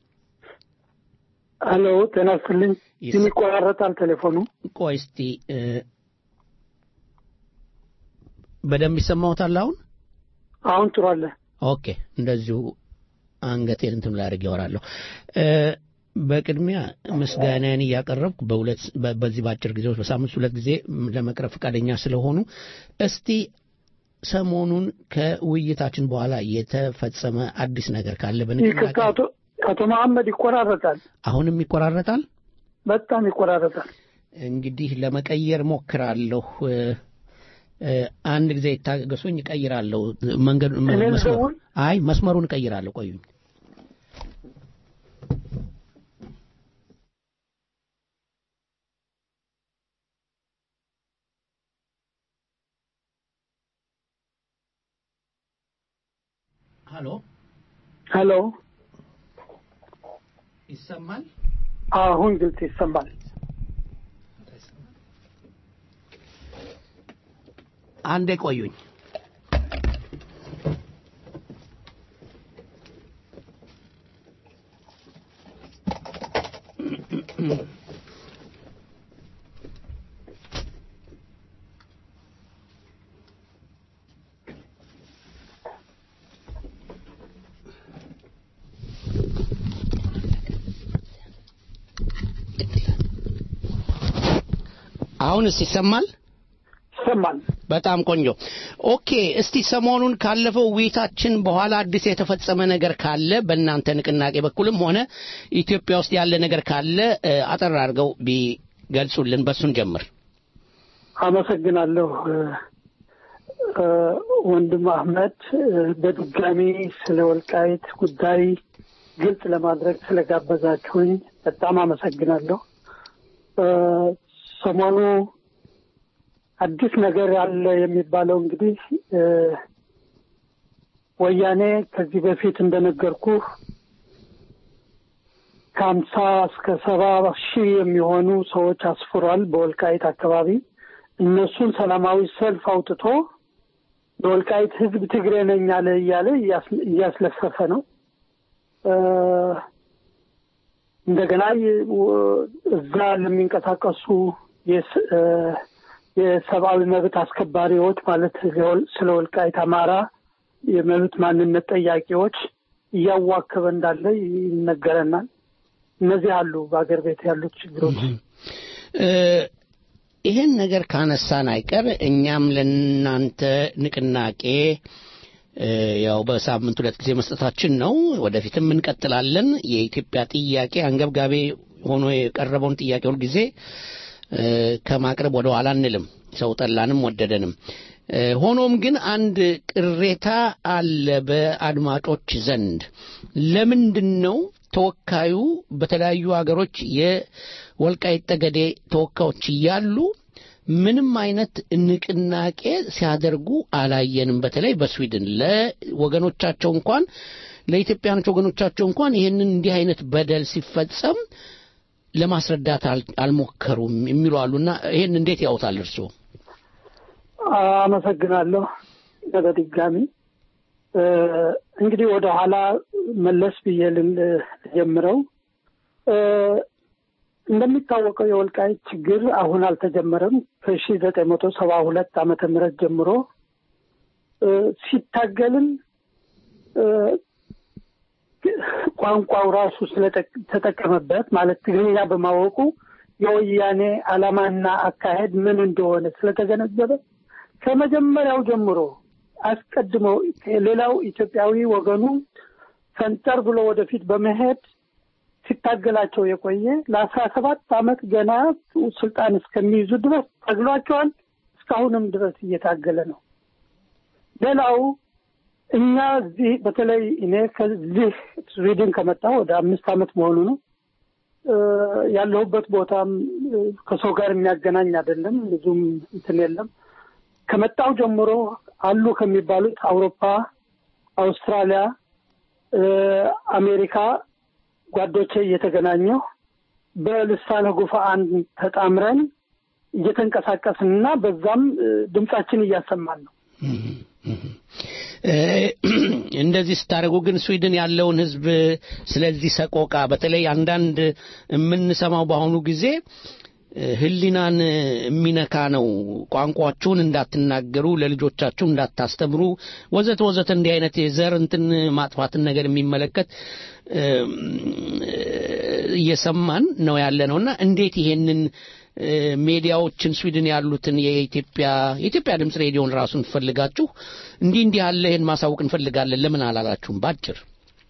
አሎ ጤና ይስጥልኝ። ግን ይቆራረጣል ቴሌፎኑ። ቆይ እስቲ በደንብ ይሰማዎታል አሁን? አሁን ጥሩ አለ። ኦኬ፣ እንደዚሁ አንገቴን እንትን ላይ አድርጌ አወራለሁ። በቅድሚያ ምስጋናን እያቀረብኩ በሁለት በዚህ በአጭር ጊዜ ውስጥ በሳምንት ሁለት ጊዜ ለመቅረብ ፈቃደኛ ስለሆኑ እስቲ ሰሞኑን ከውይይታችን በኋላ የተፈጸመ አዲስ ነገር ካለ ይቅርታ፣ አቶ መሐመድ ይቆራረጣል። አሁንም ይቆራረጣል፣ በጣም ይቆራረጣል። እንግዲህ ለመቀየር ሞክራለሁ። አንድ ጊዜ ይታገሱኝ፣ እቀይራለሁ። መንገዱ መስመሩ አይ መስመሩን እቀይራለሁ። ቆዩኝ። ሀሎ ሄሎ፣ ይሰማል? አሁን ግልጽ ይሰማል። አንዴ ቆዩኝ። አሁንስ ይሰማል? ይሰማል። በጣም ቆንጆ። ኦኬ፣ እስቲ ሰሞኑን ካለፈው ውይይታችን በኋላ አዲስ የተፈጸመ ነገር ካለ በእናንተ ንቅናቄ በኩልም ሆነ ኢትዮጵያ ውስጥ ያለ ነገር ካለ አጠር አድርገው ቢገልጹልን፣ በሱን ጀምር። አመሰግናለሁ ወንድም አህመድ፣ በድጋሚ ስለ ወልቃይት ጉዳይ ግልጽ ለማድረግ ስለጋበዛችሁኝ በጣም አመሰግናለሁ። ሰሞኑ አዲስ ነገር አለ የሚባለው እንግዲህ ወያኔ ከዚህ በፊት እንደነገርኩ ከሀምሳ እስከ ሰባ ሺህ የሚሆኑ ሰዎች አስፍሯል በወልቃይት አካባቢ። እነሱን ሰላማዊ ሰልፍ አውጥቶ የወልቃይት ሕዝብ ትግሬ ነኝ አለ እያለ እያስለፈፈ ነው። እንደገና እዛ ለሚንቀሳቀሱ የሰብአዊ መብት አስከባሪዎች ማለት ስለ ወልቃይት አማራ የመብት ማንነት ጠያቂዎች እያዋከበ እንዳለ ይነገረናል። እነዚህ አሉ በአገር ቤት ያሉት ችግሮች። ይህን ነገር ካነሳን አይቀር እኛም ለእናንተ ንቅናቄ ያው በሳምንት ሁለት ጊዜ መስጠታችን ነው። ወደፊትም እንቀጥላለን። የኢትዮጵያ ጥያቄ አንገብጋቢ ሆኖ የቀረበውን ጥያቄ ሁልጊዜ ከማቅረብ ወደ ኋላ አንልም፣ ሰው ጠላንም ወደደንም። ሆኖም ግን አንድ ቅሬታ አለ በአድማጮች ዘንድ። ለምንድን ነው ተወካዩ በተለያዩ ሀገሮች የወልቃይት ጠገዴ ተወካዮች እያሉ ምንም አይነት ንቅናቄ ሲያደርጉ አላየንም። በተለይ በስዊድን ለወገኖቻቸው እንኳን ለኢትዮጵያኖች ወገኖቻቸው እንኳን ይህንን እንዲህ አይነት በደል ሲፈጸም ለማስረዳት አልሞከሩም የሚሉ አሉና ይህን እንዴት ያውታል እርስዎ? አመሰግናለሁ። በድጋሚ እንግዲህ ወደ ኋላ መለስ ብዬ ልጀምረው። እንደሚታወቀው የወልቃይት ችግር አሁን አልተጀመረም። ከሺ ዘጠኝ መቶ ሰባ ሁለት ዓመተ ምህረት ጀምሮ ሲታገልም ቋንቋው ራሱ ስለተጠቀመበት ማለት ትግርኛ በማወቁ የወያኔ ዓላማና አካሄድ ምን እንደሆነ ስለተገነዘበ ከመጀመሪያው ጀምሮ አስቀድሞ ሌላው ኢትዮጵያዊ ወገኑ ፈንጠር ብሎ ወደፊት በመሄድ ሲታገላቸው የቆየ ለአስራ ሰባት ዓመት ገና ስልጣን እስከሚይዙ ድረስ ታግሏቸዋል። እስካሁንም ድረስ እየታገለ ነው። ሌላው እኛ እዚህ በተለይ እኔ ከዚህ ስዊድን ከመጣሁ ወደ አምስት ዓመት መሆኑ ነው። እ፣ ያለሁበት ቦታም እ፣ ከሰው ጋር የሚያገናኝ አይደለም፣ ብዙም እንትን የለም። ከመጣሁ ጀምሮ አሉ ከሚባሉት አውሮፓ፣ አውስትራሊያ፣ እ፣ አሜሪካ ጓዶቼ እየተገናኘሁ በልሳነ ጉፋን ተጣምረን እየተንቀሳቀስንና በዛም እ፣ ድምጻችን እያሰማን ነው። እ፣ እንደዚህ ስታደርጉ ግን ስዊድን ያለውን ሕዝብ ስለዚህ ሰቆቃ በተለይ አንዳንድ የምንሰማው በአሁኑ ጊዜ እ፣ ሕሊናን የሚነካ ነው። ቋንቋችሁን እንዳትናገሩ፣ ለልጆቻችሁ እንዳታስተምሩ፣ ወዘተ ወዘተ እንዲህ አይነት የዘር እንትን ማጥፋትን ነገር የሚመለከት እ፣ እየሰማን ነው ያለ ነውና እንዴት ይሄንን እ፣ ሜዲያዎችን ስዊድን ያሉትን የኢትዮጵያ የኢትዮጵያ ድምፅ ሬዲዮን ራሱን ፈልጋችሁ እንዲህ እንዲህ ያለ ይህን ማሳወቅ እንፈልጋለን ለምን አላላችሁም? ባጭር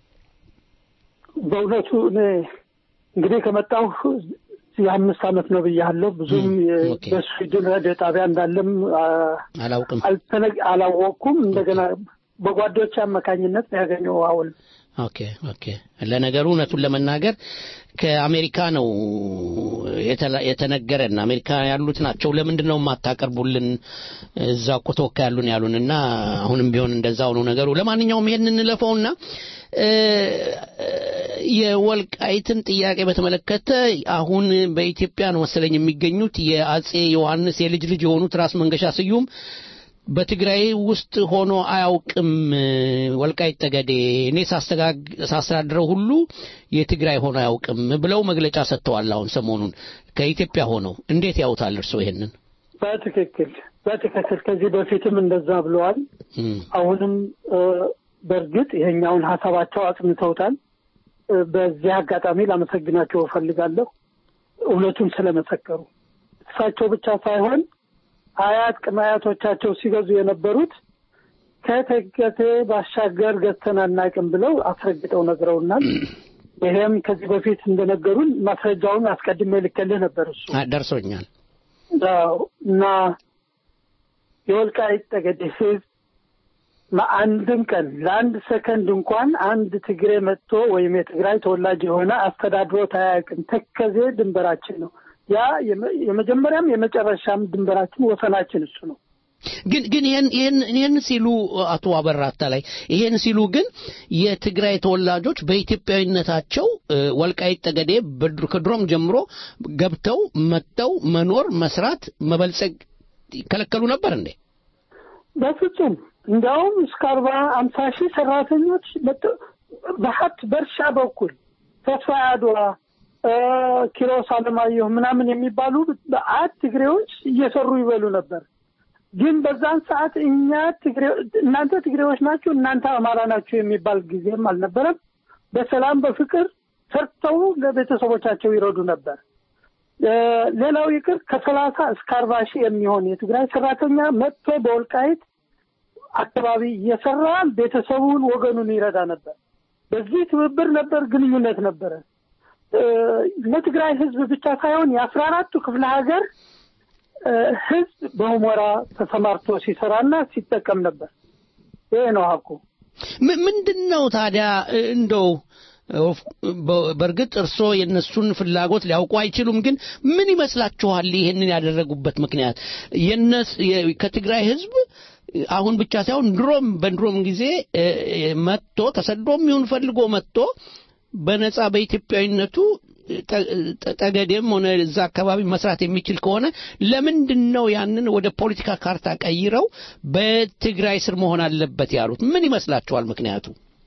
በእውነቱ እኔ እንግዲህ ከመጣሁ የአምስት ዓመት ነው ብያለሁ። ብዙም የ- በስዊድን ሬዲዮ ጣቢያ እንዳለም አ- አላውቅም። አልተነ- አላወቅኩም። እንደገና በጓዶች አማካኝነት ነው ያገኘው አሁን ኦኬ ኦኬ። ለነገሩ እውነቱን ለመናገር ከአሜሪካ ነው የተላ- የተነገረን። አሜሪካ ያሉት ናቸው። ለምንድን ነው የማታቀርቡልን? እዛ እኮ ተወካይ ያሉን ያሉን እና አሁንም ቢሆን እንደዛው ነው ነገሩ። ለማንኛውም ይሄን እንለፈውና እ፣ የወልቃይትን ጥያቄ በተመለከተ አሁን በኢትዮጵያ ነው መሰለኝ የሚገኙት የአጼ ዮሐንስ የልጅ ልጅ የሆኑት ራስ መንገሻ ስዩም በትግራይ ውስጥ ሆኖ አያውቅም ወልቃይት ጠገዴ እኔ ሳስተጋግ- ሳስተዳድረው ሁሉ የትግራይ ሆኖ አያውቅም ብለው መግለጫ ሰጥተዋል። አሁን ሰሞኑን ከኢትዮጵያ ሆነው እንዴት ያውታል እርስዎ ይሄንን? በትክክል በትክክል ከዚህ በፊትም እንደዛ ብለዋል። አሁንም እ፣ በእርግጥ ይሄኛውን ሀሳባቸው አጽንተውታል። እ፣ በዚህ አጋጣሚ ላመሰግናቸው እፈልጋለሁ እውነቱን ስለመሰከሩ። እሳቸው ብቻ ሳይሆን አያት ቅድመ አያቶቻቸው ሲገዙ የነበሩት ከተገቴ ባሻገር ገዝተን አናውቅም ብለው አስረግጠው ነግረውናል። ይሄም ከዚህ በፊት እንደነገሩን ማስረጃውን አስቀድሜ ልኬልህ ነበር እሱ አ- ደርሶኛል። አዎ፣ እና የወልቃይት ጠገዴ ህዝብ አንድም ቀን ለአንድ ሰከንድ እንኳን አንድ ትግሬ መጥቶ ወይም የትግራይ ተወላጅ የሆነ አስተዳድሮት አያውቅም። ተከዜ ድንበራችን ነው። ያ የመ- የመጀመሪያም የመጨረሻም ድንበራችን ወሰናችን እሱ ነው። ግን ግን ይሄን ይሄን ይሄን ሲሉ አቶ አበራታ ላይ ይሄን ሲሉ ግን የትግራይ ተወላጆች በኢትዮጵያዊነታቸው እ፣ ወልቃይት ጠገዴ በድሮ- ከድሮም ጀምሮ ገብተው መጥተው መኖር፣ መስራት፣ መበልጸግ ይከለከሉ ነበር እንዴ? በፍጹም እንዲያውም እስከ አርባ አምሳ ሺህ ሰራተኞች መጥ- በሀብት በእርሻ በኩል ተስፋ አድዋ እ፣ ኪሮስ አለማየሁ ምናምን የሚባሉ በአት ትግሬዎች እየሰሩ ይበሉ ነበር። ግን በዛን ሰዓት እኛ ትግሬ እናንተ ትግሬዎች ናችሁ፣ እናንተ አማራ ናችሁ የሚባል ጊዜም አልነበረም። በሰላም በፍቅር ሰርተው ለቤተሰቦቻቸው ይረዱ ነበር። እ፣ ሌላው ይቅር ከሰላሳ እስከ አርባ ሺህ የሚሆን የትግራይ ሰራተኛ መጥቶ በወልቃይት አካባቢ እየሰራ ቤተሰቡን ወገኑን ይረዳ ነበር። በዚህ ትብብር ነበር፣ ግንኙነት ነበረ። እ፣ ለትግራይ ህዝብ ብቻ ሳይሆን የአስራ አራቱ ክፍለ ሀገር እ፣ ህዝብ በሁመራ ተሰማርቶ ሲሰራና ሲጠቀም ነበር። ይሄ ነው ሀቁ። ም- ምንድን ነው ታዲያ እ፣ እንደው ኦፍ- በ- በእርግጥ እርስዎ የእነሱን ፍላጎት ሊያውቁ አይችሉም። ግን ምን ይመስላችኋል ይህንን ያደረጉበት ምክንያት? የነስ የ- ከትግራይ ህዝብ አሁን ብቻ ሳይሆን ድሮም በድሮም ጊዜ እ፣ እ፣ መጥቶ ተሰዶም ይሁን ፈልጎ መጥቶ በነጻ በኢትዮጵያዊነቱ ጠ- ጠ- ጠገዴም ሆነ እዛ አካባቢ መስራት የሚችል ከሆነ ለምንድን ነው ያንን ወደ ፖለቲካ ካርታ ቀይረው በትግራይ ስር መሆን አለበት ያሉት? ምን ይመስላችኋል ምክንያቱ?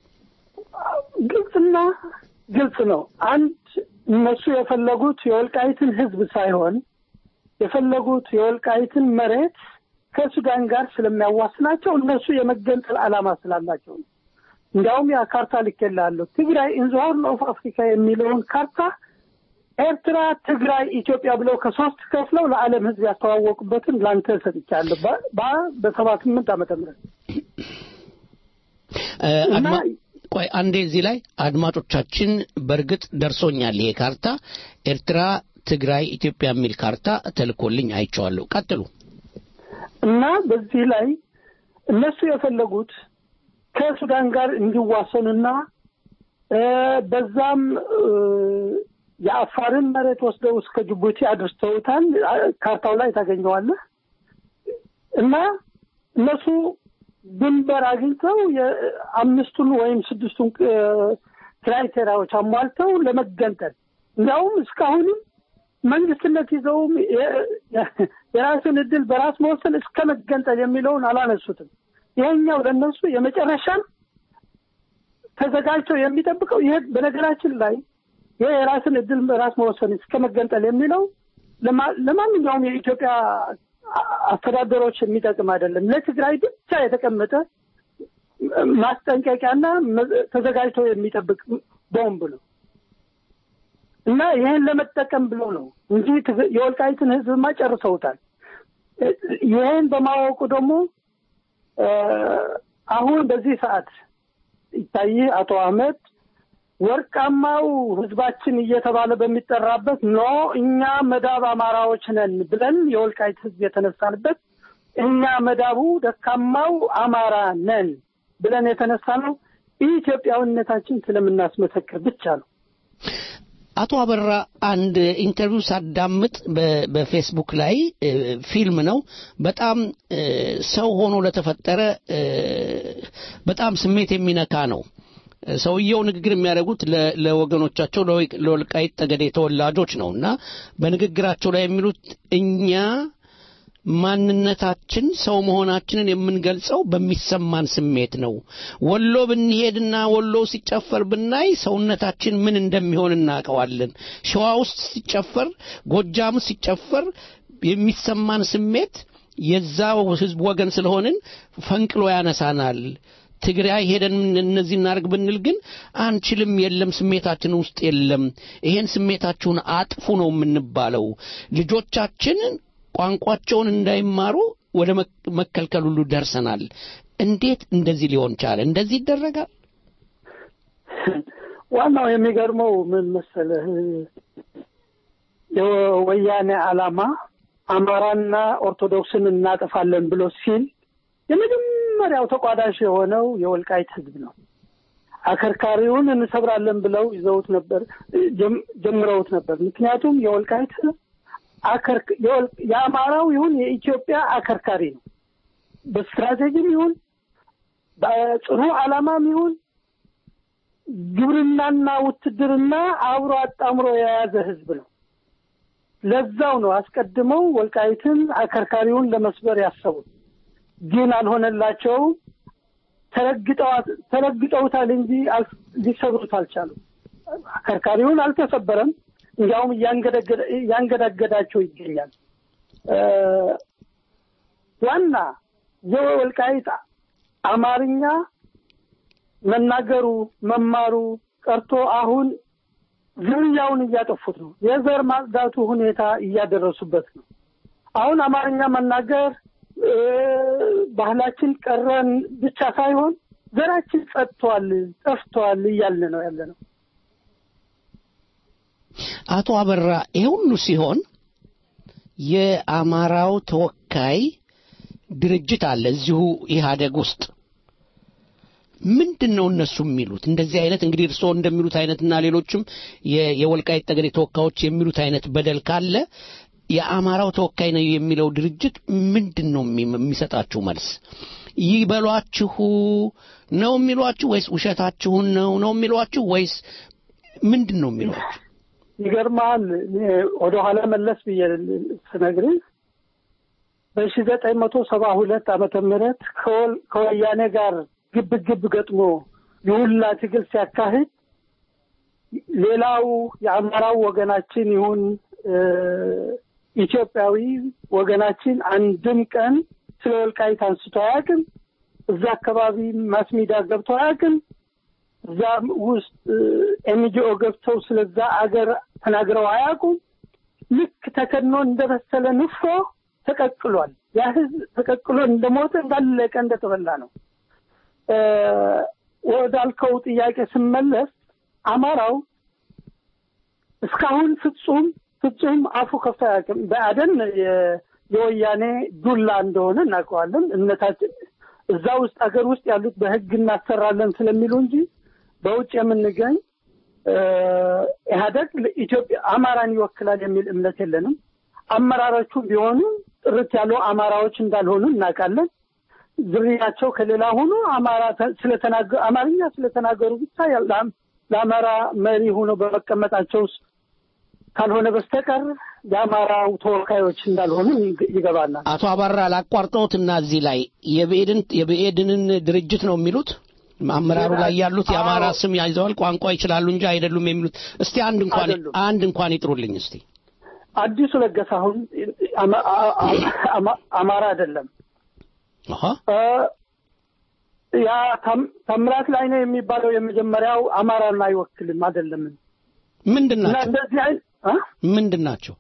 ግልጽና ግልጽ ነው። አንድ እነሱ የፈለጉት የወልቃይትን ህዝብ ሳይሆን የፈለጉት የወልቃይትን መሬት ከሱዳን ጋር ስለሚያዋስናቸው እነሱ የመገንጠል ዓላማ ስላላቸው ነው። እንዲያውም ያ ካርታ ልኬልሃለሁ። ትግራይ ኢን ዘ ሆርን ኦፍ አፍሪካ የሚለውን ካርታ ኤርትራ፣ ትግራይ፣ ኢትዮጵያ ብለው ከሶስት ከፍለው ለዓለም ህዝብ ያስተዋወቁበትን ለአንተ ሰጥቻለሁ በ- በ- በሰባ ስምንት ዓመተ ምህረት እ፣ እና አድማ- ቆይ አንዴ እዚህ ላይ አድማጮቻችን በእርግጥ ደርሶኛል ይሄ ካርታ ኤርትራ ትግራይ ኢትዮጵያ የሚል ካርታ ተልኮልኝ አይቼዋለሁ ቀጥሉ እና በዚህ ላይ እነሱ የፈለጉት ከሱዳን ጋር እንዲዋሰኑና እ፣ በዛም እ፣ የአፋርን መሬት ወስደው እስከ ጅቡቲ አድርሰውታል። አ- ካርታው ላይ ታገኘዋለህ። እና እነሱ ድንበር አግኝተው የአምስቱን ወይም ስድስቱን እ፣ ክራይቴሪያዎች አሟልተው ለመገንጠል እንዲያውም እስካሁንም መንግስትነት ይዘውም የ- የ- የራስን እድል በራስ መወሰን እስከ መገንጠል የሚለውን አላነሱትም። ይሄኛው ለእነሱ የመጨረሻን ተዘጋጅቶ የሚጠብቀው ይሄ በነገራችን ላይ ይሄ የራስን እድል በራስ መወሰን እስከ መገንጠል የሚለው ለማ- ለማንኛውም የኢትዮጵያ አ- አስተዳደሮች የሚጠቅም አይደለም። ለትግራይ ብቻ የተቀመጠ ማስጠንቀቂያና መ- ተዘጋጅቶ የሚጠብቅ ቦምብ ነው እና ይህን ለመጠቀም ብሎ ነው እንጂ ትግ- የወልቃይትን ህዝብማ ጨርሰውታል። እ- ይህን በማወቁ ደግሞ እ፣ አሁን በዚህ ሰዓት ይታይ አቶ አህመድ ወርቃማው ህዝባችን እየተባለ በሚጠራበት ኖ እኛ መዳብ አማራዎች ነን ብለን የወልቃይት ህዝብ የተነሳንበት እኛ መዳቡ ደካማው አማራ ነን ብለን የተነሳ ነው ኢትዮጵያዊነታችን ስለምናስመሰክር ብቻ ነው። አቶ አበራ አንድ ኢንተርቪው ሳዳምጥ በ- በፌስቡክ ላይ እ፣ ፊልም ነው በጣም እ፣ ሰው ሆኖ ለተፈጠረ እ፣ በጣም ስሜት የሚነካ ነው እ፣ ሰውየው ንግግር የሚያደርጉት ለ- ለወገኖቻቸው ለወይ- ለወልቃይት ጠገዴ ተወላጆች ነው እና በንግግራቸው ላይ የሚሉት እኛ ማንነታችን ሰው መሆናችንን የምንገልጸው በሚሰማን ስሜት ነው። ወሎ ብንሄድና ወሎ ሲጨፈር ብናይ ሰውነታችን ምን እንደሚሆን እናውቀዋለን። ሸዋ ውስጥ ሲጨፈር፣ ጎጃም ሲጨፈር የሚሰማን ስሜት የዛው ህዝብ ወገን ስለሆንን ፈንቅሎ ያነሳናል። ትግራይ ሄደን እነዚህ እናርግ ብንል ግን አንችልም፣ የለም ስሜታችን ውስጥ የለም። ይሄን ስሜታችሁን አጥፉ ነው የምንባለው። ልጆቻችን ቋንቋቸውን እንዳይማሩ ወደ መክ- መከልከል ሁሉ ደርሰናል። እንዴት እንደዚህ ሊሆን ቻለ? እንደዚህ ይደረጋል? ዋናው የሚገርመው ምን መሰለህ፣ የወያኔ ዓላማ አማራና ኦርቶዶክስን እናጠፋለን ብሎ ሲል የመጀመሪያው ተቋዳሽ የሆነው የወልቃይት ህዝብ ነው። አከርካሪውን እንሰብራለን ብለው ይዘውት ነበር፣ ጀም- ጀምረውት ነበር። ምክንያቱም የወልቃይት ህዝብ አከርክ- የወል- የአማራው ይሁን የኢትዮጵያ አከርካሪ ነው። በስትራቴጂም ይሁን በጽኑ ዓላማም ይሁን ግብርናና ውትድርና አብሮ አጣምሮ የያዘ ህዝብ ነው። ለዛው ነው አስቀድመው ወልቃይትን አከርካሪውን ለመስበር ያሰቡት። ግን አልሆነላቸውም። ተረግጠዋት- ተረግጠውታል እንጂ አል- ሊሰብሩት አልቻሉም። አከርካሪውን አልተሰበረም። እንዲያውም እያንገደገደ- እያንገዳገዳቸው ይገኛል። እ፣ ዋና የወልቃይት አማርኛ መናገሩ መማሩ ቀርቶ አሁን ዝርያውን እያጠፉት ነው። የዘር ማጽዳቱ ሁኔታ እያደረሱበት ነው። አሁን አማርኛ መናገር እ፣ ባህላችን ቀረን ብቻ ሳይሆን ዘራችን ጸድቷል፣ ጠፍቷል እያልን ነው ያለ ነው። አቶ አበራ ይሄ ሁሉ ሲሆን የአማራው ተወካይ ድርጅት አለ እዚሁ ኢህአደግ ውስጥ ምንድን ነው እነሱ የሚሉት እንደዚህ አይነት እንግዲህ እርስዎ እንደሚሉት አይነትና ሌሎችም የ- የወልቃይት ጠገዴ ተወካዮች የሚሉት አይነት በደል ካለ የአማራው ተወካይ ነው የሚለው ድርጅት ምንድን ነው የሚ- የሚሰጣችሁ መልስ ይበሏችሁ ነው የሚሏችሁ ወይስ ውሸታችሁን ነው ነው የሚሏችሁ ወይስ ምንድን ነው የሚሏችሁ ይገርማል። ወደኋላ መለስ ብዬ ስነግርህ በሺ ዘጠኝ መቶ ሰባ ሁለት ዓመተ ምህረት ከወል- ከወያኔ ጋር ግብ ግብ ገጥሞ የሁላ ትግል ሲያካሂድ ሌላው የአማራው ወገናችን ይሁን እ፣ ኢትዮጵያዊ ወገናችን አንድም ቀን ስለ ወልቃይት አንስቶ አያውቅም። እዛ አካባቢ ማስ ሚዲያ ገብቶ አያውቅም። እዛ ውስጥ ኤንጂኦ ገብተው ስለዛ አገር ተናግረው አያውቁም። ልክ ተከድኖ እንደበሰለ ንፍሮ ተቀቅሏል። ያ ህዝብ ተቀቅሎ እንደሞተ እንዳለቀ እንደተበላ ነው። እ፣ ወዳልከው ጥያቄ ስመለስ አማራው እስካሁን ፍጹም ፍጹም አፉ ከፍቶ አያውቅም። በአደን የ- የወያኔ ዱላ እንደሆነ እናውቀዋለን። እምነታችን እዛ ውስጥ አገር ውስጥ ያሉት በህግ እናሰራለን ስለሚሉ እንጂ በውጭ የምንገኝ እ፣ ኢህአደግ ለኢትዮጵያ አማራን ይወክላል የሚል እምነት የለንም። አመራሮቹ ቢሆኑ ጥርት ያሉ አማራዎች እንዳልሆኑ እናውቃለን። ዝርያቸው ከሌላ ሆኖ አማራ ተ- ስለተናገ አማርኛ ስለተናገሩ ብቻ ያ- ለአም- ለአማራ መሪ ሆኖ በመቀመጣቸው ውስጥ ካልሆነ በስተቀር የአማራው ተወካዮች እንዳልሆኑ ይግ- ይገባናል። አቶ አባራ ላቋርጠውት እና እዚህ ላይ የብኤድን የብኤድንን ድርጅት ነው የሚሉት አመራሩ ላይ ያሉት የአማራ ስም ያይዘዋል ቋንቋ ይችላሉ እንጂ አይደሉም የሚሉት እስቲ አንድ እንኳን አይደሉም። አንድ እንኳን ይጥሩልኝ እስቲ አዲሱ ለገሰ አሁን አማ- አ- አ- አማ- አማራ አይደለም። አሃ እ፣ ያ ታም- ታምራት ላይ ነው የሚባለው የመጀመሪያው አማራን አይወክልም አይደለም። ምንድን እና ናቸው እንደዚህ አይነት አ? ምንድን ናቸው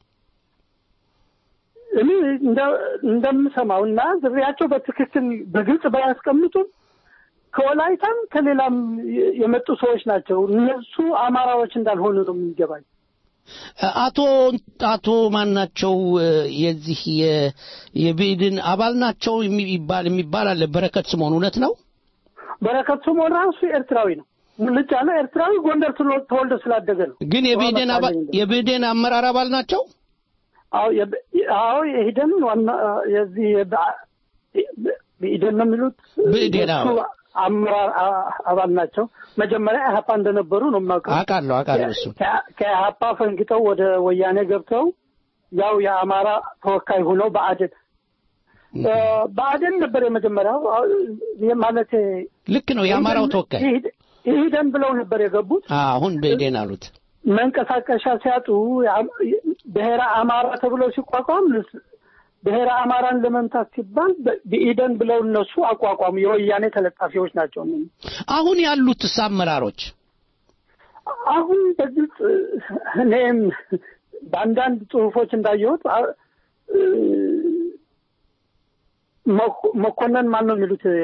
እኔ እንደ- እንደምሰማው እና ዝርያቸው በትክክል በግልጽ ባያስቀምጡም ከወላይታም ከሌላም የ- የመጡ ሰዎች ናቸው። እነሱ አማራዎች እንዳልሆኑ ነው የሚገባኝ። አቶ አቶ ማን ናቸው የዚህ የ- የብኤድን አባል ናቸው የሚባል የሚባል አለ በረከት ስምኦን እውነት ነው በረከት ስምኦን ራሱ ኤርትራዊ ነው። ሙልጭ ያለ ኤርትራዊ ጎንደር ተወ- ተወልዶ ስላደገ ነው። ግን የብኤድን አባል የብኤድን አመራር አባል ናቸው አዎ የብ- አዎ የሂደን ዋና የዚህ የበ- ብኢደን ነው የሚሉት ብኢዴን፣ አዎ። የእሱ አመራር አ- አባል ናቸው። መጀመሪያ ኢህአፓ እንደነበሩ ነው የማውቀው። አውቃለሁ አውቃለሁ እሱ ከ- ከኢህአፓ ፈንግጠው ወደ ወያኔ ገብተው ያው የአማራ ተወካይ ሆነው በአደን እ፣ በአደን ነበር የመጀመሪያው አ- ማለቴ ልክ ነው የአማራው ተወካይ ይሂድ- ይሂደን ብለው ነበር የገቡት። አሁን ብኤድን አሉት መንቀሳቀሻ ሲያጡ የአም- ብሔረ አማራ ተብሎ ሲቋቋም ብሔረ አማራን ለመምታት ሲባል በ- ብኢደን ብለው እነሱ አቋቋሙ። የወያኔ ተለጣፊዎች ናቸው። እነኚህ። አሁን ያሉት አመራሮች አሁን በግልጽ እኔም በአንዳንድ ጽሁፎች እንዳየሁት አ- እ፣ መኮ- መኮንን ማን ነው የሚሉት እ፣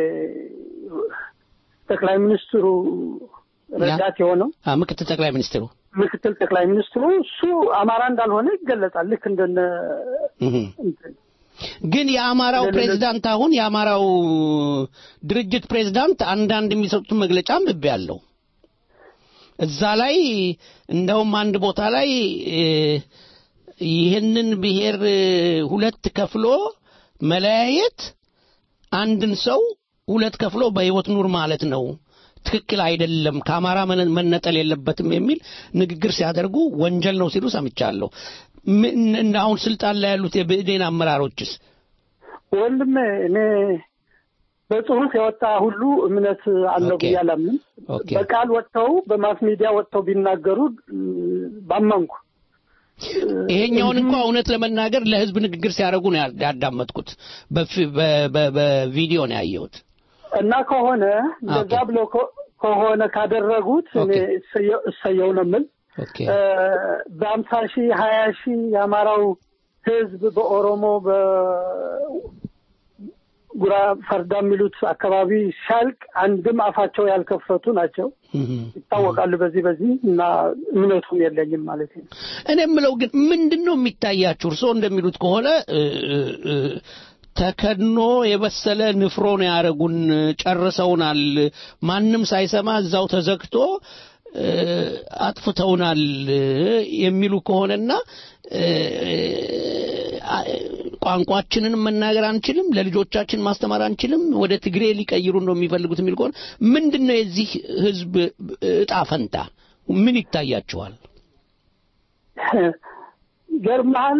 ጠቅላይ ሚኒስትሩ ረዳት የሆነው አ፣ ምክትል ጠቅላይ ሚኒስትሩ ምክትል ጠቅላይ ሚኒስትሩ እሱ አማራ እንዳልሆነ ይገለጻል። ልክ እንደነ እህ። ግን የአማራው ፕሬዝዳንት አሁን የአማራው ድርጅት ፕሬዝዳንት አንዳንድ የሚሰጡትን መግለጫ አንብቤያለሁ። እዛ ላይ እንደውም አንድ ቦታ ላይ እ፣ ይህንን ብሔር እ፣ ሁለት ከፍሎ መለያየት አንድን ሰው ሁለት ከፍሎ በህይወት ኑር ማለት ነው። ትክክል አይደለም፣ ከአማራ መነ- መነጠል የለበትም የሚል ንግግር ሲያደርጉ ወንጀል ነው ሲሉ ሰምቻለሁ። ምን እንደ አሁን ስልጣን ላይ ያሉት የብእዴን አመራሮችስ ወንድሜ እኔ በጽሁፍ የወጣ ሁሉ እምነት አለው ብዬ አላምንም። ኦኬ። በቃል ወጥተው በማስ ሚዲያ ወጥተው ቢናገሩ እ፣ ባመንኩ ይሄኛውን እንኳ እውነት ለመናገር ለህዝብ ንግግር ሲያደርጉ ነው ያ- ያዳመጥኩት። በፊ- በ- በ- በቪዲዮ ነው ያየሁት። እና ከሆነ እንደዛ ብሎ ከ- ከሆነ ካደረጉት እኔ እሰየው- እሰየው ነው የምል ኦኬ እ፣ በአምሳ ሺህ ሀያ ሺህ የአማራው ህዝብ በኦሮሞ በጉራ ፈርዳ የሚሉት አካባቢ ሲያልቅ አንድም አፋቸው ያልከፈቱ ናቸው ይታወቃሉ። በዚህ በዚህ እና እምነቱም የለኝም ማለት ነው። እኔ የምለው ግን ምንድን ነው የሚታያችሁ? እርስዎ እንደሚሉት ከሆነ እ፣ እ፣ እ፣ ተከድኖ የበሰለ ንፍሮ ነው ያደረጉን፣ ጨርሰውናል፣ ማንም ሳይሰማ እዛው ተዘግቶ እ፣ አጥፍተውናል እ፣ የሚሉ ከሆነና እ፣ አ- ቋንቋችንን መናገር አንችልም፣ ለልጆቻችን ማስተማር አንችልም፣ ወደ ትግሬ ሊቀይሩ ነው የሚፈልጉት የሚል ከሆነ ምንድን ነው የዚህ ህዝብ እጣ ፈንታ? ምን ይታያችኋል? ገርማል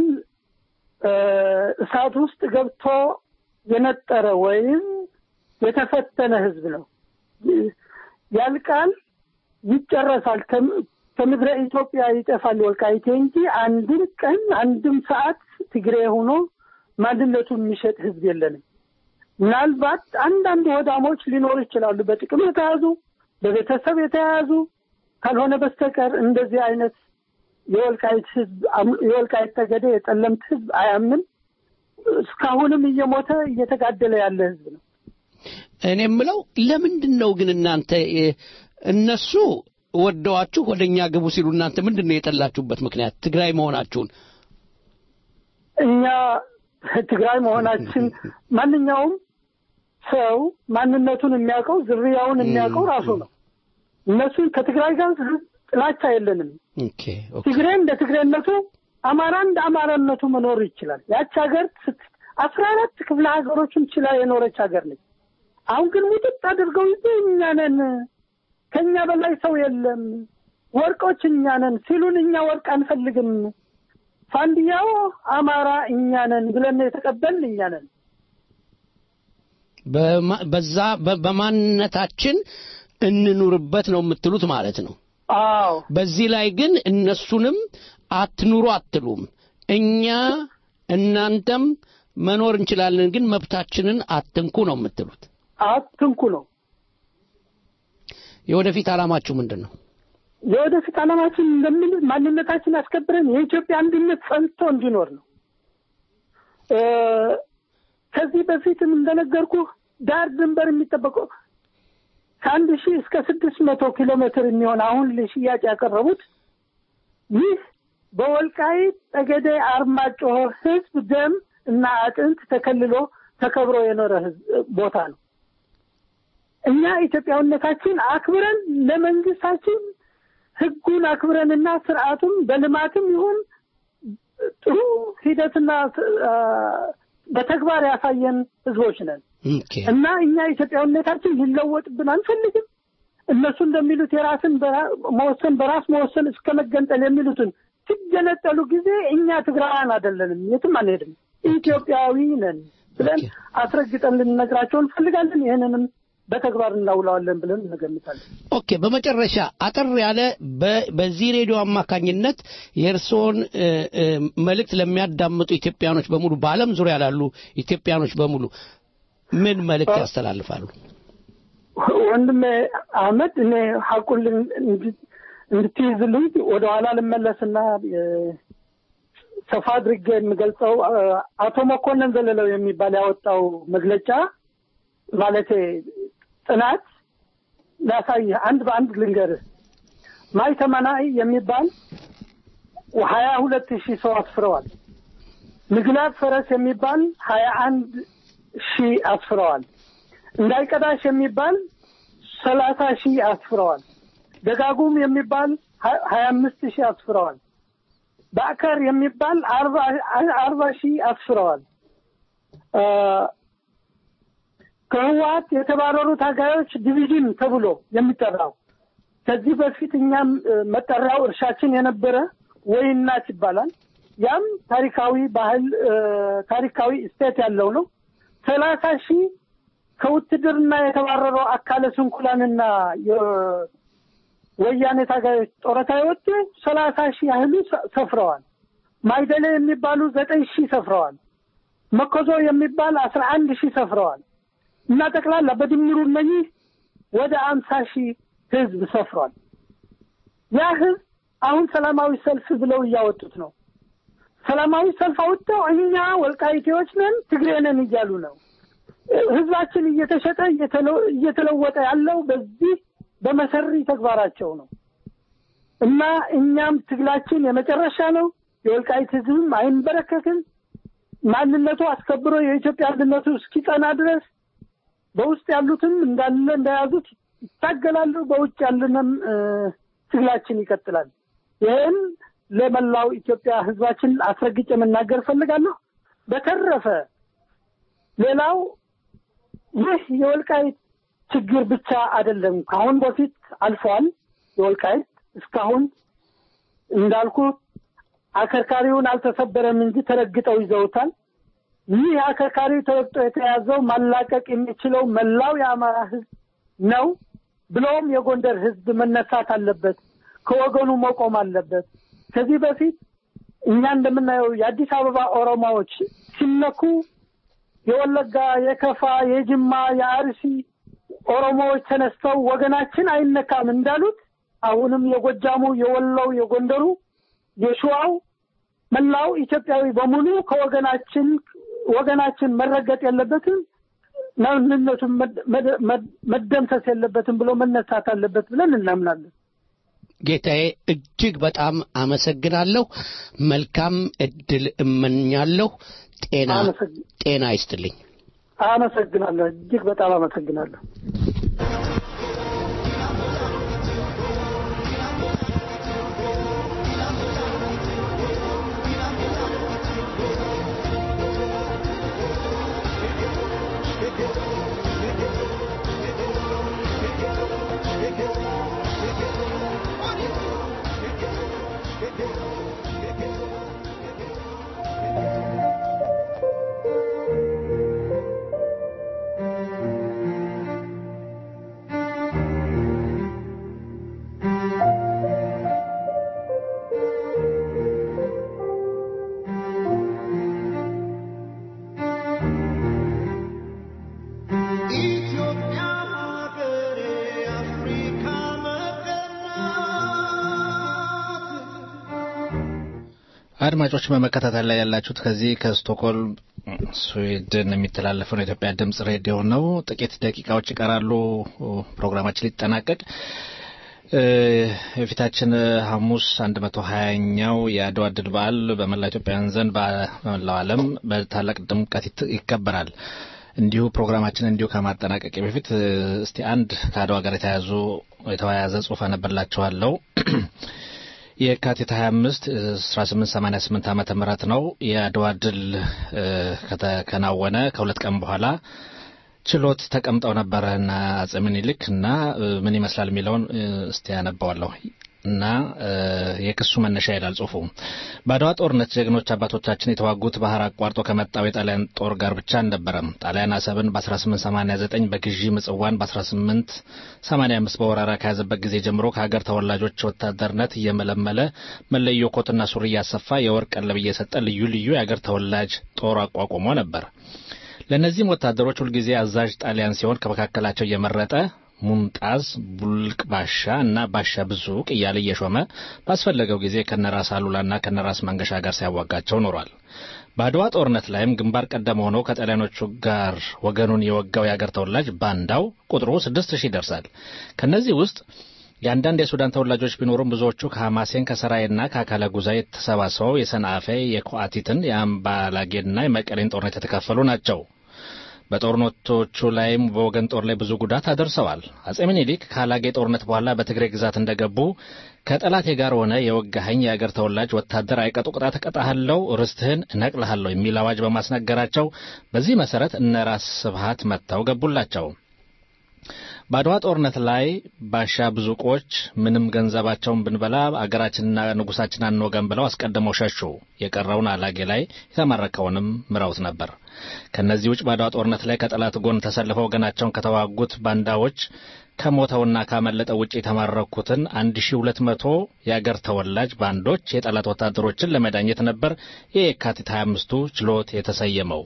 እሳት ውስጥ ገብቶ የነጠረ ወይም የተፈተነ ህዝብ ነው። ያልቃል፣ ይጨረሳል፣ ከም- ከምድረ ኢትዮጵያ ይጠፋል ወልቃይቴ እንጂ አንድም ቀን አንድም ሰዓት ትግሬ ሆኖ ማንነቱን የሚሸጥ ህዝብ የለንም። ምናልባት አንዳንድ ወዳሞች ሊኖሩ ይችላሉ፣ በጥቅም የተያዙ በቤተሰብ የተያዙ ካልሆነ በስተቀር እንደዚህ አይነት የወልቃይት ህዝብ አም- የወልቃይት ጠገዴ የጠለምት ህዝብ አያምንም። እስካሁንም እየሞተ እየተጋደለ ያለ ህዝብ ነው። እኔ የምለው ለምንድን ነው ግን እናንተ እ፣ እነሱ ወደዋችሁ ወደ እኛ ግቡ ሲሉ እናንተ ምንድን ነው የጠላችሁበት ምክንያት ትግራይ መሆናችሁን? እኛ ትግራይ መሆናችን ማንኛውም ሰው ማንነቱን የሚያውቀው ዝርያውን የሚያውቀው ራሱ ነው። እነሱን ከትግራይ ጋር ጥላቻ የለንም። ኦኬ ትግሬ እንደ ትግሬነቱ፣ አማራ እንደ አማራነቱ መኖር ይችላል። ያች ሀገር ስት- አስራ አራት ክፍለ ሀገሮችን ችላ የኖረች ሀገር ነች። አሁን ግን ሙጥጥ አድርገው ይዘ እኛ ነን ከእኛ በላይ ሰው የለም ወርቆች እኛ ነን ሲሉን እኛ ወርቅ አንፈልግም ፋንዲያው አማራ እኛ ነን ብለን የተቀበልን እኛ ነን። በማ- በዛ በ- በማንነታችን እንኑርበት ነው የምትሉት ማለት ነው። አዎ በዚህ ላይ ግን እነሱንም አትኑሩ አትሉም። እኛ እናንተም መኖር እንችላለን፣ ግን መብታችንን አትንኩ ነው የምትሉት። አትንኩ ነው። የወደፊት ዓላማችሁ ምንድን ነው? የወደፊት ዓላማችን እንደምን ማንነታችን አስከብረን የኢትዮጵያ አንድነት ጸንቶ እንዲኖር ነው። እ፣ ከዚህ በፊትም እንደነገርኩ ዳር ድንበር የሚጠበቀው ከአንድ ሺህ እስከ ስድስት መቶ ኪሎ ሜትር የሚሆን አሁን ለሽያጭ ያቀረቡት ይህ በወልቃይት ጠገዴ አርማጭሆ ሕዝብ ደም እና አጥንት ተከልሎ ተከብሮ የኖረ ሕዝብ ቦታ ነው። እኛ ኢትዮጵያዊነታችን አክብረን ለመንግስታችን ህጉን አክብረንና ስርዓቱን በልማትም ይሁን ጥሩ ሂደትና አ፣ በተግባር ያሳየን ህዝቦች ነን እና እኛ ኢትዮጵያዊነታችን ሊለወጥብን አንፈልግም። እነሱ እንደሚሉት የራስን በራ- መወሰን በራስ መወሰን እስከ መገንጠል የሚሉትን ሲገነጠሉ ጊዜ እኛ ትግራውያን አይደለንም፣ የትም አንሄድም፣ ኢትዮጵያዊ ነን ብለን አስረግጠን ልንነግራቸው እንፈልጋለን። ይህንንም በተግባር እናውለዋለን ብለን እንገምታለን። ኦኬ፣ በመጨረሻ አጠር ያለ በ- በዚህ ሬዲዮ አማካኝነት የእርስዎን እ፣ እ፣ መልእክት ለሚያዳምጡ ኢትዮጵያኖች በሙሉ በዓለም ዙሪያ ላሉ ኢትዮጵያኖች በሙሉ ምን መልእክት ያስተላልፋሉ? ወንድሜ አህመድ እኔ ሀቁን ልን- እንድ- እንድትይዝልኝ ወደኋላ ልመለስና እ፣ ሰፋ አድርጌ የምገልጸው እ፣ አቶ መኮንን ዘለለው የሚባል ያወጣው መግለጫ ማለቴ ጥናት ላሳይህ አንድ በአንድ ልንገርህ። ማይ ተመናይ የሚባል ሀያ ሁለት ሺህ ሰው አስፍረዋል። ምግላት ፈረስ የሚባል ሀያ አንድ ሺህ አስፍረዋል። እንዳይቀዳሽ የሚባል ሰላሳ ሺህ አስፍረዋል። ደጋጉም የሚባል ሀ- ሀያ አምስት ሺህ አስፍረዋል። በአከር የሚባል አርባ አርባ ሺህ አስፍረዋል። አ፣ ከህወሀት የተባረሩ ታጋዮች ዲቪዥን ተብሎ የሚጠራው ከዚህ በፊት እኛም እ፣ መጠሪያው እርሻችን የነበረ ወይናት ይባላል። ያም ታሪካዊ ባህል እ፣ ታሪካዊ ስቴት ያለው ነው። ሰላሳ ሺህ ከውትድርና የተባረረው አካለ ስንኩላንና የወያኔ ታጋዮች ጡረታ የወጡ ሰላሳ ሺህ ያህሉ ሰ- ሰፍረዋል። ማይደሌ የሚባሉ ዘጠኝ ሺህ ሰፍረዋል። መኮዞ የሚባል አስራ አንድ ሺህ ሰፍረዋል። እና ጠቅላላ በድምሩ እነኚህ ወደ አምሳ ሺህ ህዝብ ሰፍሯል። ያ ህዝብ አሁን ሰላማዊ ሰልፍ ብለው እያወጡት ነው። ሰላማዊ ሰልፍ አውጥተው እኛ ወልቃይቴዎች ነን ትግሬ ነን እያሉ ነው። ህዝባችን እየተሸጠ እየተለ- እየተለወጠ ያለው በዚህ በመሰሪ ተግባራቸው ነው እና እኛም ትግላችን የመጨረሻ ነው። የወልቃይት ህዝብም አይንበረከክም። ማንነቱ አስከብሮ የኢትዮጵያ አንድነቱ እስኪጸና ድረስ በውስጥ ያሉትም እንዳለ እንደያዙት ይታገላሉ። በውጭ ያለንም እ፣ ትግላችን ይቀጥላል። ይህን ለመላው ኢትዮጵያ ህዝባችን አስረግጬ መናገር እፈልጋለሁ። በተረፈ ሌላው ይህ የወልቃይት ችግር ብቻ አይደለም። ከአሁን በፊት አልፏል። የወልቃይት እስካሁን እንዳልኩ አከርካሪውን አልተሰበረም እንጂ ተረግጠው ይዘውታል። ይህ አከርካሪው ተረግጦ የተያዘው ማላቀቅ የሚችለው መላው የአማራ ህዝብ ነው። ብሎም የጎንደር ህዝብ መነሳት አለበት፣ ከወገኑ መቆም አለበት። ከዚህ በፊት እኛ እንደምናየው የአዲስ አበባ ኦሮሞዎች ሲነኩ የወለጋ፣ የከፋ፣ የጅማ፣ የአርሲ ኦሮሞዎች ተነስተው ወገናችን አይነካም እንዳሉት አሁንም የጎጃሙ፣ የወሎው፣ የጎንደሩ፣ የሸዋው መላው ኢትዮጵያዊ በሙሉ ከወገናችን ወገናችን መረገጥ የለበትም ማንነቱን መደምሰስ የለበትም ብሎ መነሳት አለበት ብለን እናምናለን። ጌታዬ እጅግ በጣም አመሰግናለሁ። መልካም እድል እመኛለሁ። ጤና ጤና ይስጥልኝ። አመሰግናለሁ። እጅግ በጣም አመሰግናለሁ። አድማጮች በመከታተል ላይ ያላችሁት ከዚህ ከስቶክሆልም ስዊድን የሚተላለፈው የኢትዮጵያ ድምጽ ሬዲዮ ነው። ጥቂት ደቂቃዎች ይቀራሉ ፕሮግራማችን ሊጠናቀቅ። የፊታችን ሐሙስ አንድ መቶ ሀያኛው የአድዋ ድል በዓል በመላ ኢትዮጵያውያን ዘንድ በመላው ዓለም በታላቅ ድምቀት ይከበራል። እንዲሁ ፕሮግራማችን እንዲሁ ከማጠናቀቅ በፊት እስቲ አንድ ከአድዋ ጋር የተያያዙ የተያያዘ ጽሑፍ አነብላችኋለሁ። የካቲት 25 1888 ዓመተ ምህረት ነው የአድዋ ድል ከተከናወነ ከሁለት ቀን በኋላ ችሎት ተቀምጠው ነበረ እና አጼ ምኒልክ እና ምን ይመስላል የሚለውን እስቲ ያነባዋለሁ እና የክሱ መነሻ ይላል ጽሁፉ። በአድዋ ጦርነት ጀግኖች አባቶቻችን የተዋጉት ባህር አቋርጦ ከመጣው የጣሊያን ጦር ጋር ብቻ አልነበረም። ጣሊያን አሰብን በ1889 በግዢ ምጽዋን በ1885 በወረራ ከያዘበት ጊዜ ጀምሮ ከሀገር ተወላጆች ወታደርነት እየመለመለ መለዮ ኮትና ሱሪ እያሰፋ የወርቅ ቀለብ እየሰጠ ልዩ ልዩ የሀገር ተወላጅ ጦር አቋቁሞ ነበር። ለእነዚህም ወታደሮች ሁልጊዜ አዛዥ ጣሊያን ሲሆን ከመካከላቸው እየመረጠ ሙንጣዝ፣ ቡልቅ ባሻ እና ባሻ ብዙቅ እያለ እየሾመ ባስፈለገው ጊዜ ከነራስ አሉላና ከነራስ መንገሻ ጋር ሲያዋጋቸው ኖሯል። በአድዋ ጦርነት ላይም ግንባር ቀደም ሆኖ ከጣሊያኖቹ ጋር ወገኑን የወጋው የአገር ተወላጅ ባንዳው ቁጥሩ ስድስት ሺህ ይደርሳል። ከእነዚህ ውስጥ የአንዳንድ የሱዳን ተወላጆች ቢኖሩም ብዙዎቹ ከሐማሴን ከሰራይና ከአካለ ጉዛይ ተሰባስበው የሰንአፌ የኮአቲትን የአምባላጌና የመቀሌን ጦርነት የተካፈሉ ናቸው። በጦርነቶቹ ላይም በወገን ጦር ላይ ብዙ ጉዳት አደርሰዋል። አጼ ምኒልክ ከአላጌ ጦርነት በኋላ በትግሬ ግዛት እንደገቡ ከጠላቴ ጋር ሆነ የወጋኸኝ የአገር ተወላጅ ወታደር አይቀጡ ቅጣት እቀጣሃለሁ፣ ርስትህን እነቅልሃለሁ የሚል አዋጅ በማስነገራቸው በዚህ መሰረት እነ ራስ ስብሃት መጥተው ገቡላቸው። በአድዋ ጦርነት ላይ ባሻ ብዙቆች ምንም ገንዘባቸውን ብንበላ አገራችንና ንጉሳችን አንወገን ብለው አስቀድመው ሸሹ። የቀረውን አላጌ ላይ የተማረከውንም ምረውት ነበር። ከእነዚህ ውጭ በአድዋ ጦርነት ላይ ከጠላት ጎን ተሰልፈው ወገናቸውን ከተዋጉት ባንዳዎች ከሞተውና ካመለጠ ውጭ የተማረኩትን 1200 የአገር ተወላጅ ባንዶች የጠላት ወታደሮችን ለመዳኘት ነበር የየካቲት 25ቱ ችሎት የተሰየመው።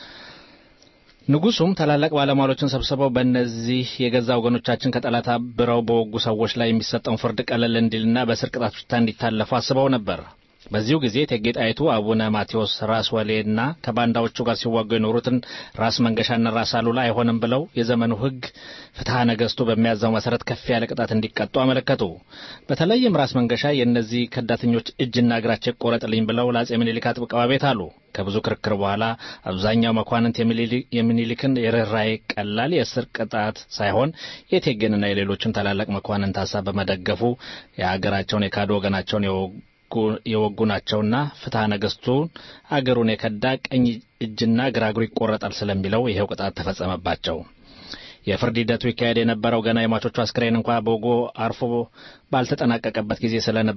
ንጉሱም ታላላቅ ባለሟሎችን ሰብስበው በእነዚህ የገዛ ወገኖቻችን ከጠላት አብረው በወጉ ሰዎች ላይ የሚሰጠውን ፍርድ ቀለል እንዲልና በስር ቅጣት ብቻ እንዲታለፉ አስበው ነበር። በዚሁ ጊዜ እቴጌ ጣይቱ አቡነ ማቴዎስ ራስ ወሌና ከባንዳዎቹ ጋር ሲዋጉ የኖሩትን ራስ መንገሻና ራስ አሉላ አይሆንም ብለው የዘመኑ ሕግ ፍትሐ ነገሥቱ በሚያዘው መሰረት ከፍ ያለ ቅጣት እንዲቀጡ አመለከቱ። በተለይም ራስ መንገሻ የእነዚህ ከዳተኞች እጅና እግራቸው ይቆረጥልኝ ብለው ለአጼ ምኒልክ አጥብቀው አቤት አሉ። ከብዙ ክርክር በኋላ አብዛኛው መኳንንት የሚኒሊክን የርኅራኄ ቀላል የእስር ቅጣት ሳይሆን የቴጌንና የሌሎችን ታላላቅ መኳንንት ሀሳብ በመደገፉ የሀገራቸውን የካዱ ወገናቸውን የወጉ ናቸውና ፍትሐ ነገሥቱን አገሩን የከዳ ቀኝ እጅና ግራ እግሩ ይቆረጣል ስለሚለው ይኸው ቅጣት ተፈጸመባቸው። የፍርድ ሂደቱ ይካሄድ የነበረው ገና የሟቾቹ አስክሬን እንኳ በወጉ አርፎ ባልተጠናቀቀበት ጊዜ ስለነበር